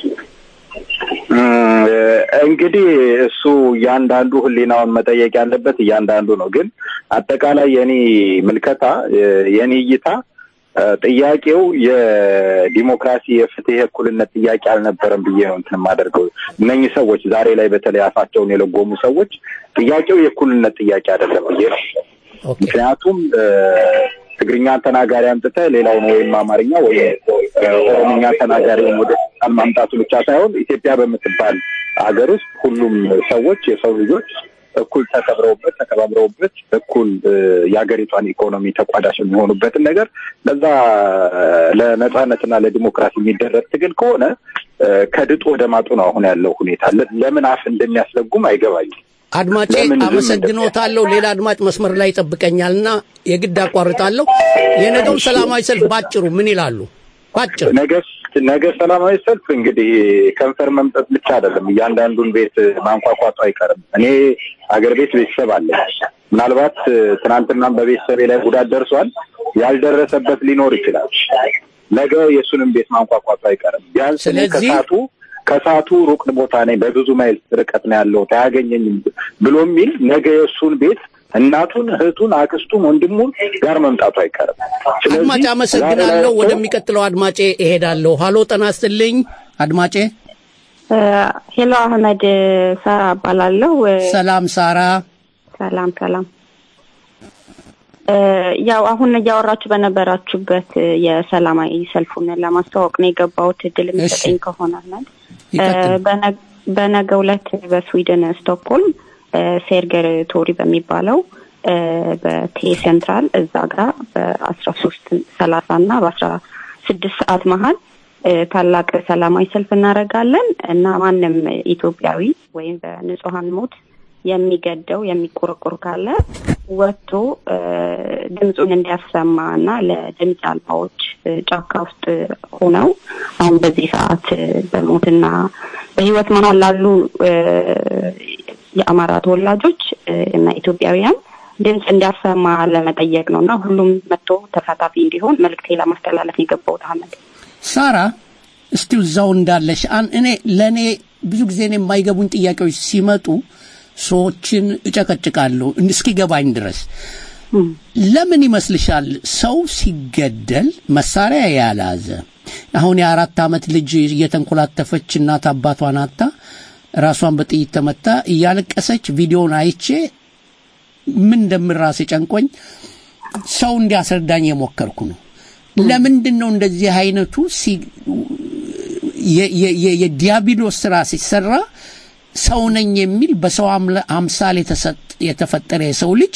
እም፣ እንግዲህ እሱ እያንዳንዱ ህሊናውን መጠየቅ ያለበት እያንዳንዱ ነው። ግን አጠቃላይ የኔ ምልከታ የ- የኔ እይታ እ፣ ጥያቄው የዲሞክራሲ የፍትህ የእኩልነት ጥያቄ አልነበረም ብዬ ነው እንትን የማደርገው። እነኚህ ሰዎች ዛሬ ላይ በተለይ አፋቸውን የለጎሙ ሰዎች ጥያቄው የእኩልነት ጥያቄ አይደለም ብዬ ነው። ምክንያቱም እ፣ ትግርኛ ተናጋሪ አምጥተህ ሌላውን ወይም አማርኛ ወይም እ፣ ኦሮምኛ ተናጋሪውን ወደ ስልጣን ማምጣቱ ብቻ ሳይሆን ኢትዮጵያ በምትባል ሀገር ውስጥ ሁሉም ሰዎች የሰው ልጆች እኩል ተከብረውበት ተከባብረውበት እኩል እ፣ የሀገሪቷን ኢኮኖሚ ተቋዳሽ የሚሆኑበትን ነገር ለዛ ለነጻነትና ለዲሞክራሲ የሚደረግ ትግል ከሆነ እ፣ ከድጡ ወደ ማጡ ነው አሁን ያለው ሁኔታ። ለ- ለምን አፍ እንደሚያስለጉም አይገባኝም። አድማጬ አመሰግኖታለሁ። ሌላ አድማጭ መስመር ላይ ይጠብቀኛልና የግድ አቋርጣለሁ። የነገው ሰላማዊ ሰልፍ ባጭሩ ምን ይላሉ? ባጭሩ ነገ ነገ ሰላማዊ ሰልፍ እንግዲህ ከንፈር መምጠጥ ብቻ አይደለም፣ እያንዳንዱን ቤት ማንኳኳቱ አይቀርም። እኔ አገር ቤት ቤተሰብ አለ። ምናልባት ትናንትናም በቤተሰቤ ላይ ጉዳት ደርሷል። ያልደረሰበት ሊኖር ይችላል። ነገ የእሱንም ቤት ማንኳኳቱ አይቀርም። ቢያንስ እኔ ስለዚህ- ከሳቱ ከሳቱ ሩቅ ቦታ ነኝ፣ በብዙ ማይል ርቀት ነው ያለሁት አያገኘኝም ብሎ የሚል ነገ የእሱን ቤት እናቱን፣ እህቱን፣ አክስቱን፣ ወንድሙን ጋር መምጣቱ አይቀርም። አድማጭ አመሰግናለሁ። ወደሚቀጥለው አድማጬ እሄዳለሁ። ሀሎ ጤና ይስጥልኝ አድማጬ። ሄሎ አህመድ ሳራ እባላለሁ። ሰላም ሳራ። ሰላም ሰላም። እ፣ ያው አሁን እያወራችሁ በነበራችሁበት የሰላማዊ ሰልፉን ለማስተዋወቅ ነው የገባሁት እድል የሚሰጠኝ ከሆነ አህመድ እ፣ በነ- በነገው ዕለት በስዊድን ስቶክሆልም እ፣ ሴርገር ቶሪ በሚባለው እ፣ በቴ ሴንትራል እዛ ጋር በአስራ ሶስት ሰላሳ እና በአስራ ስድስት ሰዓት መሀል እ፣ ታላቅ ሰላማዊ ሰልፍ እናደርጋለን እና ማንም ኢትዮጵያዊ ወይም በንጹሀን ሞት የሚገደው የሚቆረቆር ካለ ወጥቶ እ፣ ድምፁን እንዲያሰማ እና ለድምፅ አልባዎች እ፣ ጫካ ውስጥ ሆነው አሁን በዚህ ሰዓት እ፣ በሞትና በህይወት መሀል ላሉ እ፣ የአማራ ተወላጆች እ፣ እና ኢትዮጵያውያን ድምፅ እንዲያሰማ ለመጠየቅ ነው እና ሁሉም መጥቶ ተሳታፊ እንዲሆን መልእክቴ ለማስተላለፍ የገባሁት አህመድ። ሳራ እስቲ እዛው እንዳለሽ አን እኔ ለእኔ ብዙ ጊዜ እኔ የማይገቡኝ ጥያቄዎች ሲመጡ ሰዎችን እጨቀጭቃለሁ እስኪገባኝ ድረስ ለምን ይመስልሻል ሰው ሲገደል መሳሪያ የያላዘ አሁን የአራት ዓመት ልጅ እየተንኮላተፈች እናት አባቷን አታ ራሷን በጥይት ተመታ እያለቀሰች ቪዲዮን አይቼ ምን እንደምን ራሴ ጨንቆኝ ሰው እንዲያስረዳኝ የሞከርኩ ነው ለምንድን ነው እንደዚህ አይነቱ ሲ- የ- የ- የ- የዲያብሎስ ስራ ሲሰራ ሰው ነኝ የሚል በሰው አምለ- አምሳል የተሰጥ- የተፈጠረ የሰው ልጅ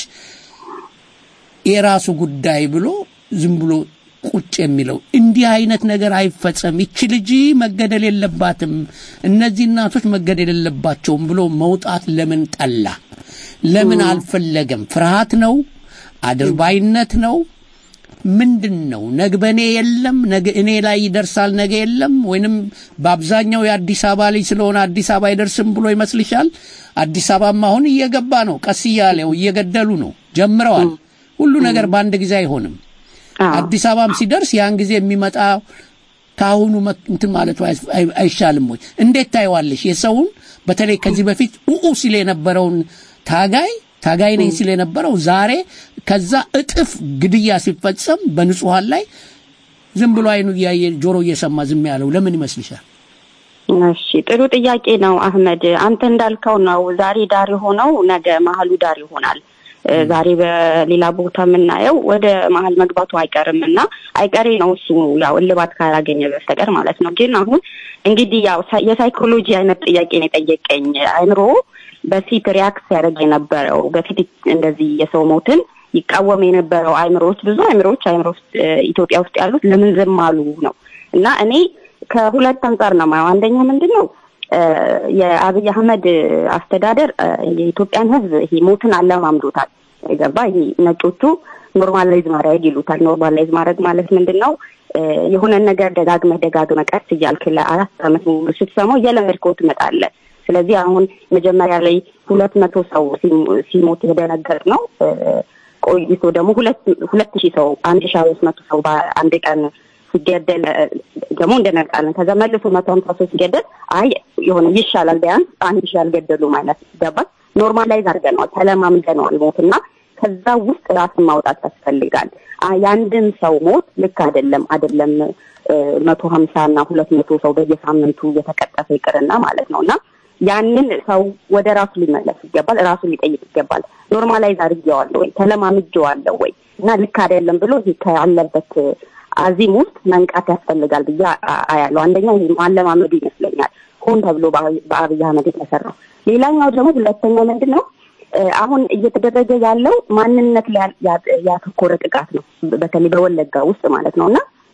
የራሱ ጉዳይ ብሎ ዝም ብሎ ቁጭ የሚለው እንዲህ አይነት ነገር አይፈጸም፣ ይቺ ልጅ መገደል የለባትም፣ እነዚህ እናቶች መገደል የለባቸውም ብሎ መውጣት ለምን ጠላ? ለምን አልፈለገም? ፍርሃት ነው? አድርባይነት ነው? ምንድን ነው? ነገ በእኔ የለም ነገ እኔ ላይ ይደርሳል ነገ የለም ወይንም በአብዛኛው የአዲስ አበባ ልጅ ስለሆነ አዲስ አበባ አይደርስም ብሎ ይመስልሻል? አዲስ አበባም አሁን እየገባ ነው፣ ቀስ እያለው እየገደሉ ነው፣ ጀምረዋል። ሁሉ ነገር በአንድ ጊዜ አይሆንም። አዲስ አበባም ሲደርስ ያን ጊዜ የሚመጣ ከአሁኑ መ- እንትን ማለቱ አይ- አይ- አይሻልም ወይ? እንዴት ታየዋለሽ? የሰውን በተለይ ከዚህ በፊት ኡኡ ሲል የነበረውን ታጋይ ታጋይ ነኝ ሲል የነበረው ዛሬ ከዛ እጥፍ ግድያ ሲፈጸም በንጹሐን ላይ ዝም ብሎ አይኑ እያየ ጆሮ እየሰማ ዝም ያለው ለምን ይመስልሻል? እሺ ጥሩ ጥያቄ ነው አህመድ። አንተ እንዳልከው ነው። ዛሬ ዳር የሆነው ነገ መሀሉ ዳር ይሆናል። እ፣ ዛሬ በሌላ ቦታ የምናየው ወደ መሀል መግባቱ አይቀርም እና አይቀሬ ነው እሱ ያው እልባት ካላገኘ በስተቀር ማለት ነው። ግን አሁን እንግዲህ ያው ሳይ- የሳይኮሎጂ አይነት ጥያቄ ነው የጠየቀኝ። አይምሮ በፊት ሪያክት ሲያደርግ የነበረው በፊት እንደዚህ የሰው ሞትን ይቃወም የነበረው አይምሮዎች ብዙ አይምሮዎች አይምሮ ውስጥ እ፣ ኢትዮጵያ ውስጥ ያሉት ለምን ዝም አሉ ነው እና እኔ ከሁለት አንጻር ነው ማየው። አንደኛ ምንድን ነው እ፣ የአብይ አህመድ አስተዳደር እ፣ የኢትዮጵያን ሕዝብ ይሄ ሞትን አለማምዶታል። የገባ ይሄ ነጮቹ ኖርማላይዝ ማድረግ ይሉታል። ኖርማላይዝ ማድረግ ማለት ምንድን ነው? እ፣ የሆነን ነገር ደጋግመህ ደጋግመህ ቀስ እያልክ ለአራት ዓመት ሙሉ ስትሰማው እየለመድከው ትመጣለህ። ስለዚህ አሁን መጀመሪያ ላይ ሁለት መቶ ሰው ሲሞ- ሲሞት የደነገጥ ነው እ፣ ቆይቶ ደግሞ ሁለት ሁለት ሺህ ሰው አንድ ሺህ አምስት መቶ ሰው በአንድ ቀን ሲገደል እ፣ ደግሞ እንደነቃለን። ከዛ መልሶ መቶ ሀምሳ ሰው ሲገደል አይ የሆነ ይሻላል ቢያንስ አንድ ሺህ አልገደሉም አይነት ገባል። ኖርማላይዝ አድርገነዋል፣ ተለማምደነዋል ሞት እና ከዛ ውስጥ ራስን ማውጣት ያስፈልጋል። አ- የአንድን ሰው ሞት ልክ አይደለም አይደለም እ፣ መቶ ሀምሳ እና ሁለት መቶ ሰው በየሳምንቱ እየተቀጠፈ ይቅርና ማለት ነው እና ያንን ሰው ወደ ራሱ ሊመለስ ይገባል፣ ራሱ ሊጠይቅ ይገባል። ኖርማላይዝ አድርጌዋለሁ ወይ ተለማምጄዋለሁ ወይ እና ልክ አይደለም ብሎ ይሄ ካለበት አዚም ውስጥ መንቃት ያስፈልጋል ብዬ አ- አያለሁ። አንደኛ ይሄ ማለማመዱ ይመስለኛል ሆን ተብሎ በአብይ በአብይ አህመድ የተሰራው። ሌላኛው ደግሞ ሁለተኛው ምንድን ነው እ፣ አሁን እየተደረገ ያለው ማንነት ላይ ያ- ያተኮረ ጥቃት ነው። በተለይ በወለጋ ውስጥ ማለት ነው እና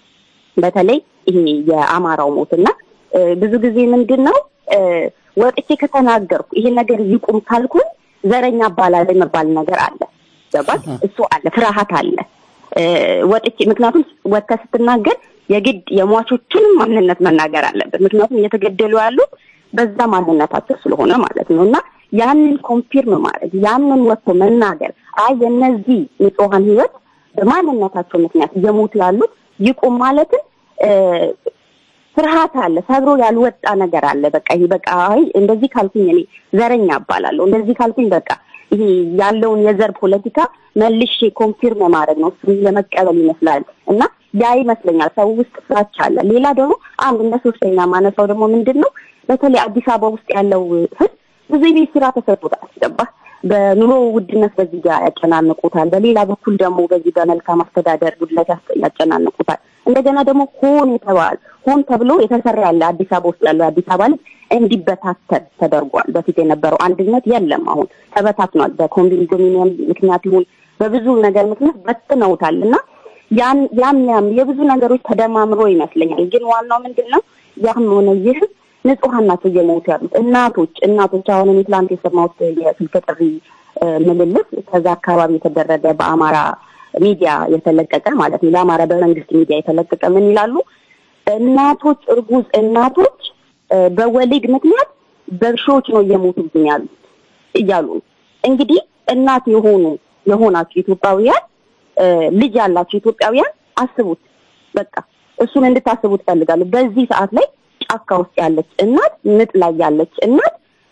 በተለይ ይሄ የአማራው ሞት እና እ፣ ብዙ ጊዜ ምንድን ነው እ፣ ወጥቼ ከተናገርኩ ይሄ ነገር ይቁም ካልኩኝ ዘረኛ አባላል የሚባል ነገር አለ። ገባሽ? እሱ አለ፣ ፍርሃት አለ። እ፣ ወጥቼ ምክንያቱም ወጥተህ ስትናገር የግድ የሟቾቹንም ማንነት መናገር አለበት። ምክንያቱም እየተገደሉ ያሉት በዛ ማንነታቸው ስለሆነ ማለት ነው እና ያንን ኮንፊርም ማድረግ ያንን ወጥቶ መናገር አይ የነዚህ ንጹሐን ህይወት በማንነታቸው ምክንያት እየሞቱ ያሉት ይቁም ማለትን እ፣ ፍርሃት አለ፣ ሰብሮ ያልወጣ ነገር አለ። በቃ ይሄ በቃ አይ እንደዚህ ካልኩኝ እኔ ዘረኛ እባላለሁ፣ እንደዚህ ካልኩኝ በቃ ይሄ ያለውን የዘር ፖለቲካ መልሼ ኮንፊርም ማድረግ ነው እሱን ለመቀበል ይመስላል እና ያ ይመስለኛል ሰው ውስጥ ፍራቻ አለ። ሌላ ደግሞ አንድ እንደ ሶስተኛ ማነሳው ደግሞ ምንድን ነው በተለይ አዲስ አበባ ውስጥ ያለው ህዝብ ብዙ የቤት ስራ ተሰጥቶታል። ገባህ? በኑሮ ውድነት በዚህ ጋር ያጨናንቁታል። በሌላ በኩል ደግሞ በዚህ በመልካም አስተዳደር ጉድለት ያስ- ያጨናንቁታል። እንደገና ደግሞ ሆን የተባለ ሆን ተብሎ የተሰራ ያለ አዲስ አበባ ውስጥ ያለው አዲስ አበባ ልጅ እንዲበታተን ተደርጓል። በፊት የነበረው አንድነት የለም፣ አሁን ተበታትኗል። በኮንዶሚኒየም ምክንያት ይሁን በብዙ ነገር ምክንያት በትነውታል እና ያን ያም ያም የብዙ ነገሮች ተደማምሮ ይመስለኛል። ግን ዋናው ምንድን ነው ያም ሆነ ይህ ንጹሐን ናቸው እየሞቱ ያሉት እናቶች እናቶች አሁን እኔ ትላንት የሰማሁት የስልክ ጥሪ እ፣ ምልልስ ከዛ አካባቢ የተደረገ በአማራ ሚዲያ የተለቀቀ ማለት ነው ለአማራ በመንግስት ሚዲያ የተለቀቀ ምን ይላሉ እናቶች እርጉዝ እናቶች እ፣ በወሊድ ምክንያት በሺዎች ነው እየሞቱብኝ ያሉት እያሉ ነው። እንግዲህ እናት የሆኑ የሆናችሁ ኢትዮጵያውያን እ፣ ልጅ ያላችሁ ኢትዮጵያውያን አስቡት። በቃ እሱን እንድታስቡ ትፈልጋለሁ። በዚህ ሰዓት ላይ ጫካ ውስጥ ያለች እናት፣ ምጥ ላይ ያለች እናት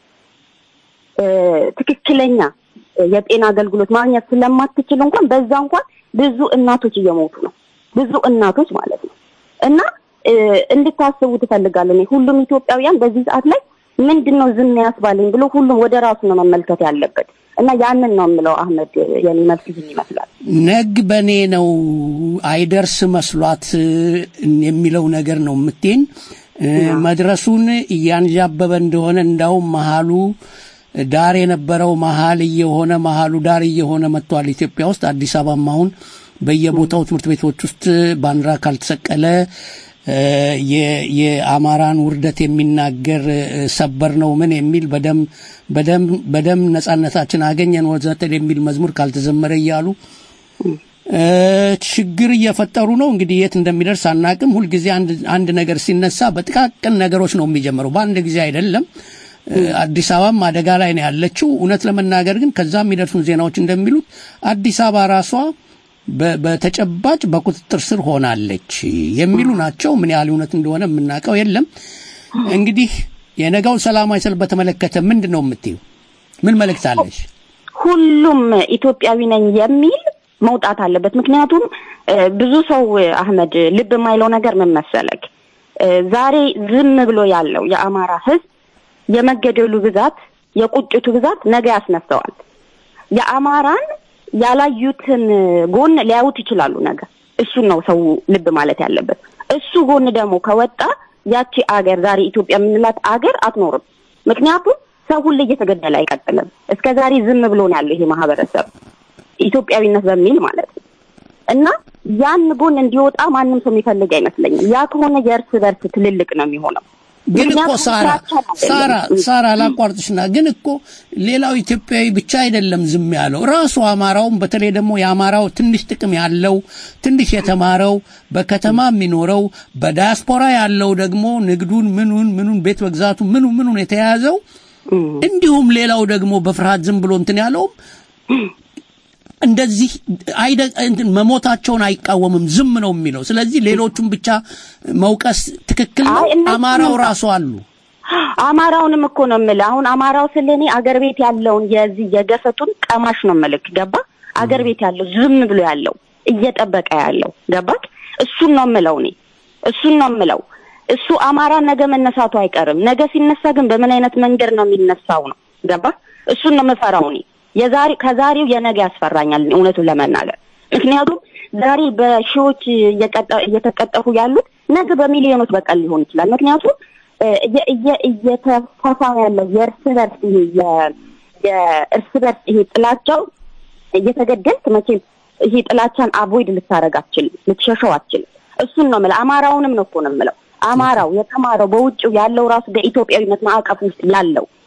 እ፣ ትክክለኛ እ፣ የጤና አገልግሎት ማግኘት ስለማትችል እንኳን በዛ እንኳን ብዙ እናቶች እየሞቱ ነው። ብዙ እናቶች ማለት ነው እና እ፣ እንድታስቡ ትፈልጋለሁ። እኔ ሁሉም ኢትዮጵያውያን በዚህ ሰዓት ላይ ምንድን ነው ዝም ያስባለኝ ብሎ ሁሉም ወደ ራሱ ነው መመልከት ያለበት እና ያንን ነው የምለው። አህመድ የኔ መልስ ይህን ይመስላል። ነግ በእኔ ነው አይደርስ መስሏት እ፣ የሚለው ነገር ነው የምትይን እ፣ መድረሱን እያንዣበበ እንደሆነ እንዳውም መሀሉ ዳር የነበረው መሀል እየሆነ መሀሉ ዳር እየሆነ መጥቷል። ኢትዮጵያ ውስጥ አዲስ አበባም አሁን በየቦታው ትምህርት ቤቶች ውስጥ ባንዲራ ካልተሰቀለ እ፣ የ- የአማራን ውርደት የሚናገር እ፣ ሰበር ነው ምን የሚል በደም በደም በደም ነጻነታችን አገኘን ወዘተ የሚል መዝሙር ካልተዘመረ እያሉ እ፣ ችግር እየፈጠሩ ነው። እንግዲህ የት እንደሚደርስ አናቅም። ሁልጊዜ አንድ አንድ ነገር ሲነሳ በጥቃቅን ነገሮች ነው የሚጀምረው፣ በአንድ ጊዜ አይደለም። እ፣ አዲስ አበባም አደጋ ላይ ነው ያለችው። እውነት ለመናገር ግን ከዛ የሚደርሱን ዜናዎች እንደሚሉት አዲስ አበባ ራሷ በ- በተጨባጭ በቁጥጥር ስር ሆናለች የሚሉ ናቸው። ምን ያህል እውነት እንደሆነ የምናውቀው የለም። እንግዲህ የነገው ሰላማዊ ሰልፍ በተመለከተ ምንድን ነው የምትይው? ምን መልእክት አለሽ? ሁሉም ኢትዮጵያዊ ነኝ የሚል መውጣት አለበት። ምክንያቱም እ፣ ብዙ ሰው እ፣ አህመድ ልብ የማይለው ነገር ምን መሰለክ እ፣ ዛሬ ዝም ብሎ ያለው የአማራ ሕዝብ የመገደሉ ብዛት፣ የቁጭቱ ብዛት ነገ ያስነሳዋል። የአማራን ያላዩትን ጎን ሊያዩት ይችላሉ ነገ። እሱን ነው ሰው ልብ ማለት ያለበት። እሱ ጎን ደግሞ ከወጣ ያቺ አገር ዛሬ ኢትዮጵያ የምንላት አገር አትኖርም። ምክንያቱም ሰው ሁሌ እየተገደለ አይቀጥልም። እስከ ዛሬ ዝም ብሎ ነው ያለው ይሄ ማህበረሰብ ኢትዮጵያዊነት በሚል ማለት ነው። እና ያን ጎን እንዲወጣ ማንም ሰው የሚፈልግ አይመስለኝም። ያ ከሆነ የእርስ በርስ ትልልቅ ነው የሚሆነው። ግን እኮ ምክንያቱም ሳራ ፍራቻን አይደለም። ሳራ ሳራ ላቋርጥሽና ግን እኮ ሌላው ኢትዮጵያዊ ብቻ አይደለም ዝም ያለው ራሱ አማራውም በተለይ ደግሞ የአማራው ትንሽ ጥቅም ያለው ትንሽ የተማረው በከተማ የሚኖረው በዳያስፖራ ያለው ደግሞ ንግዱን ምኑን ምኑን ቤት መግዛቱ ምኑ ምኑን የተያዘው እንዲሁም ሌላው ደግሞ በፍርሃት ዝም ብሎ እንትን ያለውም እንደዚህ አይደ እንትን መሞታቸውን አይቃወምም፣ ዝም ነው የሚለው። ስለዚህ ሌሎቹን ብቻ መውቀስ ትክክል ነው። አማራው ራሱ አሉ። አማራውንም እኮ ነው የምልህ። አሁን አማራው ስለ እኔ አገር ቤት ያለውን የዚህ የገፈቱን ቀማሽ ነው የምልህ። ገባ? አገር ቤት ያለው ዝም ብሎ ያለው እየጠበቀ ያለው ገባክ? እሱን ነው የምለው እኔ እሱን ነው የምለው። እሱ አማራ ነገ መነሳቱ አይቀርም። ነገ ሲነሳ ግን በምን አይነት መንገድ ነው የሚነሳው ነው ገባ? እሱን ነው የምፈራው እኔ የዛሬ ከዛሬው የነገ ያስፈራኛል እኔ እውነቱን ለመናገር ምክንያቱም ዛሬ በሺዎች እየቀጠ- እየተቀጠፉ ያሉት ነገ በሚሊዮኖች በቀል ሊሆን ይችላል። ምክንያቱም እ፣ እየ- እየ- እየተፋፋ ያለው የእርስ በርስ ይሄ የ- የእርስ በርስ ይሄ ጥላቻው እየተገደልክ መቼም ይሄ ጥላቻን አቮይድ ልታረግ አትችልም፣ ልትሸሸው አትችልም። እሱን ነው የምለው። አማራውንም ነው እኮ ነው የምለው። አማራው የተማረው በውጭው ያለው ራሱ በኢትዮጵያዊነት ማዕቀፍ ውስጥ ያለው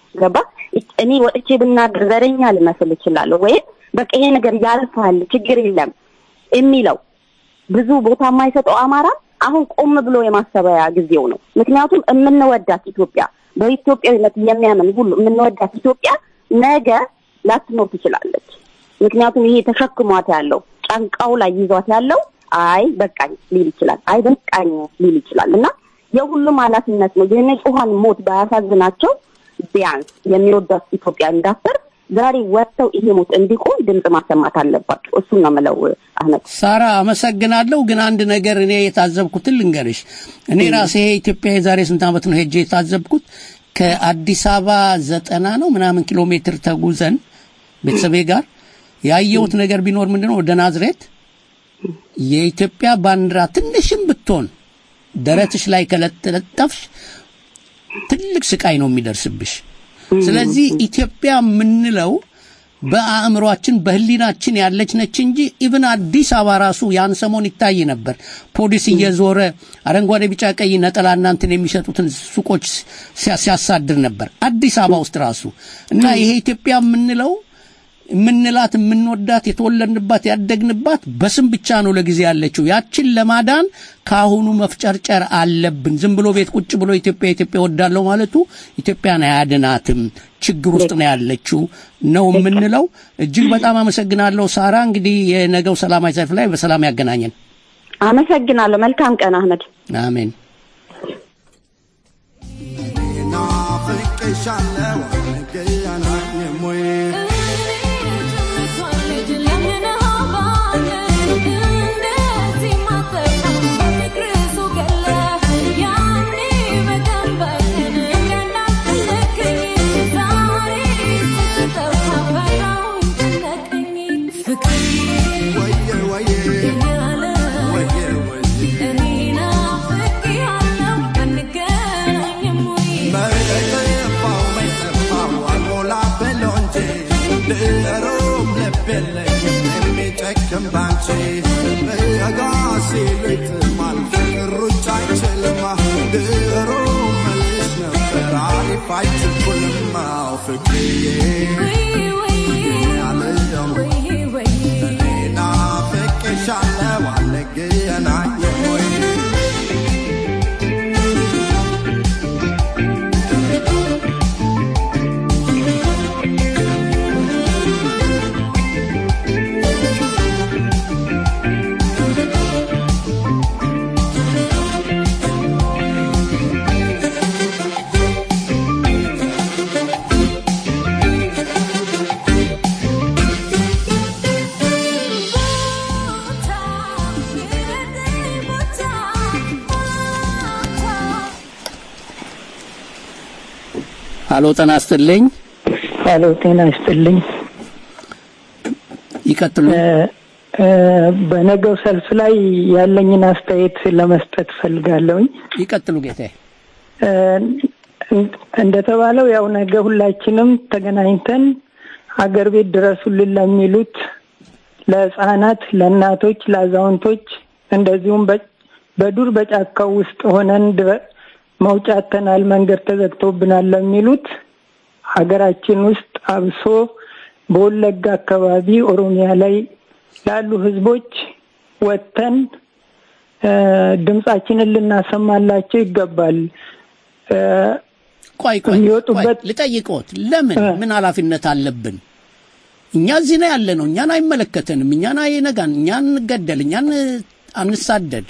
ገባ እኔ ወጥቼ ብናገር ዘረኛ ልመስል እችላለሁ ወይም በቃ ይሄ ነገር ያልፋል ችግር የለም የሚለው ብዙ ቦታ የማይሰጠው አማራ አሁን ቆም ብሎ የማሰቢያ ጊዜው ነው። ምክንያቱም የምንወዳት ኢትዮጵያ በኢትዮጵያዊነት የሚያምን ሁሉ የምንወዳት ኢትዮጵያ ነገ ላትኖር ትችላለች። ምክንያቱም ይሄ ተሸክሟት ያለው ጫንቃው ላይ ይዟት ያለው አይ በቃኝ ሊል ይችላል፣ አይ በቃኝ ሊል ይችላል እና የሁሉም ኃላፊነት ነው። የንጹሐን ሞት ባያሳዝናቸው ቢያንስ የሚወዳት ኢትዮጵያ እንዳፈር ዛሬ ወጥተው ይሄ ሞት እንዲቆም ድምፅ ማሰማት አለባቸው። እሱን ነው የምለው አህመድ። ሳራ አመሰግናለሁ። ግን አንድ ነገር እኔ የታዘብኩትን ልንገርሽ። እኔ ራሴ ኢትዮጵያ የዛሬ ስንት ዓመት ነው ሄጄ የታዘብኩት ከአዲስ አበባ ዘጠና ነው ምናምን ኪሎ ሜትር ተጉዘን ቤተሰቤ ጋር ያየሁት ነገር ቢኖር ምንድነው ወደ ናዝሬት የኢትዮጵያ ባንዲራ ትንሽም ብትሆን ደረትሽ ላይ ከለጠለጠፍሽ ትልቅ ስቃይ ነው የሚደርስብሽ። ስለዚህ ኢትዮጵያ የምንለው በአእምሯችን በህሊናችን ያለች ነች እንጂ ኢብን አዲስ አበባ ራሱ ያን ሰሞን ይታይ ነበር። ፖሊስ እየዞረ አረንጓዴ፣ ቢጫ፣ ቀይ ነጠላ እናንትን የሚሸጡትን ሱቆች ሲያ- ሲያሳድር ነበር አዲስ አበባ ውስጥ ራሱ እና ይሄ ኢትዮጵያ የምንለው የምንላት የምንወዳት የተወለድንባት ያደግንባት በስም ብቻ ነው ለጊዜ ያለችው። ያችን ለማዳን ከአሁኑ መፍጨርጨር አለብን። ዝም ብሎ ቤት ቁጭ ብሎ ኢትዮጵያ ኢትዮጵያ ወዳለው ማለቱ ኢትዮጵያን አያድናትም። ችግር ውስጥ ነው ያለችው ነው የምንለው። እጅግ በጣም አመሰግናለሁ ሳራ። እንግዲህ የነገው ሰላማዊ ሰልፍ ላይ በሰላም ያገናኘን። አመሰግናለሁ። መልካም ቀን አህመድ። አሜን። ናፍቄሻለሁ አንገናኝም ወይ መጠፋው መጠፋው አልሞላ ብሎ እንጂ ድሮም ልብ የለኝም የሚጨክም ባንቺ ረጋ ሲሉ ይጥማል ፍቅር ሩጫ አይችልማ ድሮም መልሽ ነበር አሪፍ አይችኩልም አው ፍቅርዬ ያለየው ናፍቄሻለሁ አንገናኝም ወይ ሀሎ ጤና ይስጥልኝ። ሄሎ ጤና ይስጥልኝ። ይቀጥሉ። እ፣ በነገው ሰልፍ ላይ ያለኝን አስተያየት ለመስጠት ፈልጋለሁኝ። ይቀጥሉ ጌታዬ። እ፣ እንደተባለው ያው ነገ ሁላችንም ተገናኝተን ሀገር ቤት ድረሱልን ለሚሉት ለህፃናት፣ ለእናቶች፣ ለአዛውንቶች እንደዚሁም በ- በዱር በጫካው ውስጥ ሆነን ድረ- መውጫ አጥተናል፣ መንገድ ተዘግቶብናል ለሚሉት ሀገራችን ውስጥ አብሶ በወለጋ አካባቢ ኦሮሚያ ላይ ላሉ ህዝቦች ወጥተን እ፣ ድምጻችንን ልናሰማላቸው ይገባል። እ፣ ቆይ ቆይ የሚወጡበት ቆይ፣ ልጠይቅዎት፣ ለምን ምን ኃላፊነት አለብን? እኛ እዚህ ነው ያለ ነው። እኛን አይመለከተንም። እኛን አይነጋን፣ እኛን እንገደል፣ እኛን አንሳደድ።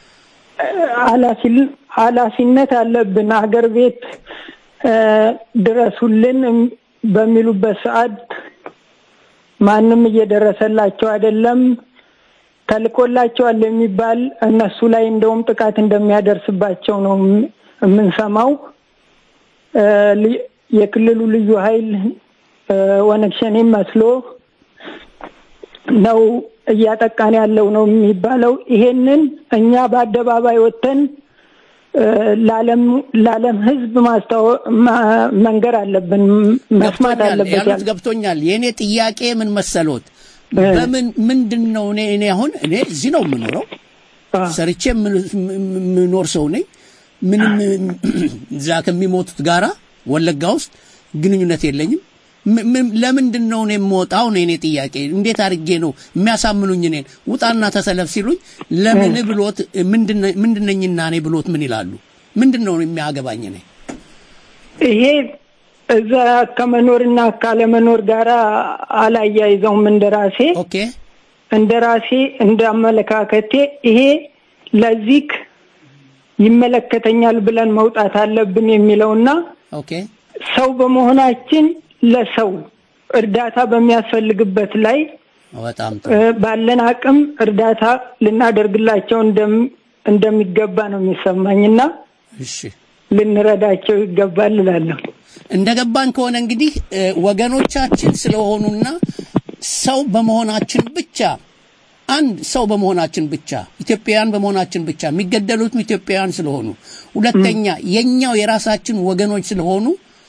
ኃላፊ- ኃላፊነት አለብን። ሀገር ቤት እ፣ ድረሱልን በሚሉበት ሰዓት ማንም እየደረሰላቸው አይደለም። ተልኮላቸዋል የሚባል እነሱ ላይ እንደውም ጥቃት እንደሚያደርስባቸው ነው የም- የምንሰማው። እ፣ ል- የክልሉ ልዩ ኃይል እ፣ ኦነግ ሸኔን መስሎ ነው እያጠቃን ያለው ነው የሚባለው። ይሄንን እኛ በአደባባይ ወጥተን እ፣ ለዓለም ለዓለም ሕዝብ ማስታወ- ማ- መንገር አለብን፣ መስማት ገብቶኛል አለበት። ያሉት ያል- ገብቶኛል። የእኔ ጥያቄ ምን መሰሎት? በምን ምንድን ነው እኔ እኔ አሁን እኔ እዚህ ነው የምኖረው ሰርቼ የምን- የምኖር ሰው ነኝ። ምንም እዛ ከሚሞቱት ጋራ ወለጋ ውስጥ ግንኙነት የለኝም። ም- ም- ለምንድን ነው እኔ የምወጣው ነው የኔ ጥያቄ። እንዴት አድርጌ ነው የሚያሳምኑኝ? እኔን ውጣና ተሰለፍ ሲሉኝ ለምን ብሎት ምንድነ- ምንድነኝና እኔ ብሎት ምን ይላሉ? ምንድን ነው የሚያገባኝ እኔ ይሄ እዛ ከመኖርና ካለመኖር ጋር አላያይዘውም። እንደራሴ ኦኬ እንደራሴ እንዳመለካከቴ ይሄ ለዚህ ይመለከተኛል ብለን መውጣት አለብን የሚለውና ኦኬ ሰው በመሆናችን ለሰው እርዳታ በሚያስፈልግበት ላይ በጣም እ፣ ባለን አቅም እርዳታ ልናደርግላቸው እንደም- እንደሚገባ ነው የሚሰማኝና እሺ ልንረዳቸው ይገባል እላለሁ። እንደገባን ከሆነ እንግዲህ እ፣ ወገኖቻችን ስለሆኑና ሰው በመሆናችን ብቻ አንድ ሰው በመሆናችን ብቻ ኢትዮጵያውያን በመሆናችን ብቻ የሚገደሉትም ኢትዮጵያውያን ስለሆኑ፣ ሁለተኛ የኛው የራሳችን ወገኖች ስለሆኑ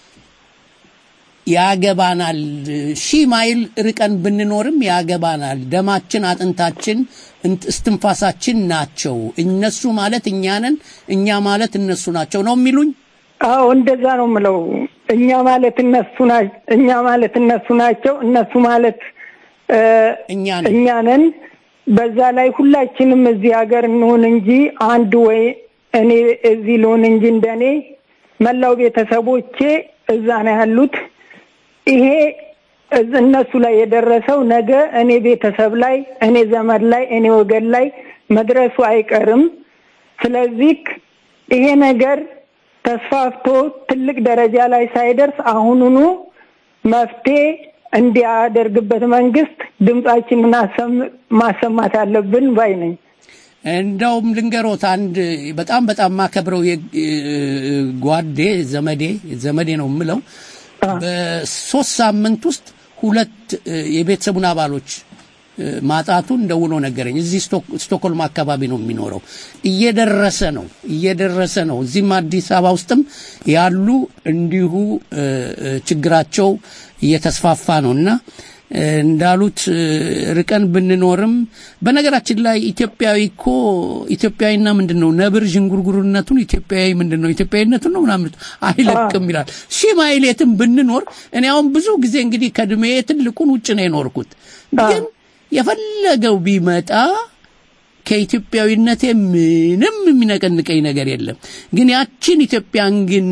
ያገባናል። ሺህ ማይል ርቀን ብንኖርም ያገባናል። ደማችን፣ አጥንታችን፣ እንት- እስትንፋሳችን ናቸው። እነሱ ማለት እኛ ነን፣ እኛ ማለት እነሱ ናቸው ነው የሚሉኝ። አዎ እንደዛ ነው የምለው። እኛ ማለት እነሱ ናቸው፣ እኛ ማለት እነሱ ናቸው፣ እነሱ ማለት እ፣ እኛ ነን። በዛ ላይ ሁላችንም እዚህ ሀገር እንሁን እንጂ አንድ ወይ እኔ እዚህ ልሁን እንጂ እንደኔ መላው ቤተሰቦቼ እዛ ነው ያሉት። ይሄ እዝ- እነሱ ላይ የደረሰው ነገ እኔ ቤተሰብ ላይ፣ እኔ ዘመድ ላይ፣ እኔ ወገን ላይ መድረሱ አይቀርም። ስለዚህ ይሄ ነገር ተስፋፍቶ ትልቅ ደረጃ ላይ ሳይደርስ አሁኑኑ መፍትሄ እንዲያደርግበት መንግስት ድምጻችንን አሰም- ማሰማት አለብን ባይ ነኝ። እንደውም ልንገሮት አንድ በጣም በጣም ማከብረው ጓዴ ዘመዴ ዘመዴ ነው የምለው በሶስት ሳምንት ውስጥ ሁለት እ፣ የቤተሰቡን አባሎች እ፣ ማጣቱን ደውሎ ነገረኝ። እዚህ ስቶክ- ስቶክሆልም አካባቢ ነው የሚኖረው። እየደረሰ ነው እየደረሰ ነው። እዚህም አዲስ አበባ ውስጥም ያሉ እንዲሁ እ፣ እ፣ ችግራቸው እየተስፋፋ ነው እና እ፣ እንዳሉት እ፣ ርቀን ብንኖርም በነገራችን ላይ ኢትዮጵያዊ እኮ ኢትዮጵያዊና ምንድን ነው ነብር ዥንጉርጉርነቱን ኢትዮጵያዊ ምንድን ነው ኢትዮጵያዊነቱን ነው ምናምን አይለቅም ይላል። ሺህ ማይል የትም ብንኖር እኔ አሁን ብዙ ጊዜ እንግዲህ ከእድሜ ትልቁን ውጭ ነው የኖርኩት ግን የፈለገው ቢመጣ ከኢትዮጵያዊነቴ ምንም የሚነቀንቀኝ ነገር የለም። ግን ያችን ኢትዮጵያን ግን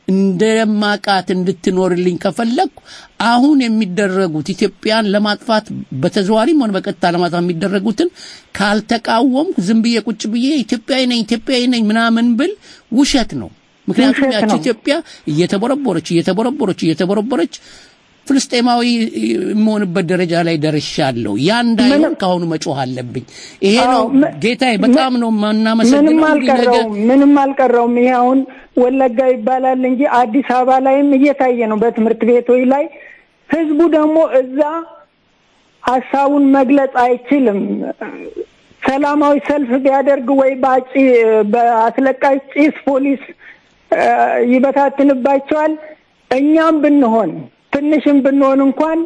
እንደማቃት እንድትኖርልኝ ከፈለግኩ አሁን የሚደረጉት ኢትዮጵያን ለማጥፋት በተዘዋሪም ሆነ በቀጥታ ለማጥፋት የሚደረጉትን ካልተቃወምኩ ዝም ብዬ ቁጭ ብዬ ኢትዮጵያዊ ነኝ ኢትዮጵያዊ ነኝ ምናምን ብል ውሸት ነው። ምክንያቱም ውሸት ያቺ ነው። ኢትዮጵያ እየተቦረቦረች እየተቦረቦረች እየተቦረቦረች ፍልስጤማዊ የምሆንበት ደረጃ ላይ ደርሻለሁ። ያ እንዳይሆን ከአሁኑ መጮህ አለብኝ። ይሄ ነው ጌታዬ፣ በጣም ነው ምንም የማናመሰግነው። እንግዲህ ነገ አልቀረውም፣ ምንም አልቀረውም። ይሄ አሁን ወለጋ ይባላል እንጂ አዲስ አበባ ላይም እየታየ ነው በትምህርት ቤቶች ላይ። ህዝቡ ደግሞ እዛ ሀሳቡን መግለጽ አይችልም። ሰላማዊ ሰልፍ ቢያደርግ ወይ በአጭ በአስለቃሽ ጭስ ፖሊስ እ፣ ይበታትንባቸዋል። እኛም ብንሆን ትንሽም ብንሆን እንኳን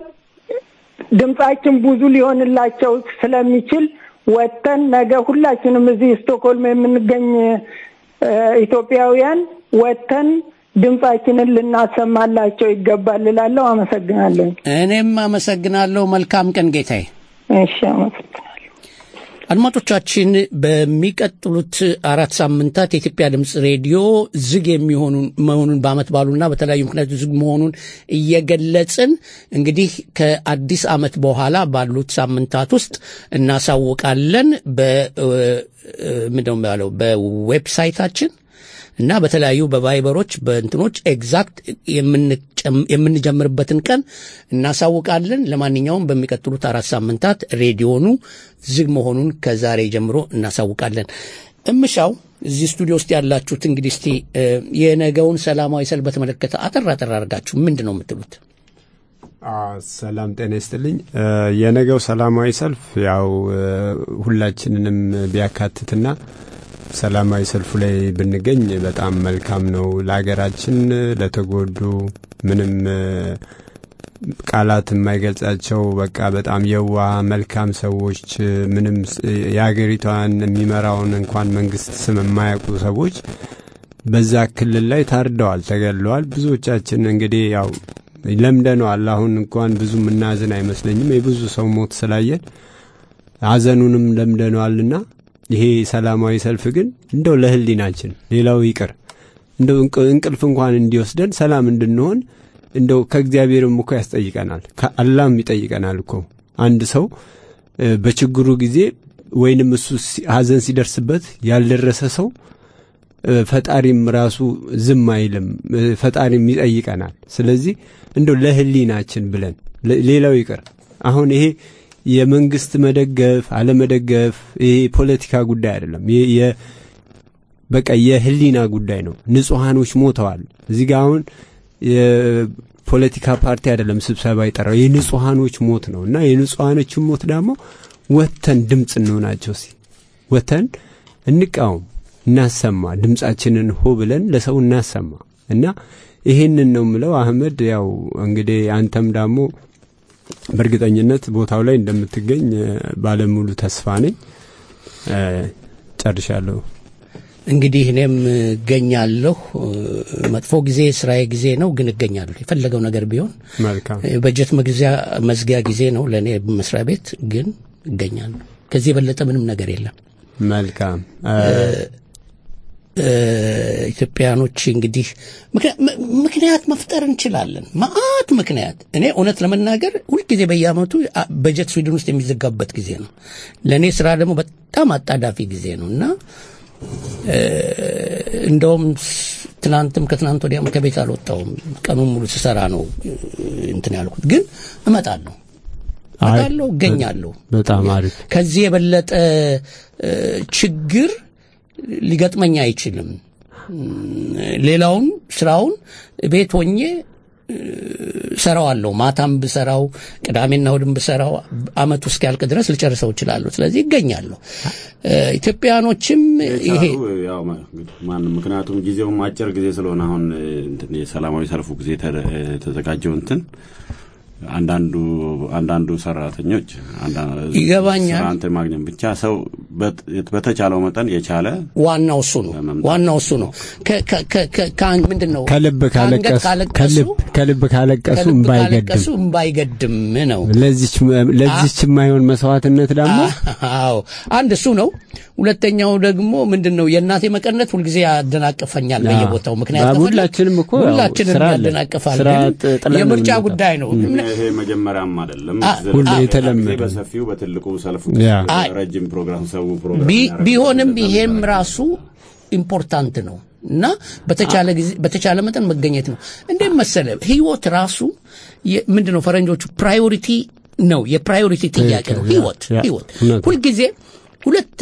ድምጻችን ብዙ ሊሆንላቸው ስለሚችል ወጥተን ነገ ሁላችንም እዚህ ስቶክሆልም የምንገኝ እ፣ ኢትዮጵያውያን ወጥተን ድምጻችንን ልናሰማላቸው ይገባል እላለሁ። አመሰግናለሁ። እኔም አመሰግናለሁ። መልካም ቀን ጌታዬ። እሺ፣ አመሰግናለሁ። አድማጮቻችን በሚቀጥሉት አራት ሳምንታት የኢትዮጵያ ድምፅ ሬዲዮ ዝግ የሚሆኑን መሆኑን በአመት ባሉና በተለያዩ ምክንያቶች ዝግ መሆኑን እየገለጽን እንግዲህ ከአዲስ አመት በኋላ ባሉት ሳምንታት ውስጥ እናሳውቃለን። በ ምንድነው የሚባለው በዌብሳይታችን እና በተለያዩ በቫይበሮች በእንትኖች ኤግዛክት የምንጨም- የምንጀምርበትን ቀን እናሳውቃለን። ለማንኛውም በሚቀጥሉት አራት ሳምንታት ሬዲዮኑ ዝግ መሆኑን ከዛሬ ጀምሮ እናሳውቃለን። እምሻው እዚህ ስቱዲዮ ውስጥ ያላችሁት እንግዲህ እስቲ እ፣ የነገውን ሰላማዊ ሰልፍ በተመለከተ አጠር አጠር አድርጋችሁ ምንድን ነው የምትሉት? አዎ፣ ሰላም ጤና ይስጥልኝ። እ፣ የነገው ሰላማዊ ሰልፍ ያው እ፣ ሁላችንንም ቢያካትትና ሰላማዊ ሰልፉ ላይ ብንገኝ በጣም መልካም ነው። ለሀገራችን ለተጎዱ ምንም እ፣ ቃላት የማይገልጻቸው በቃ በጣም የዋ መልካም ሰዎች እ፣ ምንም ስ- የሀገሪቷን የሚመራውን እንኳን መንግስት ስም የማያውቁ ሰዎች በዛ ክልል ላይ ታርደዋል፣ ተገድለዋል። ብዙዎቻችን እንግዲህ ያው ለምደነዋል። አሁን እንኳን ብዙ ምናዝን አይመስለኝም የብዙ ሰው ሞት ስላየን ሀዘኑንም ለምደነዋልና ይሄ ሰላማዊ ሰልፍ ግን እንደው ለህሊናችን ሌላው ይቅር እንደው እንቅልፍ እንኳን እንዲወስደን ሰላም እንድንሆን እንደው ከእግዚአብሔርም እኮ ያስጠይቀናል፣ ከአላህም ይጠይቀናል እኮ አንድ ሰው በችግሩ ጊዜ ወይንም እሱ ሀዘን ሲደርስበት ያልደረሰ ሰው ፈጣሪም ራሱ ዝም አይልም፣ ፈጣሪም ይጠይቀናል። ስለዚህ እንደው ለህሊናችን ብለን ሌላው ይቅር አሁን ይሄ የመንግስት መደገፍ አለመደገፍ ይሄ ፖለቲካ ጉዳይ አይደለም። በቃ የህሊና ጉዳይ ነው። ንጹሐኖች ሞተዋል። እዚህ ጋር አሁን የፖለቲካ ፓርቲ አይደለም ስብሰባ የጠራው የንጹሐኖች ሞት ነው እና የንጹሐኖችን ሞት ደግሞ ወተን ድምፅ እንሆናቸው ሲ ወተን እንቃወም፣ እናሰማ፣ ድምፃችንን ሆ ብለን ለሰው እናሰማ እና ይሄንን ነው ምለው። አህመድ ያው እንግዲህ አንተም ደግሞ በእርግጠኝነት ቦታው ላይ እንደምትገኝ ባለሙሉ ተስፋ ነኝ። ጨርሻለሁ። እንግዲህ እኔም እገኛለሁ። መጥፎ ጊዜ ስራዬ ጊዜ ነው፣ ግን እገኛለሁ። የፈለገው ነገር ቢሆን መልካም በጀት መግዚያ መዝጊያ ጊዜ ነው ለእኔ መስሪያ ቤት፣ ግን እገኛለሁ። ከዚህ የበለጠ ምንም ነገር የለም። መልካም ኢትዮጵያኖች እንግዲህ ምክንያት መፍጠር እንችላለን። ማአት ምክንያት። እኔ እውነት ለመናገር ሁልጊዜ በየአመቱ በጀት ስዊድን ውስጥ የሚዘጋበት ጊዜ ነው። ለእኔ ስራ ደግሞ በጣም አጣዳፊ ጊዜ ነው እና እንደውም ትናንትም ከትናንት ወዲያም ከቤት አልወጣውም። ቀኑን ሙሉ ስሰራ ነው እንትን ያልኩት። ግን እመጣለሁ እመጣለሁ፣ እገኛለሁ። በጣም አሪፍ። ከዚህ የበለጠ ችግር ሊገጥመኝ አይችልም። ሌላውን ስራውን ቤት ሆኜ ሰራዋለሁ። ማታም ብሰራው ቅዳሜና እሑድም ብሰራው አመቱ እስኪያልቅ ድረስ ልጨርሰው እችላለሁ። ስለዚህ ይገኛለሁ። ኢትዮጵያኖችም ይሄ ያው ማንም ምክንያቱም ጊዜውም አጭር ጊዜ ስለሆነ አሁን እንትን የሰላማዊ ሰልፉ ጊዜ የተዘጋጀው እንትን አንዳንዱ አንዳንዱ ሰራተኞች ይገባኛል። እንትን ማግኘት ብቻ ሰው በተቻለው መጠን የቻለ ዋናው እሱ ነው። ዋናው እሱ ነው። ምንድን ነው ከልብ ካለቀሱ ከልብ ካለቀሱ ካለቀሱ እምባይገድም ነው። ለዚች የማይሆን መስዋዕትነት ደግሞ አዎ አንድ እሱ ነው። ሁለተኛው ደግሞ ምንድን ነው የእናቴ መቀነት ሁልጊዜ ያደናቅፈኛል በየቦታው ምክንያት ሁላችንም እኮ ሁላችንም ያደናቅፋል። የምርጫ ጉዳይ ነው። ይሄ መጀመሪያም አይደለም። ሁሉ የተለመደ በሰፊው በትልቁ ሰልፉ ረጅም ፕሮግራም ሰው ቢሆንም ይሄም ራሱ ኢምፖርታንት ነው እና በተቻለ ጊዜ በተቻለ መጠን መገኘት ነው። እንዴት መሰለ ህይወት ራሱ ምንድን ነው ፈረንጆቹ ፕራዮሪቲ ነው፣ የፕራዮሪቲ ጥያቄ ነው። ህይወት ህይወት ሁልጊዜ ሁለት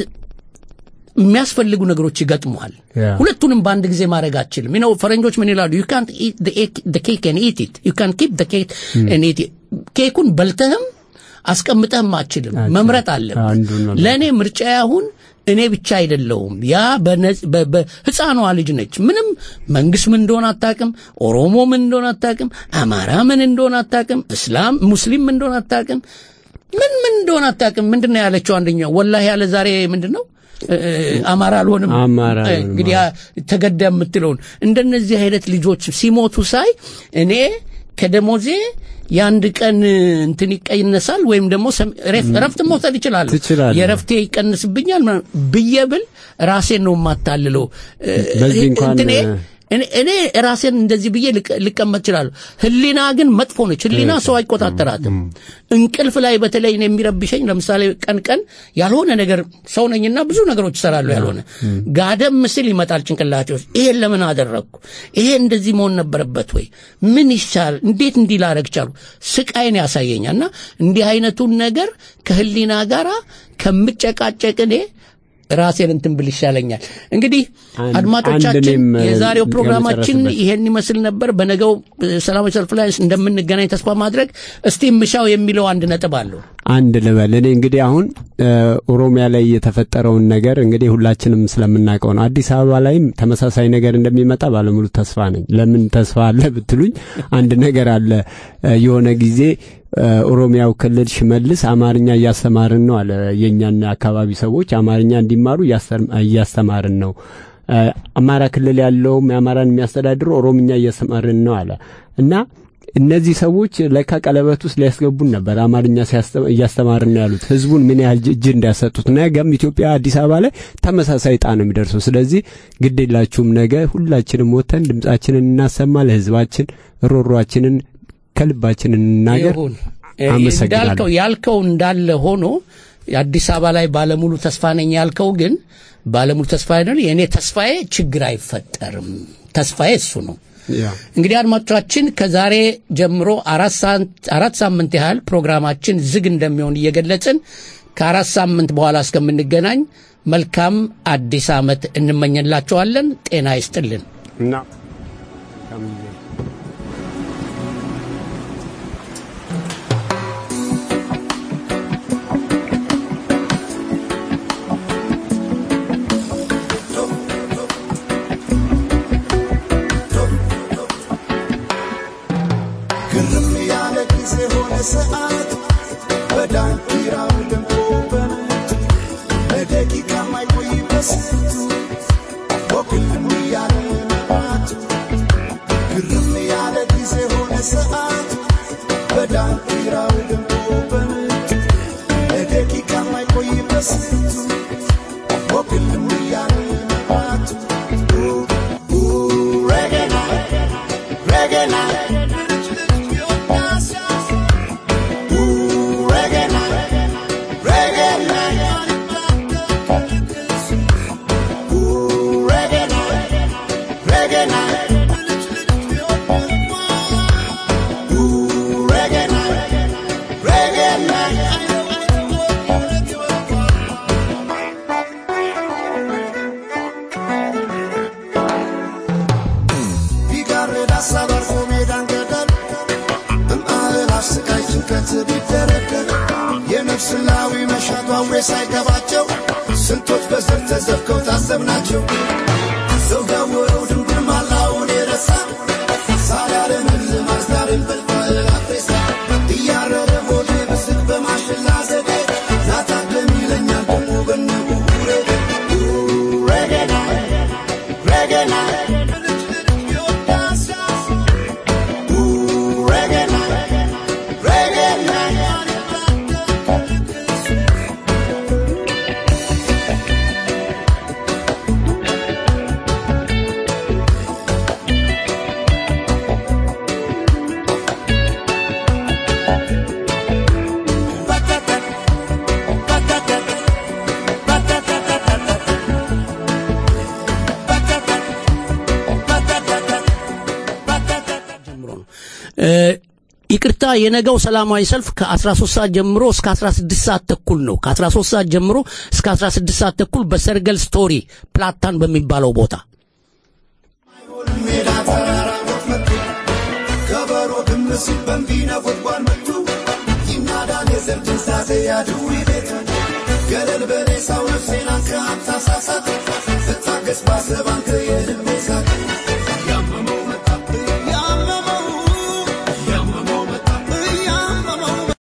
የሚያስፈልጉ ነገሮች ይገጥሙሃል። ሁለቱንም በአንድ ጊዜ ማድረግ አችልም። ነው ፈረንጆች ምን ይላሉ? ዩ ካንት ኢት ኬክ ን ኢት ኢት ዩ ካን ኪፕ ኬክ ን ኢት ኬኩን በልተህም አስቀምጠህም አችልም። መምረጥ አለብህ። ለእኔ ምርጫ አሁን እኔ ብቻ አይደለውም። ያ ህፃኗ ልጅ ነች። ምንም መንግስት ምን እንደሆነ አታቅም። ኦሮሞ ምን እንደሆነ አታቅም። አማራ ምን እንደሆነ አታቅም። እስላም ሙስሊም ምን እንደሆነ አታቅም። ምን ምን እንደሆነ አታቅም። ምንድን ነው ያለችው? አንደኛው ወላሂ ያለ ዛሬ ምንድን ነው አማራ አልሆንም እንግዲህ ተገዳ የምትለውን እንደነዚህ አይነት ልጆች ሲሞቱ ሳይ እኔ ከደሞዜ የአንድ ቀን እንትን ይቀነሳል ወይም ደግሞ ረፍት መውሰድ ይችላል የረፍቴ ይቀንስብኛል ብዬ ብል ራሴን ነው የማታልለው እንትኔ እኔ ራሴን እንደዚህ ብዬ ልቀመጥ እችላለሁ። ህሊና ግን መጥፎ ነች። ህሊና ሰው አይቆጣጠራትም። እንቅልፍ ላይ በተለይ እኔ የሚረብሸኝ ለምሳሌ ቀን ቀን ያልሆነ ነገር ሰው ነኝና ብዙ ነገሮች እሰራለሁ። ያልሆነ ጋደም ምስል ይመጣል ጭንቅላቴ ውስጥ። ይሄን ለምን አደረግኩ? ይሄ እንደዚህ መሆን ነበረበት ወይ? ምን ይሻል? እንዴት እንዲህ ላረግ ቻሉ? ስቃይን ያሳየኛል። እና እንዲህ አይነቱን ነገር ከህሊና ጋራ ከምጨቃጨቅ እኔ ራሴን እንትን ብል ይሻለኛል። እንግዲህ አድማጮቻችን የዛሬው ፕሮግራማችን ይሄን ይመስል ነበር። በነገው ሰላማዊ ሰልፍ ላይ እንደምንገናኝ ተስፋ ማድረግ እስቲ ምሻው የሚለው አንድ ነጥብ አለው። አንድ ልበል እኔ እንግዲህ አሁን ኦሮሚያ ላይ የተፈጠረውን ነገር እንግዲህ ሁላችንም ስለምናውቀው ነው። አዲስ አበባ ላይም ተመሳሳይ ነገር እንደሚመጣ ባለሙሉ ተስፋ ነኝ። ለምን ተስፋ አለ ብትሉኝ አንድ ነገር አለ። የሆነ ጊዜ ኦሮሚያው ክልል ሽመልስ አማርኛ እያስተማርን ነው አለ። የእኛን አካባቢ ሰዎች አማርኛ እንዲማሩ እያስተማርን ነው አማራ ክልል ያለውም የአማራን የሚያስተዳድረው ኦሮምኛ እየሰማርን ነው አለ እና እነዚህ ሰዎች ለካ ቀለበት ውስጥ ሊያስገቡን ነበር አማርኛ እያስተማርን ነው ያሉት። ህዝቡን ምን ያህል እጅ እንዳሰጡት ነገም ኢትዮጵያ አዲስ አበባ ላይ ተመሳሳይ ዕጣ ነው የሚደርሰው። ስለዚህ ግድ የላችሁም፣ ነገ ሁላችንም ወጥተን ድምጻችንን እናሰማ፣ ለህዝባችን ሮሯችንን ከልባችን እንናገር። ይሁን አመሰግናለሁ። እንዳልከው ያልከው እንዳለ ሆኖ አዲስ አበባ ላይ ባለሙሉ ተስፋ ነኝ ያልከው ግን ባለሙሉ ተስፋ አይደል? የእኔ ተስፋዬ ችግር አይፈጠርም። ተስፋዬ እሱ ነው። እንግዲህ አድማጮቻችን ከዛሬ ጀምሮ አራት ሳንት- አራት ሳምንት ያህል ፕሮግራማችን ዝግ እንደሚሆን እየገለጽን ከአራት ሳምንት በኋላ እስከምንገናኝ መልካም አዲስ ዓመት እንመኘላቸዋለን። ጤና ይስጥልን። እና ግርም ያለ ጊዜ ሆነ ሰዓት በዳንኪራው ደምቆ በነጭ ለደቂቃ ማይቆይ በስንቱ ወግልም ያለ መባት ግርም ያለ ጊዜ ሆነ ሰዓት በዳንኪራው ደምቆ በነጭ ለደቂቃ ማይቆይ በስንቱ ወግልም ያለ መባት Reggae night, reggae night. ቢጋርድ ሀሳብ አልፎ ሜዳን ገደል በማዕላፍ ስቃይ ጭንቀት ቢደረደር የነፍስ ላዊ መሻቷ አውሬ ሳይገባቸው ስንቶች በዘር ተዘብከው ታዘብናቸው ሰው ያወረው ድንጉር ማላውን የረሳ ሳላለም ማዝዳርን በልቷል አፍሬሳ እያረረ ሆዴ ብስል በማሽላ ዘዴ ናታደም ይለኛል ደሞ በነቡሬ ረገና ረገና እ፣ ይቅርታ የነገው ሰላማዊ ሰልፍ ከ13 ሰዓት ጀምሮ እስከ 16 ሰዓት ተኩል ነው። ከ13 ሰዓት ጀምሮ እስከ 16 ሰዓት ተኩል በሰርገል ስቶሪ ፕላታን በሚባለው ቦታ ሜዳ ተራራቦት መጡ ከበሮ ግም ሲል በንቢ ነጎድጓድ መጡ ይናዳል የዘር ትንሳኤ ያድዊ ቤት ገለል በሬሳው ነፍሴን አንተ አታሳሳት እታገስ ባሰብ አንተ